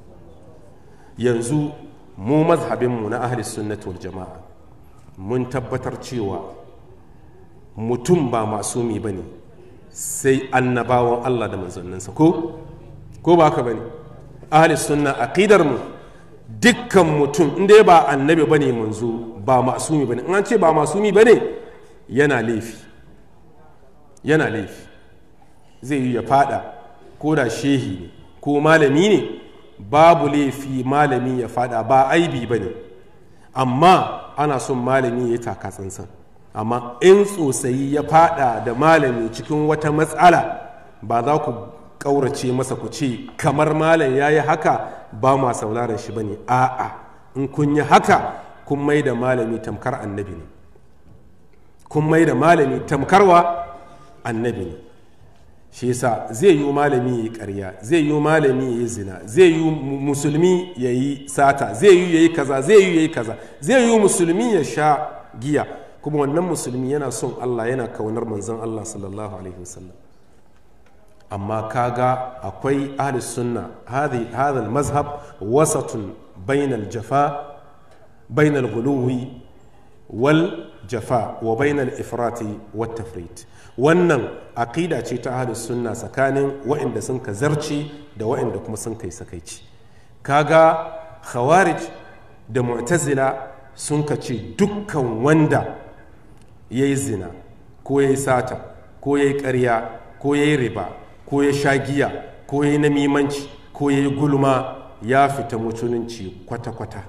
ينزو mu mazhabinmu na ahli sunnati wal jama'a mun tabbatar cewa mutum ba masumi ba ne sai annabawan Allah da manzanninsa ko ko ba haka bane ahli sunna aqidar mu dukkan mutum inda ba annabi bane manzo ba masumi bane in an ce ba masumi bane yana laifi yana laifi zai yi ya fada ko da shehi ne ko malami ne babu laifi malami ya fada ba aibi bane amma ana son malami ya taka tsantsan amma in tsotsayi ya fada da malami cikin wata matsala ba za ku ƙaurace masa ku ce kamar malam ya yi haka ba ma sauraron shi ba ne a'a in kun yi haka kun mai da malami tamkar annabi ne kun mai da malami tamkarwa annabi ne shi yasa zai yi malami ya yi karya zai yi malami ya yi zina zai yi musulmi ya yi sata zai yi ya yi kaza zai yi ya yi kaza zai yi musulmi ya sha giya kuma wannan musulmi yana son Allah yana kaunar manzon Allah sallallahu alaihi wasallam amma kaga akwai ahli sunna hadha mazhab wasatun bainal jafa bainal ghuluwi wal jafa wa bainal ifrati wat tafrit wannan aqida ce ta ahlus sunna tsakanin waɗanda sun ka zarci da waɗanda kuma sun kai sakaici kaga khawarij da mu'tazila sun ka ce dukkan wanda ya yi zina ko ya yi sata ko ya yi ƙarya ko ya yi riba ko ya sha giya ko ya yi namimanci ko ya yi gulma ya fita mutununci kwata-kwata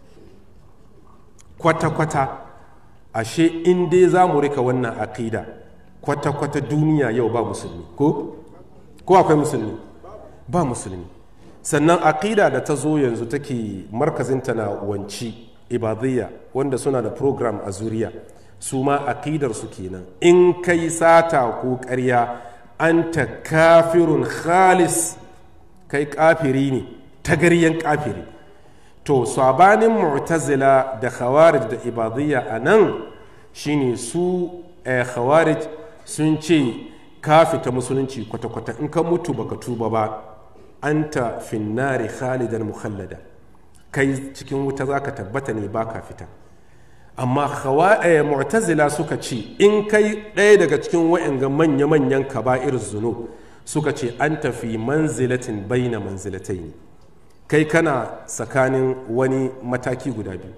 kwata-kwata ashe in dai za mu rika wannan aƙida kwata-kwata duniya yau ba musulmi ko ko akwai musulmi ba musulmi sannan aƙida da ta zo yanzu take markazinta na wanci ibadiyya wanda suna da program a zuriya su ma aƙidar su kenan in kai sata ko ƙarya anta kafirun khalis kai kafiri ne tagaryen kafiri to sabanin mu'tazila da khawarij da ibadiyya a nan shine su khawarij sun ce ka fita musulunci kwata-kwata in ka mutu baka tuba ba anta finnari khalidan mukhallada kai cikin wuta za ka tabbata ne ba ka fita amma mu'tazila suka ce in kai ɗaya daga cikin wa'anga manya-manyan kaba'ir zunub suka ce an tafi manzilatin baina manzilatai ne kai kana tsakanin wani mataki guda biyu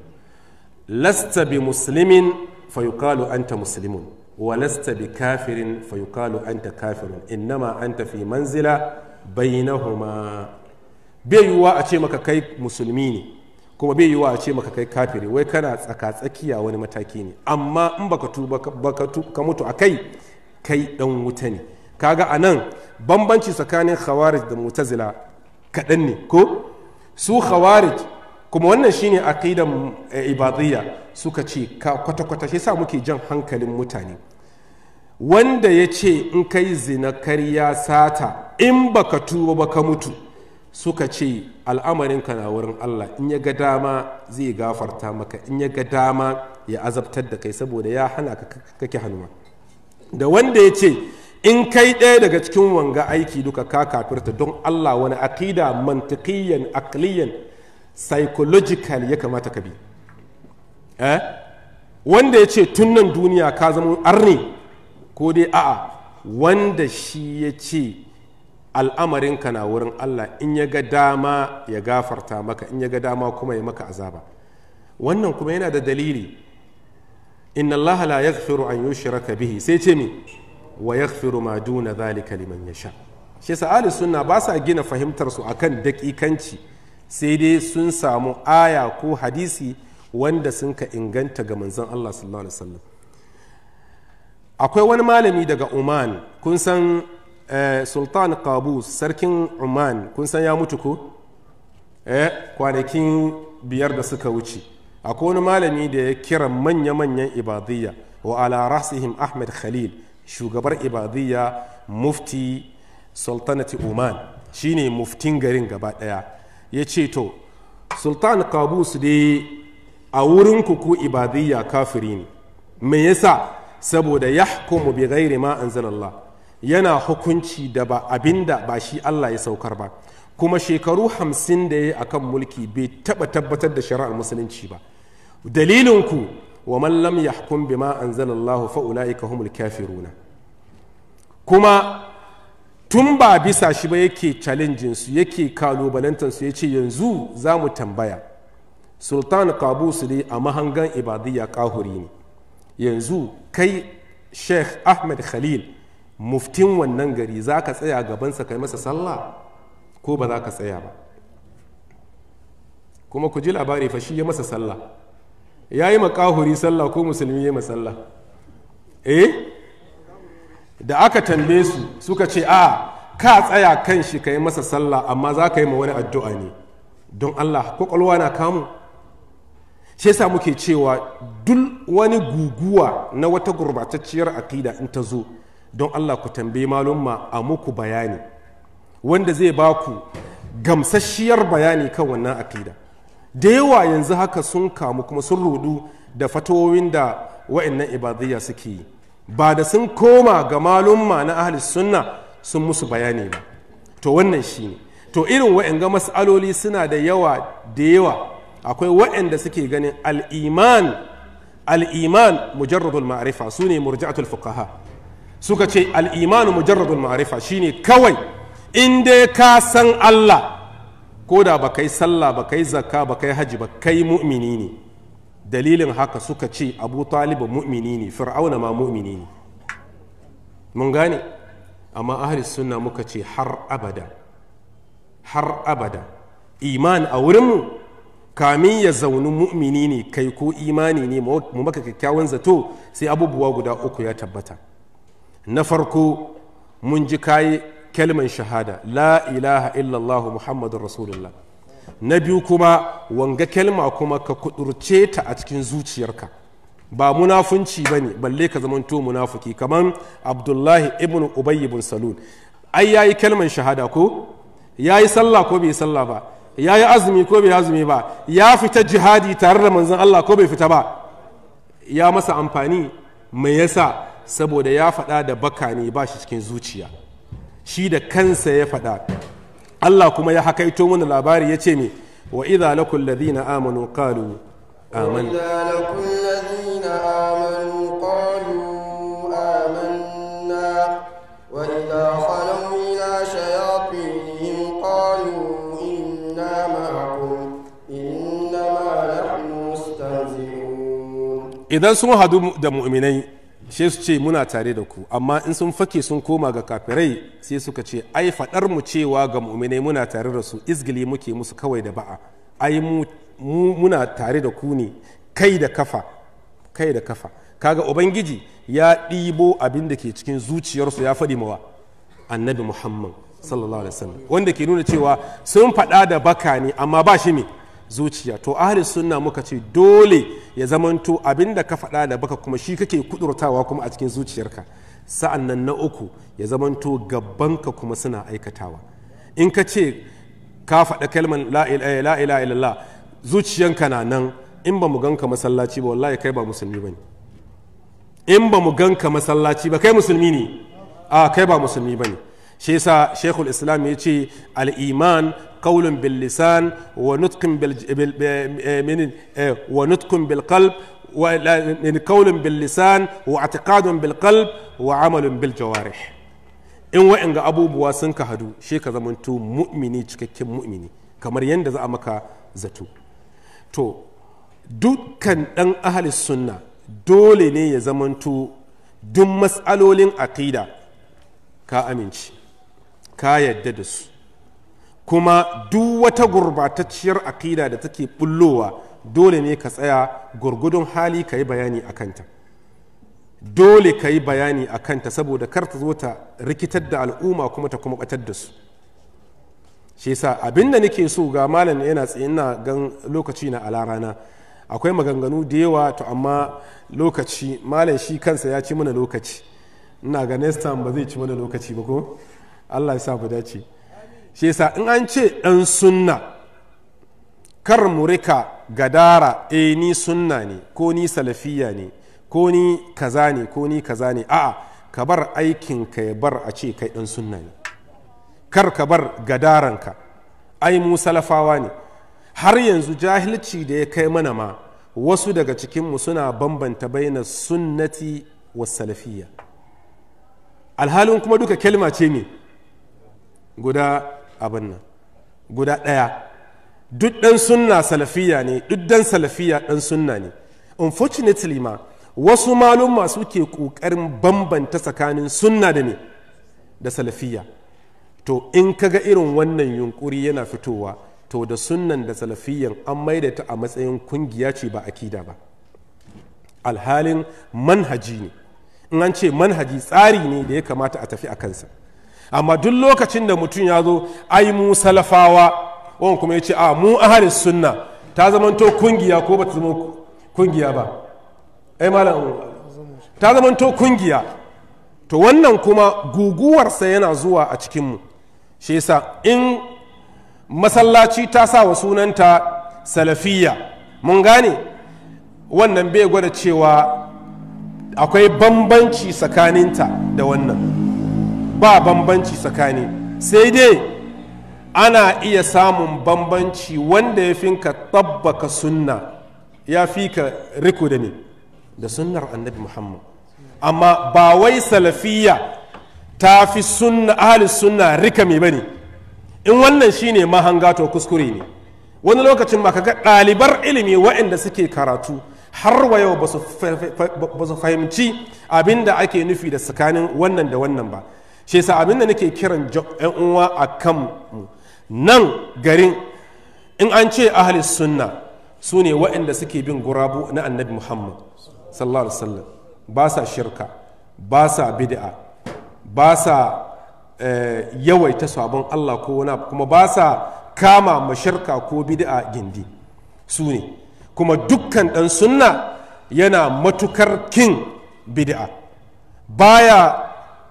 lasta bi muslimin fayuqalu anta muslimun wa lasta bi kafirin fayuqalu anta kafirun innama anta fi manzila bainahuma bai yiwuwa a ce maka kai musulmi ne kuma bai yiwuwa a ce maka kai kafiri wai kana tsaka tsakiya wani mataki ne amma in baka tuba baka ka mutu a kai kai dan wuta ne kaga a nan bambanci tsakanin khawarij da mutazila kaɗan ne ko su khawarij kuma wannan shine aqidan ibadiyya suka ce kwata-kwata shi sa muke jan hankalin mutane wanda ya ce in kai zina karya sata in baka tuba baka mutu suka ce al'amarinka na wurin Allah in ya ga dama zai gafarta maka in ya ga dama ya azabtar da kai saboda ya hana ka kake hannuwa da wanda ya ce in kai ɗaya daga cikin wanga aiki duka ka kafirta don Allah wani aqida mantiqiyan aqliyan psychological ya kamata ka bi eh wanda ya ce tun nan duniya ka zama arni ko dai a'a wanda shi ya ce al'amarinka na wurin Allah in ya ga dama ya gafarta maka in ya ga dama kuma ya maka azaba wannan kuma yana da dalili inna Allah la yaghfiru an yushraka bihi sai ce mi wa yaghfiru ma duna zalika liman yasha shi yasa ahli sunna ba sa gina fahimtar su akan dakikanci sai dai sun samu aya ko hadisi wanda sun ka inganta ga manzon Allah sallallahu alaihi wasallam akwai wani malami daga Oman kun san sultan qabus sarkin Oman kun san ya mutu ko eh kwanakin biyar da suka wuce akwai wani malami da ya kira manya-manyan ibadiyya wa ala rasihim ahmed khalil shugabar ibadiyya mufti sultanati oman shine muftin garin gaba daya ya ce to sultan qabus dai a wurin ku ibadiyya kafiri ne me yasa saboda yahkumu bi ghairi ma anzalallah yana hukunci da ba abinda ba shi Allah ya saukar ba kuma shekaru hamsin da ya yi akan mulki bai taba tabbatar da shari'ar musulunci ba dalilinku wa man lam yahkum bima anzalallahu fa ulaika humul kafiruna kuma tun ba bisa shi ba yake challenging su yake kalubalantar su yace yanzu za mu tambaya sultan qabus dai a mahangan ibadiyya kahuri ne yanzu kai sheikh ahmed khalil muftin wannan gari za ka tsaya gabansa kai masa sallah ko ba za ka tsaya ba kuma ku ji labari fa shi ya masa sallah ya yi makahuri sallah ko musulmi ya sallah eh da aka tambaye su suka ce a ka tsaya kan shi ka yi masa sallah amma za ka yi ma wani addu'a ne don allah kwakwalwa na kamu shi yasa muke cewa duk wani guguwa na wata gurbatacciyar akida in ta zo don allah ku tambayi malumma a muku bayani wanda zai ba ku gamsasshiyar bayani kan wannan akida da yawa yanzu haka sun kamu kuma sun rudu da fatowin da wa'annan ibadiyya suke yi ba da sun koma ga malumma na ahli sunna sun musu bayani ba to wannan shi ne to irin wa'anga mas'aloli suna da yawa da yawa akwai waɗanda suke ganin al'iman al'iman mujarradul ma'arifa su ne murji'atul fuqaha suka ce al'iman mujarradul ma'arifa shine kawai in dai ka san Allah ko da ba kai sallah ba kai zakka ba kai haji ba kai mu'mini ne dalilin haka suka ce abu talibu mu'mini ne fir'auna ma mu'mini ne mun gane amma ahli sunna muka ce har abada har abada iman a wurinmu kamin ya zauni mu'mini ne kai ko imani ne mu maka kyakkyawan zato sai abubuwa guda uku ya tabbata na farko mun ji kayi kalman shahada la ilaha illallah muhammadun rasulullah na biyu kuma wanga kalma kuma ka kudurce ta a cikin zuciyarka ba munafunci ba ne balle ka zamanto munafuki kamar abdullahi ibn ubay ibn salul ai yayi kalman shahada ko yayi sallah ko bai sallah ba yayi azumi ko bai azumi ba ya fita jihadi tare da manzon Allah ko bai fita ba ya masa amfani mai yasa saboda ya faɗa da baka ne ba shi cikin zuciya shi da kansa ya faɗa Allah kuma ya hakaito mana labari ya ce me wa idza lakul ladina amanu qalu amanna وإذا لقوا الذين آمنوا قالوا آمنا وإذا خلوا إلى شياطينهم قالوا إنا معكم إنما نحن مستهزئون idan sun hadu da mu'minai sai su ce muna tare da ku amma in sun fake sun koma ga kafirai sai suka ce ai faɗar mu cewa ga mu'minai muna tare da su izgili muke musu kawai da ba'a ai mu mu muna tare da ku ne kai da kafa kai da kafa kaga ubangiji ya ɗibo abin da ke cikin zuciyarsu ya faɗi mawa annabi muhammad sallallahu alaihi wasallam wanda ke nuna cewa sun faɗa da baka ne amma ba shi me zuciya to ahli sunna muka ce dole ya zamanto abin da ka faɗa da baka kuma shi kake kudurtawa kuma a cikin zuciyarka sa'an nan na uku ya zamanto gabanka kuma suna aikatawa in ka ce ka faɗa kalman la ilaha illallah zuciyanka na nan in ba mu ganka masallaci ba wallahi kai ba musulmi ba ne in ba mu ganka masallaci ba kai musulmi ne a kai ba musulmi ba ne shi yasa shekul islam ya ce al'iman qaulun bil lisan wa nutqun bil wa nutqun bil qalb wa qaulun bil lisan wa i'tiqadun bil qalb wa amalun bil jawarih in wa'anga abubuwa sun ka hadu shi ka zamanto mu'mini cikakken mu'mini kamar yadda za a maka zato to dukkan ɗan ahalis sunna dole ne ya zamanto duk matsalolin aƙida ka amince ka yadda da su kuma duk wata gurbatacciyar aƙida da take bullowa dole ne ka tsaya gurgudun hali ka yi bayani a kanta dole ka yi bayani a kanta saboda kar ta zo ta rikitar da al'umma kuma ta kuma batar da su shi yasa abin da nake so ga malam yana tsaye ina gan lokaci na ala rana akwai maganganu da yawa to amma lokaci malam shi kansa ya ci mana lokaci ina ga next time ba zai ci mana lokaci ba ko Allah ya sa mu dace shi yasa in an ce dan sunna kar mu rika gadara eh ni sunna ne ko ni salafiya ne ko ni kaza ne ko ni kaza ne a'a ka bar aikin ka ya bar a ce kai dan sunna ne kar ka bar gadaranka ai mu salafawa ne har yanzu jahilci da ya kai mana ma wasu daga cikinmu suna bambanta baina sunnati wa salafiyya alhalin kuma duka kalma ce ne guda abin nan guda ɗaya duk ɗan sunna salafiya ne duk ɗan salafiya ɗan sunna ne unfortunately ma wasu malumma suke ƙoƙarin bambanta tsakanin sunna da ne da salafiya to in kaga irin wannan yunkuri yana fitowa to da sunnan da salafiyan an maida ta a matsayin kungiya ce ba akida ba alhalin manhaji ne in an ce manhaji tsari ne da ya kamata a tafi a kansa amma duk lokacin da mutum ya zo ai mu salafawa wani kuma ya ce a mu ahalis sunna ta zamanto kungiya ko ba ta zama kungiya ba ai malam ta zamanto kungiya to wannan kuma guguwarsa yana zuwa a cikinmu shi yasa in masallaci ta sa wa sunanta salafiya mun gane wannan bai gwada cewa akwai bambanci tsakaninta da wannan ba bambanci tsakani sai dai ana iya samun bambanci wanda ya fi ka tabbaka sunna ya fi ka riko da ne da sunnar annabi muhammad amma ba wai salafiya ta fi sunna ahli sunna rika mai bane in wannan shine mahanga to kuskure ne wani lokacin ba ka ga ɗalibar ilimi waɗanda suke karatu har wa yau ba su fahimci abin da ake nufi da tsakanin wannan da wannan ba shi yasa abin da nake kiran yan uwa a kan nan garin in an ce ahli sunna su ne waɗanda suke bin gurabu na annabi muhammad sallallahu alaihi wasallam ba sa shirka ba sa bid'a ba sa yawaita sabon allah ko wani kuma ba sa kama mashirka ko bid'a gindi su ne kuma dukkan ɗan sunna yana matukar kin bid'a baya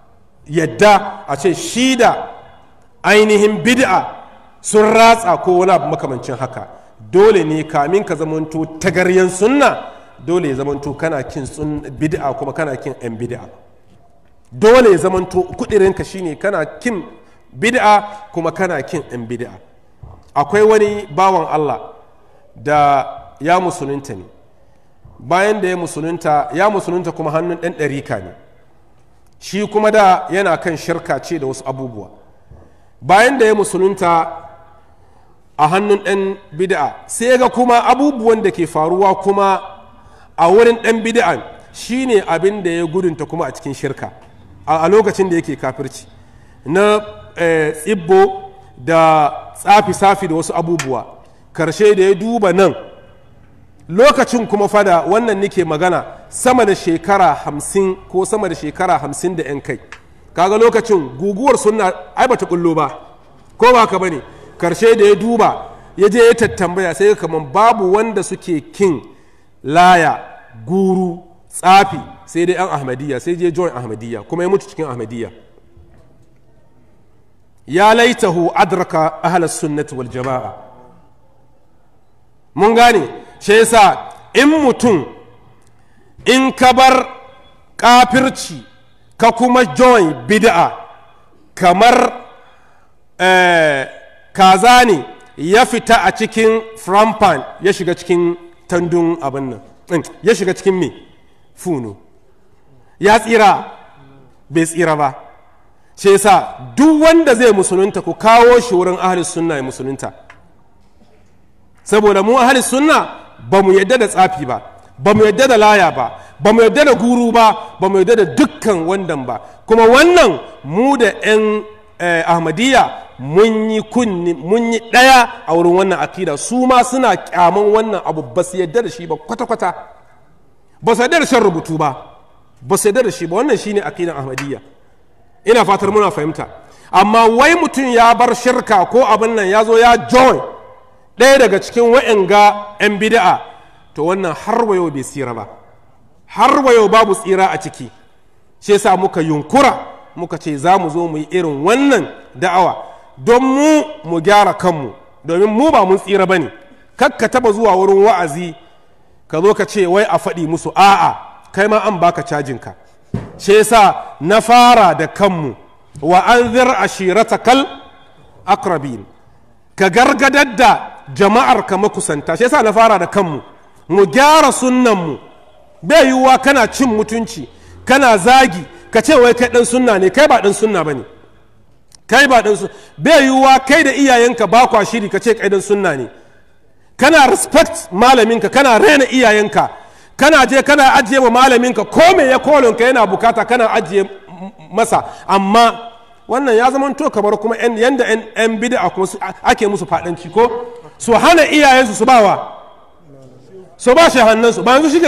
yadda a ce shi da ainihin bid'a sun ratsa ko wani abu makamancin haka dole ne kamin ka zamanto tagaryen sunna dole ya zamanto kana kin bid'a kuma kana kin 'yan bid'a dole ya zamanto kudirinka shine kana kin bid'a kuma kana kin 'yan bid'a akwai wani bawan Allah da ya musulunta ne bayan da ya musulunta ya musulunta kuma hannun ɗan ɗarika ne shi kuma da yana kan shirka ce da wasu abubuwa bayan da ya musulunta a hannun ɗan bid'a sai ga kuma abubuwan da ke faruwa kuma a wurin ɗan bid'an shine abin da ya gudunta kuma a cikin shirka a lokacin da yake kafirci na tsibbo da tsafi-safi da wasu abubuwa karshe da ya duba nan lokacin kuma fada wannan nike magana sama da shekara hamsin ko sama da shekara hamsin da 'yan kai kaga lokacin guguwar suna ai bata kullo ba ko ba ka bane karshe da ya duba ya je ya tattambaya sai kamar babu wanda suke kin laya guru tsafi sai dai 'yan ahmadiyya sai je join ahmadiyya kuma ya mutu cikin ahmadiyya ya laitahu adraka ahlas sunnati wal jama'a mun gane shi yasa in mutum in ka bar kafirci ka kuma join bid'a kamar kaza ne ya fita a cikin frampan ya shiga cikin tandun abin nan ya shiga cikin me funo ya tsira bai tsira ba shi yasa duk wanda zai musulunta ku kawo shi wurin ahli sunna ya musulunta saboda mu ahli sunna ba mu yadda da tsafi ba ba mu yadda da laya ba ba mu yadda da guru ba ba mu yadda da dukkan wandan ba kuma wannan mu da 'yan ahmadiyya mun yi kunni mun yi ɗaya a wurin wannan akida su ma suna kyaman wannan abu ba su yadda da shi ba kwata-kwata ba su yadda da shan rubutu ba ba su yadda da shi ba wannan shine akidan ahmadiyya ina fatar muna fahimta amma wai mutum ya bar shirka ko abin nan ya zo ya join ɗaya daga cikin wa'anga 'yan bida'a to wannan har wayo bai tsira ba har wayo babu tsira a ciki shi yasa muka yunkura muka ce za mu zo mu yi irin wannan da'awa don mu mu gyara kanmu domin mu ba mun tsira ba ne ka taba zuwa wurin wa'azi ka zo ka ce wai a faɗi musu a'a kai ma an baka cajinka shi yasa na fara da kanmu wa an zir ashirata kal akrabin ka gargadar da jama'ar ka makusanta shi yasa na fara da kanmu mu gyara sunnanmu bai yiwuwa kana cin mutunci kana zagi ka ce wai kai dan sunna ne kai ba dan sunna bane kai ba dan sunna bai yiwuwa kai da iyayenka ba kwa shiri ka ce kai dan sunna ne kana respect malaminka kana rena iyayenka kana je kana ajiye wa malaminka ko me ya kolonka yana bukata kana ajiye masa amma wannan ya zama to kamar kuma yanda yan bid'a kuma ake musu fadanci ko su hana iyayensu su bawa su ba shi hannunsu ba yanzu shi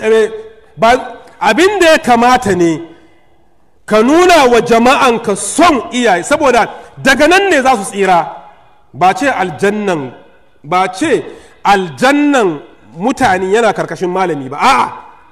ba abin da ya kamata ne ka nuna wa jama'anka son iyaye saboda daga nan ne za su tsira ba ce aljannan ba ce aljannan mutane yana karkashin malami ba a'a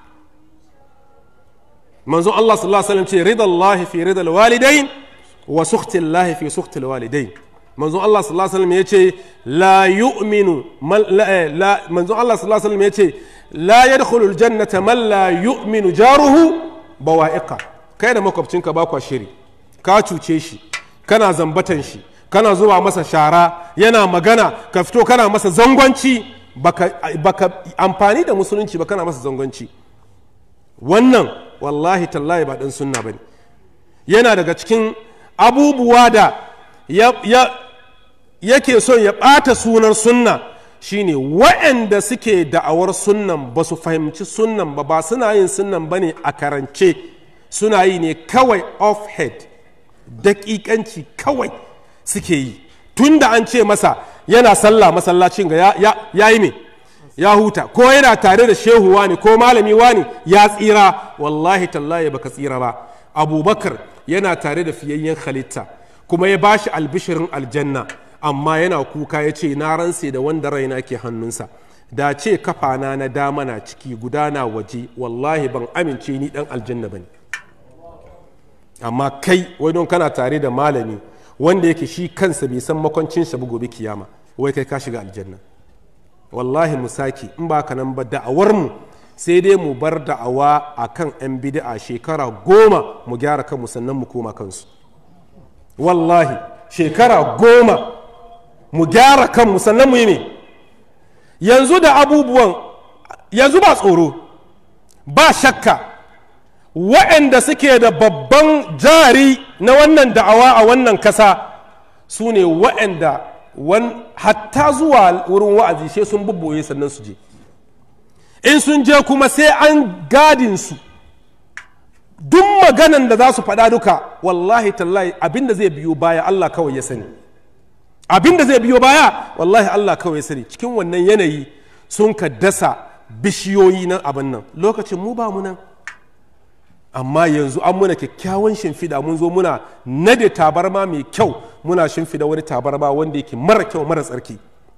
manzo Allah sallallahu alaihi wasallam ce ridallahi fi ridal walidain wa sukhtillahi fi sukhtil walidain manzo Allah sallallahu alaihi wasallam yace la yu'minu la manzo Allah sallallahu alaihi wasallam yace la yadkhulu aljannata man la yu'minu jaruhu bawa'iqa kai da makwabcinka ba kwa shiri ka cuce shi kana zambatan shi kana zuwa masa shara yana magana ka fito kana masa zangonci baka, baka amfani da musulunci ba kana masa zangonci wannan wallahi tallahi ba dan sunna bane yana daga cikin abubuwa da ya, ya, yake son ya ɓata sunan sunna shine waɗanda suke da'awar sunnan ba su fahimci sunnan ba ba suna yin sunnan ba ne a karance suna yi ne kawai off head daƙiƙanci kawai suke yi tun da an ce masa yana sallah masallacin ga ya, ya, ya yi me ya huta ko yana tare da shehu wani ko malami wani ya tsira wallahi tallahi baka tsira ba abubakar yana tare da fiyayyen halitta kuma ya bashi albishirin aljanna amma yana kuka ya ce na ranse da wanda raina ke hannunsa da ce kafana na dama na ciki gudana waje wallahi ban amince ni dan aljanna bane amma kai wai don kana tare da malami wanda yake shi kansa bai san makwancin sa gobe kiyama wai kai ka shiga aljanna wallahi mu saki in ba ka nan ba da'awar mu sai dai mu bar da'awa akan yan bid'a shekara goma mu gyara kanmu sannan mu koma kansu wallahi shekara goma mu gyara kanmu sannan mu yi ne yanzu da abubuwan yanzu ba tsoro ba shakka waɗanda suke da babban jari na wannan da'awa a wannan kasa su ne waɗanda hatta zuwa wurin wa'azi sai sun bubboye sannan su je in sun je kuma sai an gadin su duk maganan da za su faɗa duka wallahi tallahi abinda zai biyo baya Allah kawai ya sani abinda zai biyo baya wallahi Allah kawai ya sani cikin wannan yanayi sun ka dasa bishiyoyi na abin nan lokacin mu ba mu nan amma yanzu an muna kyakkyawan shimfiɗa mun zo muna nade tabarma mai kyau muna shimfiɗa wani tabarma wanda yake mara kyau mara tsarki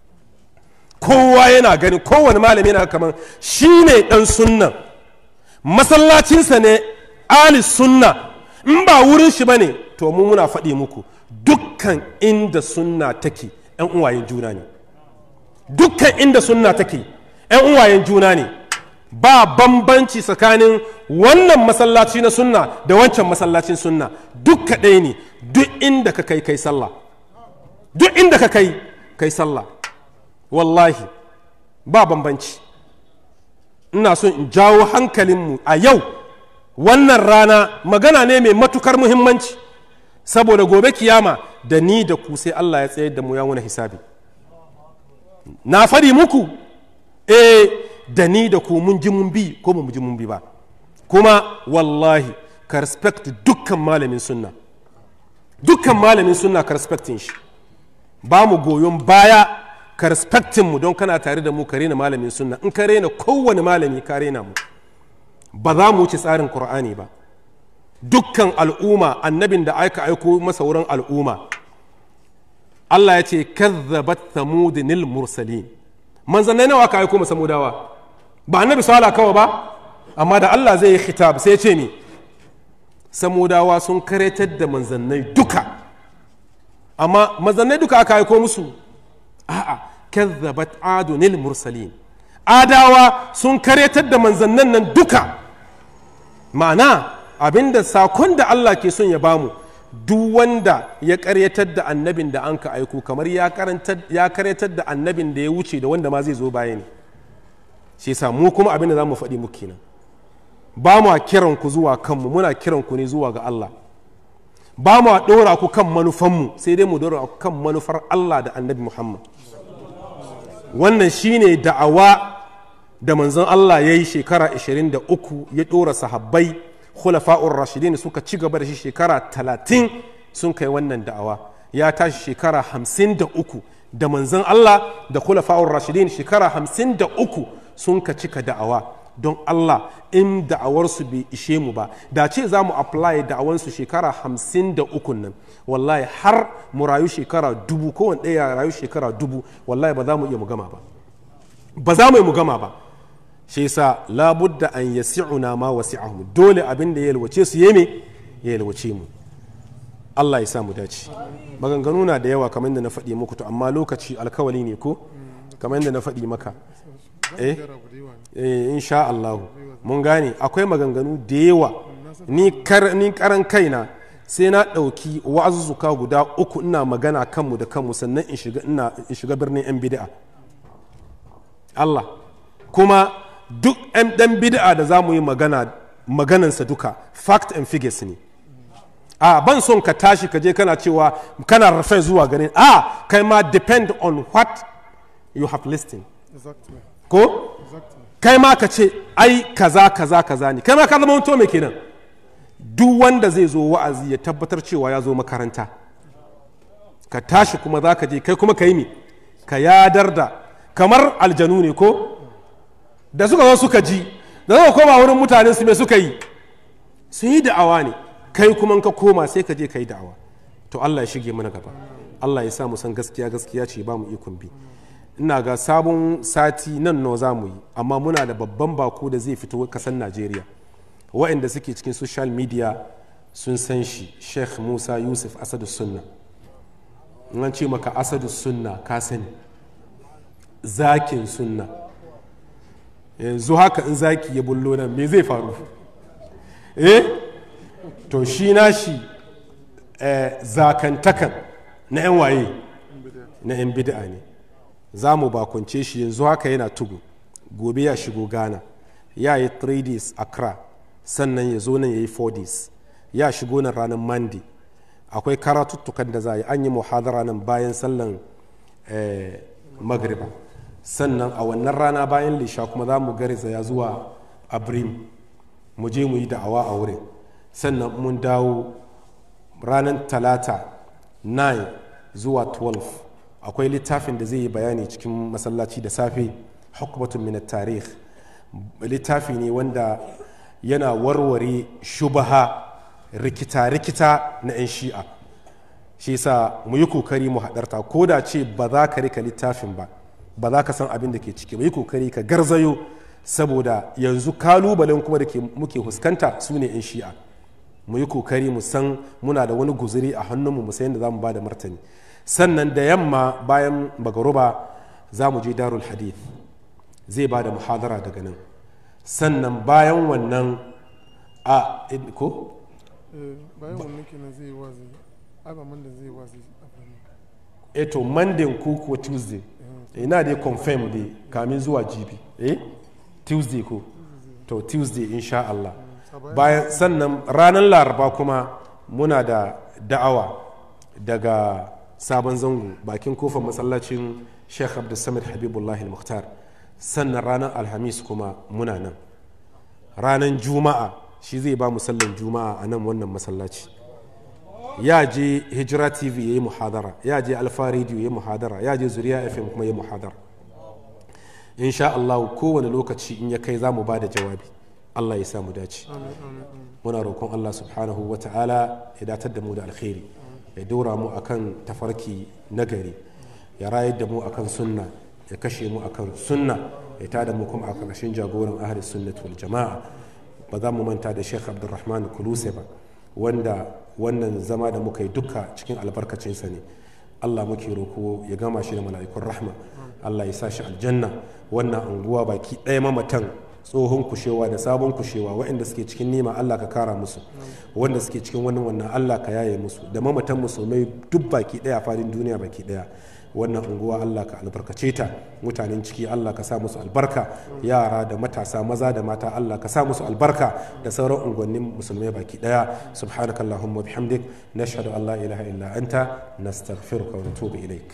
kowa yana gani kowane malami yana kamar shi ne ɗan sunnan masallacinsa ne ali sunna in ba wurin shi ba ne to mu muna faɗi muku dukkan inda sunna take yan uwayen juna ne dukkan inda sunna take yan uwayen juna ne ba bambanci tsakanin wannan masallaci na sunna da wancan masallacin sunna duk ɗaya ne duk inda ka kai kai sallah duk inda ka kai kai sallah wallahi ba bambanci ina son in jawo hankalinmu a yau wannan rana magana ne mai matukar muhimmanci saboda gobe kiyama da ni da ku sai Allah ya tsayar da mu ya wani hisabi na faɗi muku eh da ni da ku mun ji mun bi ko mu ji mun bi ba kuma wallahi ka respect dukkan malamin sunna dukkan malamin sunna ka respectin shi ba mu goyon baya ka respectin mu don kana tare da mu ka rena malamin sunna in ka rena kowane malami ka rena mu ba za mu wuce tsarin qur'ani ba dukkan al'umma annabin da aka aiko masa wurin al'umma Allah ya ce kazzabat thamudinil mursalin manzannai nawa aka aiko masa mudawa ba annabi sala kawai ba amma da Allah zai yi khitab sai ce ni samudawa sun karetar da manzannai duka amma manzannai duka aka aiko musu a'a kazzabat adunil mursalin adawa sun karetar da manzannan nan duka ma'ana abinda sakon da Allah ke son ya bamu duk wanda ya karyatar da annabin da an ka aiko kamar ya karyatar da annabin da ya wuce da wanda ma zai zo baya ne shi yasa mu kuma abin da za mu faɗi muku kenan ba mu kiran ku zuwa kanmu muna kiran ku ne zuwa ga Allah ba mu ɗora ku kan manufanmu sai dai mu ɗora ku kan manufar Allah da annabi Muhammad wannan shine da'awa da manzon Allah ya yi shekara 23 ya ɗora sahabbai khulafa'ur rashidin suka ci gaba da shi shekara 30 sun kai wannan da'awa ya tashi shekara 53 da manzon Allah da khulafa'ur rashidin shekara 53 sun ka cika da'awa don Allah in da'awarsu bai ishe mu ba da ce za mu apply da'awansu shekara 53 nan wallahi har mu rayu shekara dubu kowane ɗaya rayu shekara dubu wallahi ba za mu iya mu gama ba ba za mu yi mu gama ba shi yasa labudda an yasi'una ma wasi'ahum dole abin da ya yalwace su yeme ya yalwace mu Allah ya sa mu dace maganganu na da yawa kamar yadda na faɗi muku to amma lokaci alkawali ne ko kamar yadda na faɗi maka eh eh insha Allah mun gane akwai maganganu da yawa ni kar ni karan kaina sai na ɗauki wa'azuzzuka guda uku ina magana kanmu da kanmu sannan in shiga ina in shiga birnin 'yan bid'a Allah kuma duk 'yan ɗan bid'a da za mu yi magana maganansa duka fact and figures ne a ban son ka tashi ka je kana cewa kana rafe zuwa ganin a kai ma depend on what you have listened Exactly. ko kai ma ka ce ai kaza kaza kaza ne kai ma ka zama wanto mai kenan duk wanda zai zo wa'azi ya tabbatar cewa ya zo makaranta ka tashi kuma za ka je kai kuma ka yi mi ka yadar da kamar aljanu ne ko da suka zo suka ji da suka koma wurin mutane su me suka yi sun yi da'awa ne kai kuma in ka koma sai ka je ka yi da'awa to Allah ya shige mana gaba Allah ya sa mu san gaskiya gaskiya ce ba mu ikon bi ina ga sabon sati nan no za mu yi amma muna da babban bako da zai fito kasan Najeriya waɗanda suke cikin social media sun san shi Sheikh Musa Yusuf Asadu Sunna in an ce maka Asadu Sunna ka sani zakin sunna yanzu haka in zaki ya bullo nan me zai faru eh to shi na shi eh, zakantakan na 'yan waye na 'yan bid'a ne za mu bakunce shi yanzu haka yana tugu gobe ya shigo ghana ya yi 3 days accra sannan ya zo nan ya yi 4 days ya shigo nan ranar monday akwai karatuttukan da za a yi an yi muhadara nan bayan sallan eh, magriba sannan a wannan rana bayan lisha kuma za mu garzaya zuwa abrim mu je mu yi da'awa a wurin sannan mun dawo ranar talata 9 zuwa 12 akwai littafin da zai yi bayani cikin masallaci da safe hukumatun min tarih littafi ne wanda yana warware shubaha rikita-rikita na 'yan shi'a shi yasa mu yi kokari mu haɗarta ko da ce ba za ka rika littafin ba ba za ka san abin da ke ciki ba yi kokari ka garzayo saboda yanzu kalubalen kuma da muke huskanta su ne 'yan shi'a mu yi kokari mu san muna da wani guzuri a hannunmu mu san yadda za mu ba da martani sannan da yamma bayan bagaruba za mu je darul hadith zai ba da muhadara daga nan sannan bayan wannan a ko Eh, bayan wannan kenan zai yi wazi ai ba man da zai yi wazi a birnin. eto monday ko ko tuesday ina dai confirm dai kamin zuwa jibi eh tuesday ko to tuesday insha Allah bayan sannan ranar laraba kuma muna da da'awa daga sabon zango bakin kofar masallacin sheikh abdulsamid habibullah al-mukhtar sannan ranar alhamis kuma muna nan ranar juma'a shi zai ba mu sallan juma'a a nan wannan masallaci ya je hijira tv ya yi muhadara ya je alfa radio ya yi muhadara ya je zuriya fm kuma ya yi muhadara insha Allah kowane lokaci in ya kai za mu ba da jawabi Allah ya samu dace muna roƙon Allah subhanahu wa ta'ala ya datar da mu da alkhairi ya dora mu akan tafarki nagari ya rayar da mu akan sunna ya kashe mu akan sunna ya tada mu kuma a ƙarshen jagoran ahli sunnat wal jama'a ba za mu manta da Sheikh Abdulrahman Kuluse ba wanda wannan zama da muka yi duka cikin albarkacinsa ne Allah muke roko ya gama shi da mala'ikun rahma Allah ya sa shi aljanna wannan anguwa baki ɗaya mamatan tsohon kushewa da sabon kushewa waɗanda suke cikin nima Allah ka kara musu wanda suke cikin wannan wannan Allah ka yaye musu da mamatan musulmai duk baki ɗaya fadin duniya baki ɗaya wannan unguwa Allah ka albarkace ta mutanen ciki Allah ka sa musu albarka yara da matasa maza da mata Allah ka sa musu albarka da sauran unguwannin musulmai baki daya subhanaka allahumma bihamdik nashhadu an la ilaha illa anta nastaghfiruka wa natubu ilaik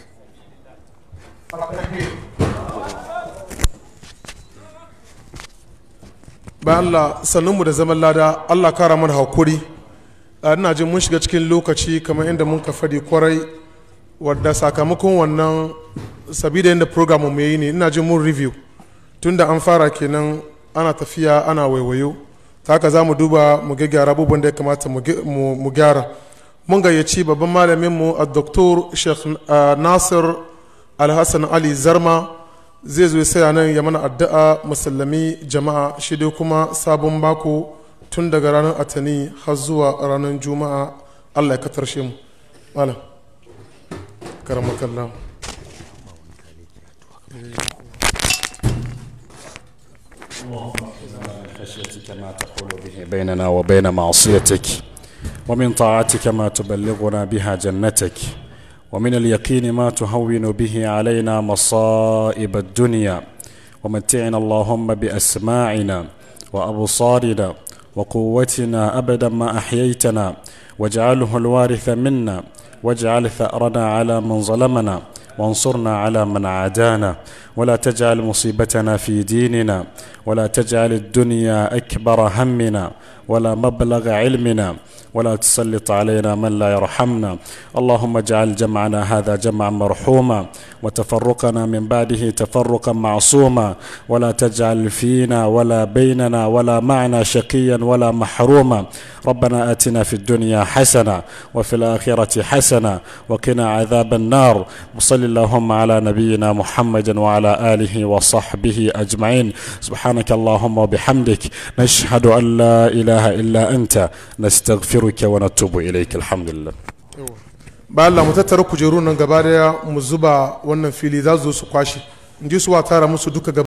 bayan Allah sannunmu da zaman lada Allah kara mana hakuri a ina jin mun shiga cikin lokaci kamar inda mun ka fadi kwarai wadda sakamakon wannan sabida yadda program mu yi ne ina jin mun review tunda an fara kenan ana tafiya ana waiwayo ta haka za mu duba mu gyara abubuwan da ya kamata mu gyara mun gayyaci babban malamin mu a doktor sheikh nasir alhassan ali zarma zai zo saya nan ya mana addu'a musallami jama'a shi dai kuma sabon bako tun daga ranar atani har zuwa ranar juma'a allah ya katarshe mu malam karamakallah خشيتك ما تحول به بيننا وبين معصيتك ومن طاعتك ما تبلغنا بها جنتك ومن اليقين ما تهون به علينا مصائب الدنيا ومتعنا اللهم بأسماعنا وأبصارنا وقوتنا أبدا ما أحييتنا واجعله الوارث منا واجعل ثأرنا على من ظلمنا وانصرنا على من عادانا ولا تجعل مصيبتنا في ديننا ولا تجعل الدنيا أكبر همنا ولا مبلغ علمنا ولا تسلط علينا من لا يرحمنا اللهم اجعل جمعنا هذا جمعا مرحوما وتفرقنا من بعده تفرقا معصوما ولا تجعل فينا ولا بيننا ولا معنا شقيا ولا محروما ربنا اتنا في الدنيا حسنه وفي الاخره حسنه وقنا عذاب النار وصل اللهم على نبينا محمد وعلى اله وصحبه اجمعين سبحانك اللهم وبحمدك نشهد ان لا اله الا انت نستغفرك ونتوب اليك الحمد لله ba Allah mu tattara kujerun nan gaba daya mu zuba wannan fili za su zo su kwashe in ji su wa tara musu duka gaba